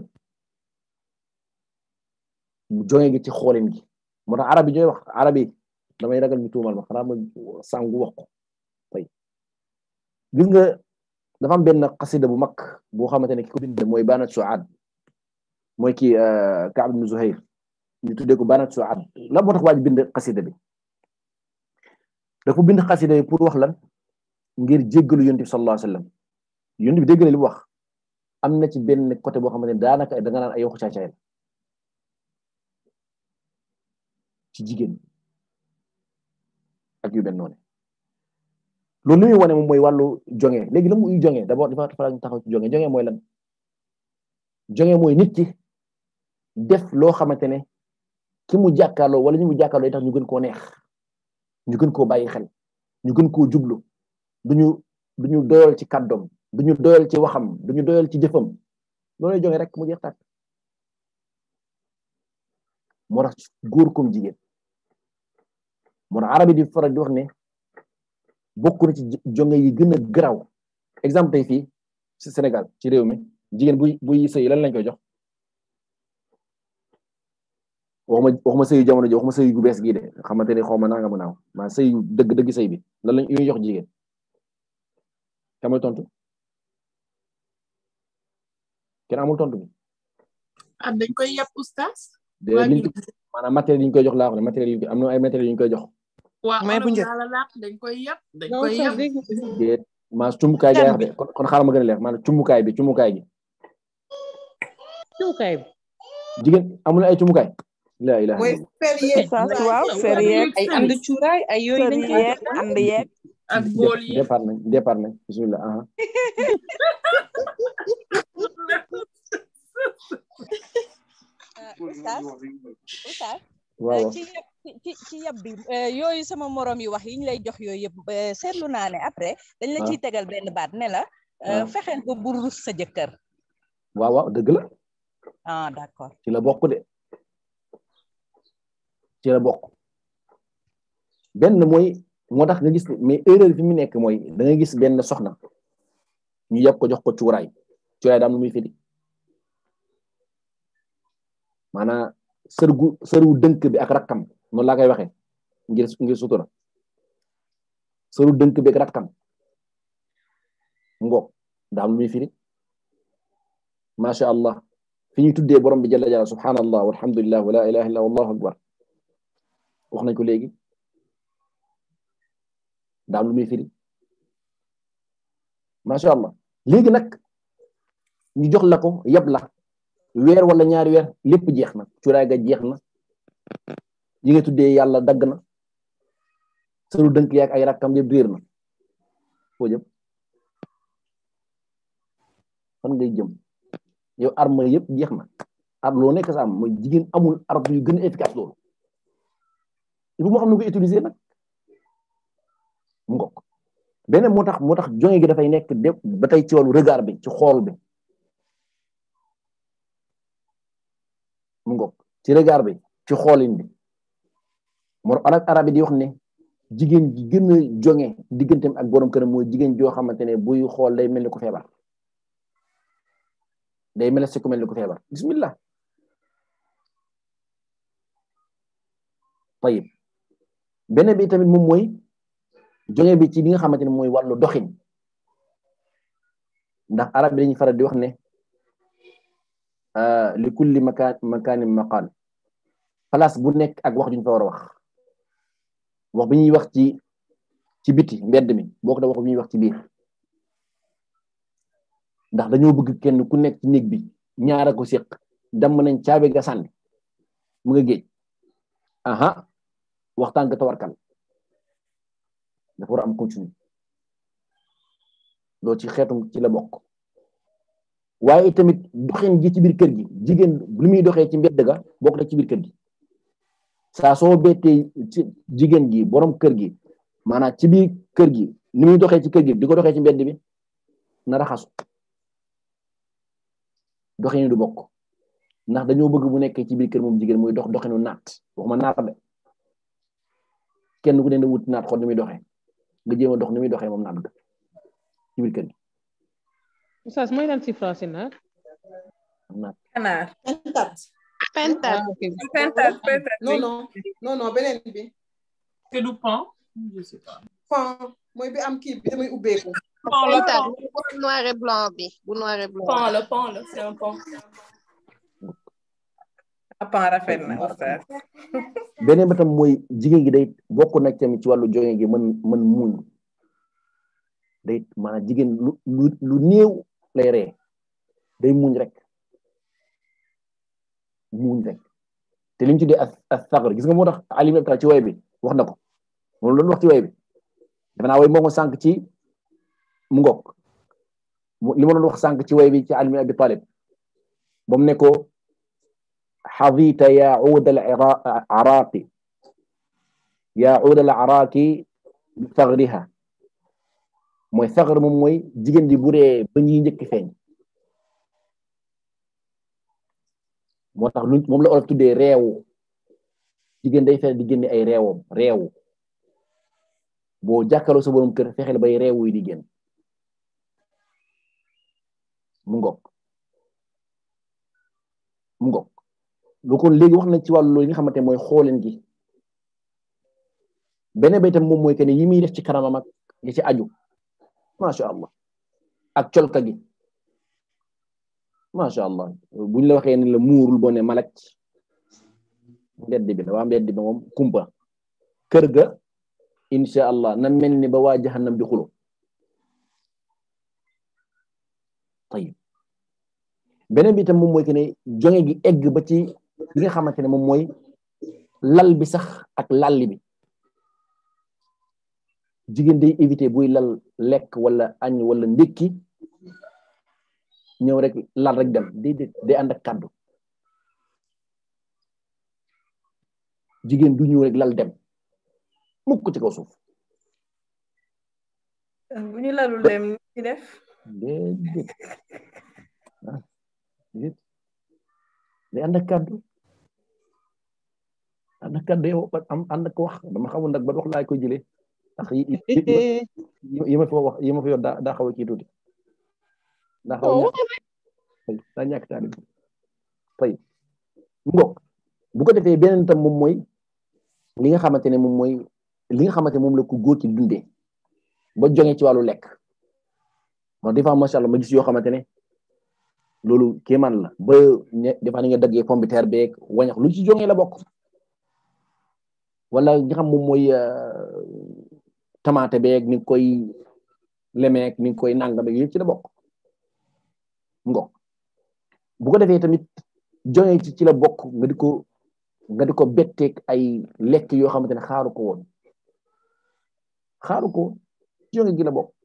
jonge gi ci xoolin gi moo tax arab yi ñooy wax arab yi damay ragal ñu tuumal ma xanaa ma sàngu wax ko fay gis nga dafa am benn xasida bu mag boo xamante ne ki ko bind mooy Banat Suad mooy kii Kaab ibn Zuhair ñu tuddee ko Banat Suad lan moo tax waa ji bind xasida bi dafa bind xasida bi pour wax lan ngir jéggalu yonent bi sallallahu alayhi wa sallam yonent bi dégg na li mu wax am na ci benn côté boo xamante ne daanaka da nga naan ay waxu caacaay la ci jigéen ak yu benn noonu loolu li muy wane moom mooy wàllu jonge léegi la muy jonge d'abord dafa dafa ñu taxaw ci jonge jonge mooy lan jonge mooy nit ki def loo xamante ne ki mu jàkkaarloo wala ñu mu jàkkaarloo tax ñu gën koo neex ñu gën koo bàyyi xel ñu gën koo jublu duñu duñu doyal ci kàddoom duñu doyal ci waxam duñu doyal ci jëfam loolay jonge rek mu jeex tàkk moo tax góor comme jigéen moo tax arabi di faral di wax ne bokk na ci jonge yi gën a garaaw exemple tey fii ci Sénégal ci réew mi jigéen buy buy sëy lan lañ koy jox waxuma waxuma sëyu jamono ji waxuma sëyu gu bees gii de xamante ne xaw ma naa nga mu naaw maa sëyu dëgg dëgg sëy bi lan lañ ñuy jox jigéen kamay tontu kenn amul tontu bi ah dañ koy yàpp oustaz de liñ maanaam matériel yi ñu koy jox laa wax ne matériel yi am na ay matériel yi ñu koy jox waa mais bu njëkk la laax dañ koy yàpp dañ koy yàpp de maa cumbukaay ga wax de kon kon xaaral ma gën a leer maanaam cumbukaay bi cumbukaay gi cumbukaay bi jigéen amul ay cumbukaay la ilaha mooy Oustaz waaw fer yeeg ay ànd cuuraay ay yooyu fer dañ koy yeeg ànd yeeg ak bool yi départ nañ départ nañ bismillah aha Oustaz Oustaz waaw ci yab ci ci yab bi yooyu sama morom yi wax yi ñu lay jox yooyu yëpp seetlu naa ne après dañ la ciy tegal benn baat ne la fexeel ba bul rus sa jëkkër waaw waaw dëgg la ah d'accord ci la bokk de ci la bokk benn mooy moo tax nga gis mais erreur fi mu nekk mooy da nga gis benn soxna ñu yàpp ko jox ko cuuraay cuuraay daam lu muy firi maanaam sërgu sërgu dënk bi ak rakkam noonu laa koy waxee ngir ngir sutura sëru dënk bi ak rakkam ngoog daa am lu muy firi macha allah fi ñuy tuddee borom bi jalla jalla subhanallah walhamdulillah wala ilaha illa wallahu akbar wax nañ ko léegi daa am lu muy firi macha allah léegi nag ñu jox la ko yab la weer wala ñaari weer lépp jeex na cuuraay ga jeex na yi nga tuddee yàlla dagg na sëru dënk yaag ay rakkam yëpp réer na foo jëm fan ngay jëm yow arme yëpp jeex na ar loo nekk sa am mooy jigéen amul arme yu gën a efficace loolu il faut moo xam ne ko utiliser nag mu ngokk beneen moo tax moo tax jonge gi dafay nekk de ba tey ci wàllu regard bi ci xool bi mu ngokk ci regard bi ci xoolin bi moo arab arab yi di wax ne jigéen ji gën a jonge digganteem ak borom këram mooy jigéen joo xamante ne buy xool day mel ni ku feebar day mel si ku mel ni ku feebar bismillah tayib beneen bi tamit moom mooy jonge bi ci li nga xamante ne mooy wàllu doxin ndax arab bi dañuy faral di wax ne li kulli makaan makaanin maqaal place bu nekk ak wax juñ fa war a wax wax bi ñuy wax ci ci biti mbedd mi boo ko da wax bi ñuy wax ci biir ndax dañoo bëgg kenn ku nekk ci néeg bi ñaara ko séq damm nañ caabi ga sànni mu nga géej aha waxtaan ga tawarkal dafa war a am continue loolu ci xeetum ci la bokk waaye tamit doxin gi ci biir kër gi jigéen lu muy doxee ci mbedd ga bokk na ci biir kër gi saa soo bettee ci jigéen gi borom kër gi maanaam ci biir kër gi ni muy doxee ci kër gi di ko doxee ci mbedd bi na raxasu doxin du bokk ndax dañoo bëgg bu nekkee ci biir kër moom jigéen muy dox doxinu naat waxuma naat de kenn ku ne da wut naat xool ni muy doxee nga jéem a dox ni muy doxee moom naat ga ci biir kër gi Oustaz mooy lan si français naat naat Canard. pentat pentat Pentat, pentat. non non non non beneen bi C'est du pan Je sais pas. pan mooy bi am kii bi damay ubbeeku Pan, le pentat pan. bu noir et blanc bi bu noir et blanc Pan, le pan, là, c'est un pan. Pan rafet na oustaz. beneen ba tam mooy jigéen gi day bokk na tamit ci wàllu jonge gi mën mën muñ day maanaam jigéen lu lu lu néew lay ree day muñ rek muñ rek te li ñu tuddee as as sagar gis nga moo tax Ali ibn Abi Talib ci way bi wax na ko moom loolu wax ci way bi dafa naa way moo ko sànq ci mu ngoog li ma doon wax sànq ci way bi ci Ali ibn Abi Talib ba mu ne ko حظيت يا عود العراق يا عود العراق بثغرها mooy sagar moom mooy jigéen ji bu dee ba ñuy njëkk feeñ moo tax lu moom la olof tuddee reewu jigéen day fexe di génne ay reewam reewu boo jàkkaloo sa borom kër fexeel bay reewu yi di génn mu ngok mu ngok lu kon léegi wax nañ ci wàllu li nga xamante mooy xooleen gi beneen ba itam moom mooy que ne yi muy def ci kanamam ak li ci aju macha allah ak colka gi macha allah buñ la waxee ne la muurul boo ne malak mbedd bi la waa mbedd bi moom kumpa kër ga insha allah na mel ni ba waa jahannam di xulo tayib beneen bi itam moom mooy que ne jonge gi egg ba ci li nga xamante ne moom mooy lal bi sax ak lalli bi jigéen day éviter buy lal lekk wala añ wala ndékki ñëw rek lal rek dem déedéet day ànd ak kàddu jigéen du ñëw rek lal dem mukk ci kaw suuf bu ñu lalul dem ci def déedéet ah déedéet day ànd ak kàddu ànd ak kàddu yow am ànd ak wax dama xamul nag ba wax laa koy jëlee ndax yi yi ma fi wax yi ma fi yor daa daa xaw a kii tuuti daa xaw a ñàkk daa ñàkk taalib tey ngok bu ko defee beneen tam moom mooy li nga xamante ne moom mooy li nga xamante moom la ko góor ci dundee ba jonge ci wàllu lekk moo des fois macha allah ma gis yoo xamante ne loolu kéemaan la ba des fois ni nga daggee pomme de terre beeg wañax lu ci jonge la bokk wala nga xam moom mooy tomate beeg ni nga koy lemeek ni nga koy nangam beeg yëpp ci la bokk ngok bu ko defee tamit jonge ci ci la bokk nga di ko nga di ko betteeg ay lekk yoo xamante ne xaaru ko woon xaaru ko woon ci jonge gi la bokk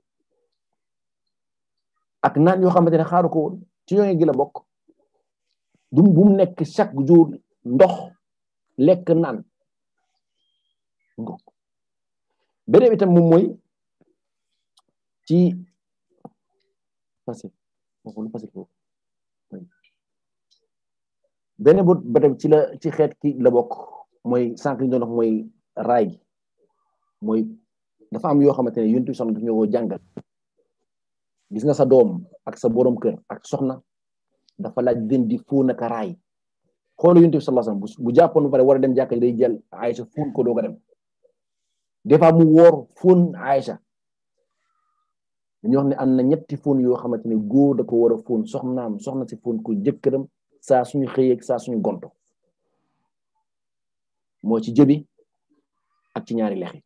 ak naan yoo xamante ne xaaru ko woon ci jonge gi la bokk du bu mu nekk chaque jour ndox lekk naan ngok beneen itam moom mooy ci passé lu passé foofu beneen bu ba tam ci la ci xeet ki la bokk mooy sànq li ñu doon wax mooy raay gi mooy dafa am yoo xamante ne yonent bi soxna daf ñoo jàngal gis nga sa doom ak sa borom kër ak soxna dafa laaj den di fóon ak raay xoolu yonent bi sallallahu alayhi wasallam bu jàppoon ba pare war a dem jàkka day jël Aïcha fóon ko doog a dem des fois mu woor fóon Aïcha dañuy wax ne am na ñetti fóon yoo xamante ne góor da ko war a fóon soxnaam soxna si fóon ko jëkkëram saa suñu xëyeeg saa suñu gonto moo ci jëbi ak ci ñaari lex yi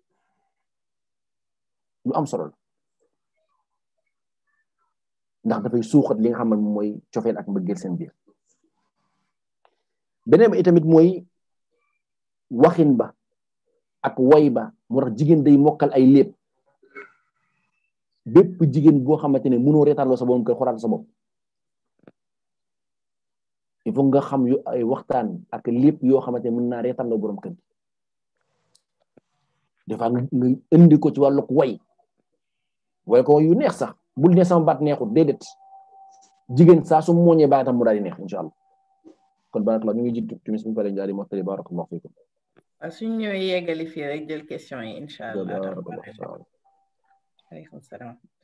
lu am solo la ndax dafay suuxat li nga xam ne moom mooy cofeel ak mbëggeel seen biir beneen ba itamit mooy waxin ba ak woy ba moo tax jigéen day mokkal ay lépp bépp jigéen boo xamante ne mënoo reetaanloo sa borom kër xoraat sa bopp il faut nga xam yu ay waxtaan ak lépp yoo xamante ne mën naa reetaanloo borom kër des fois nga indi ko ci wàllug way way ko yu neex sax bul ne sama baat neexut déedéet jigéen saa su mooñee baatam mu daal di neex incha allah kon barakallah ñu ngi jiitu timis bu pare jaari mottali barakallahu fiikum waaw suñu ñëwee yeggali fii rek jël question yi incha allah aleykum salaam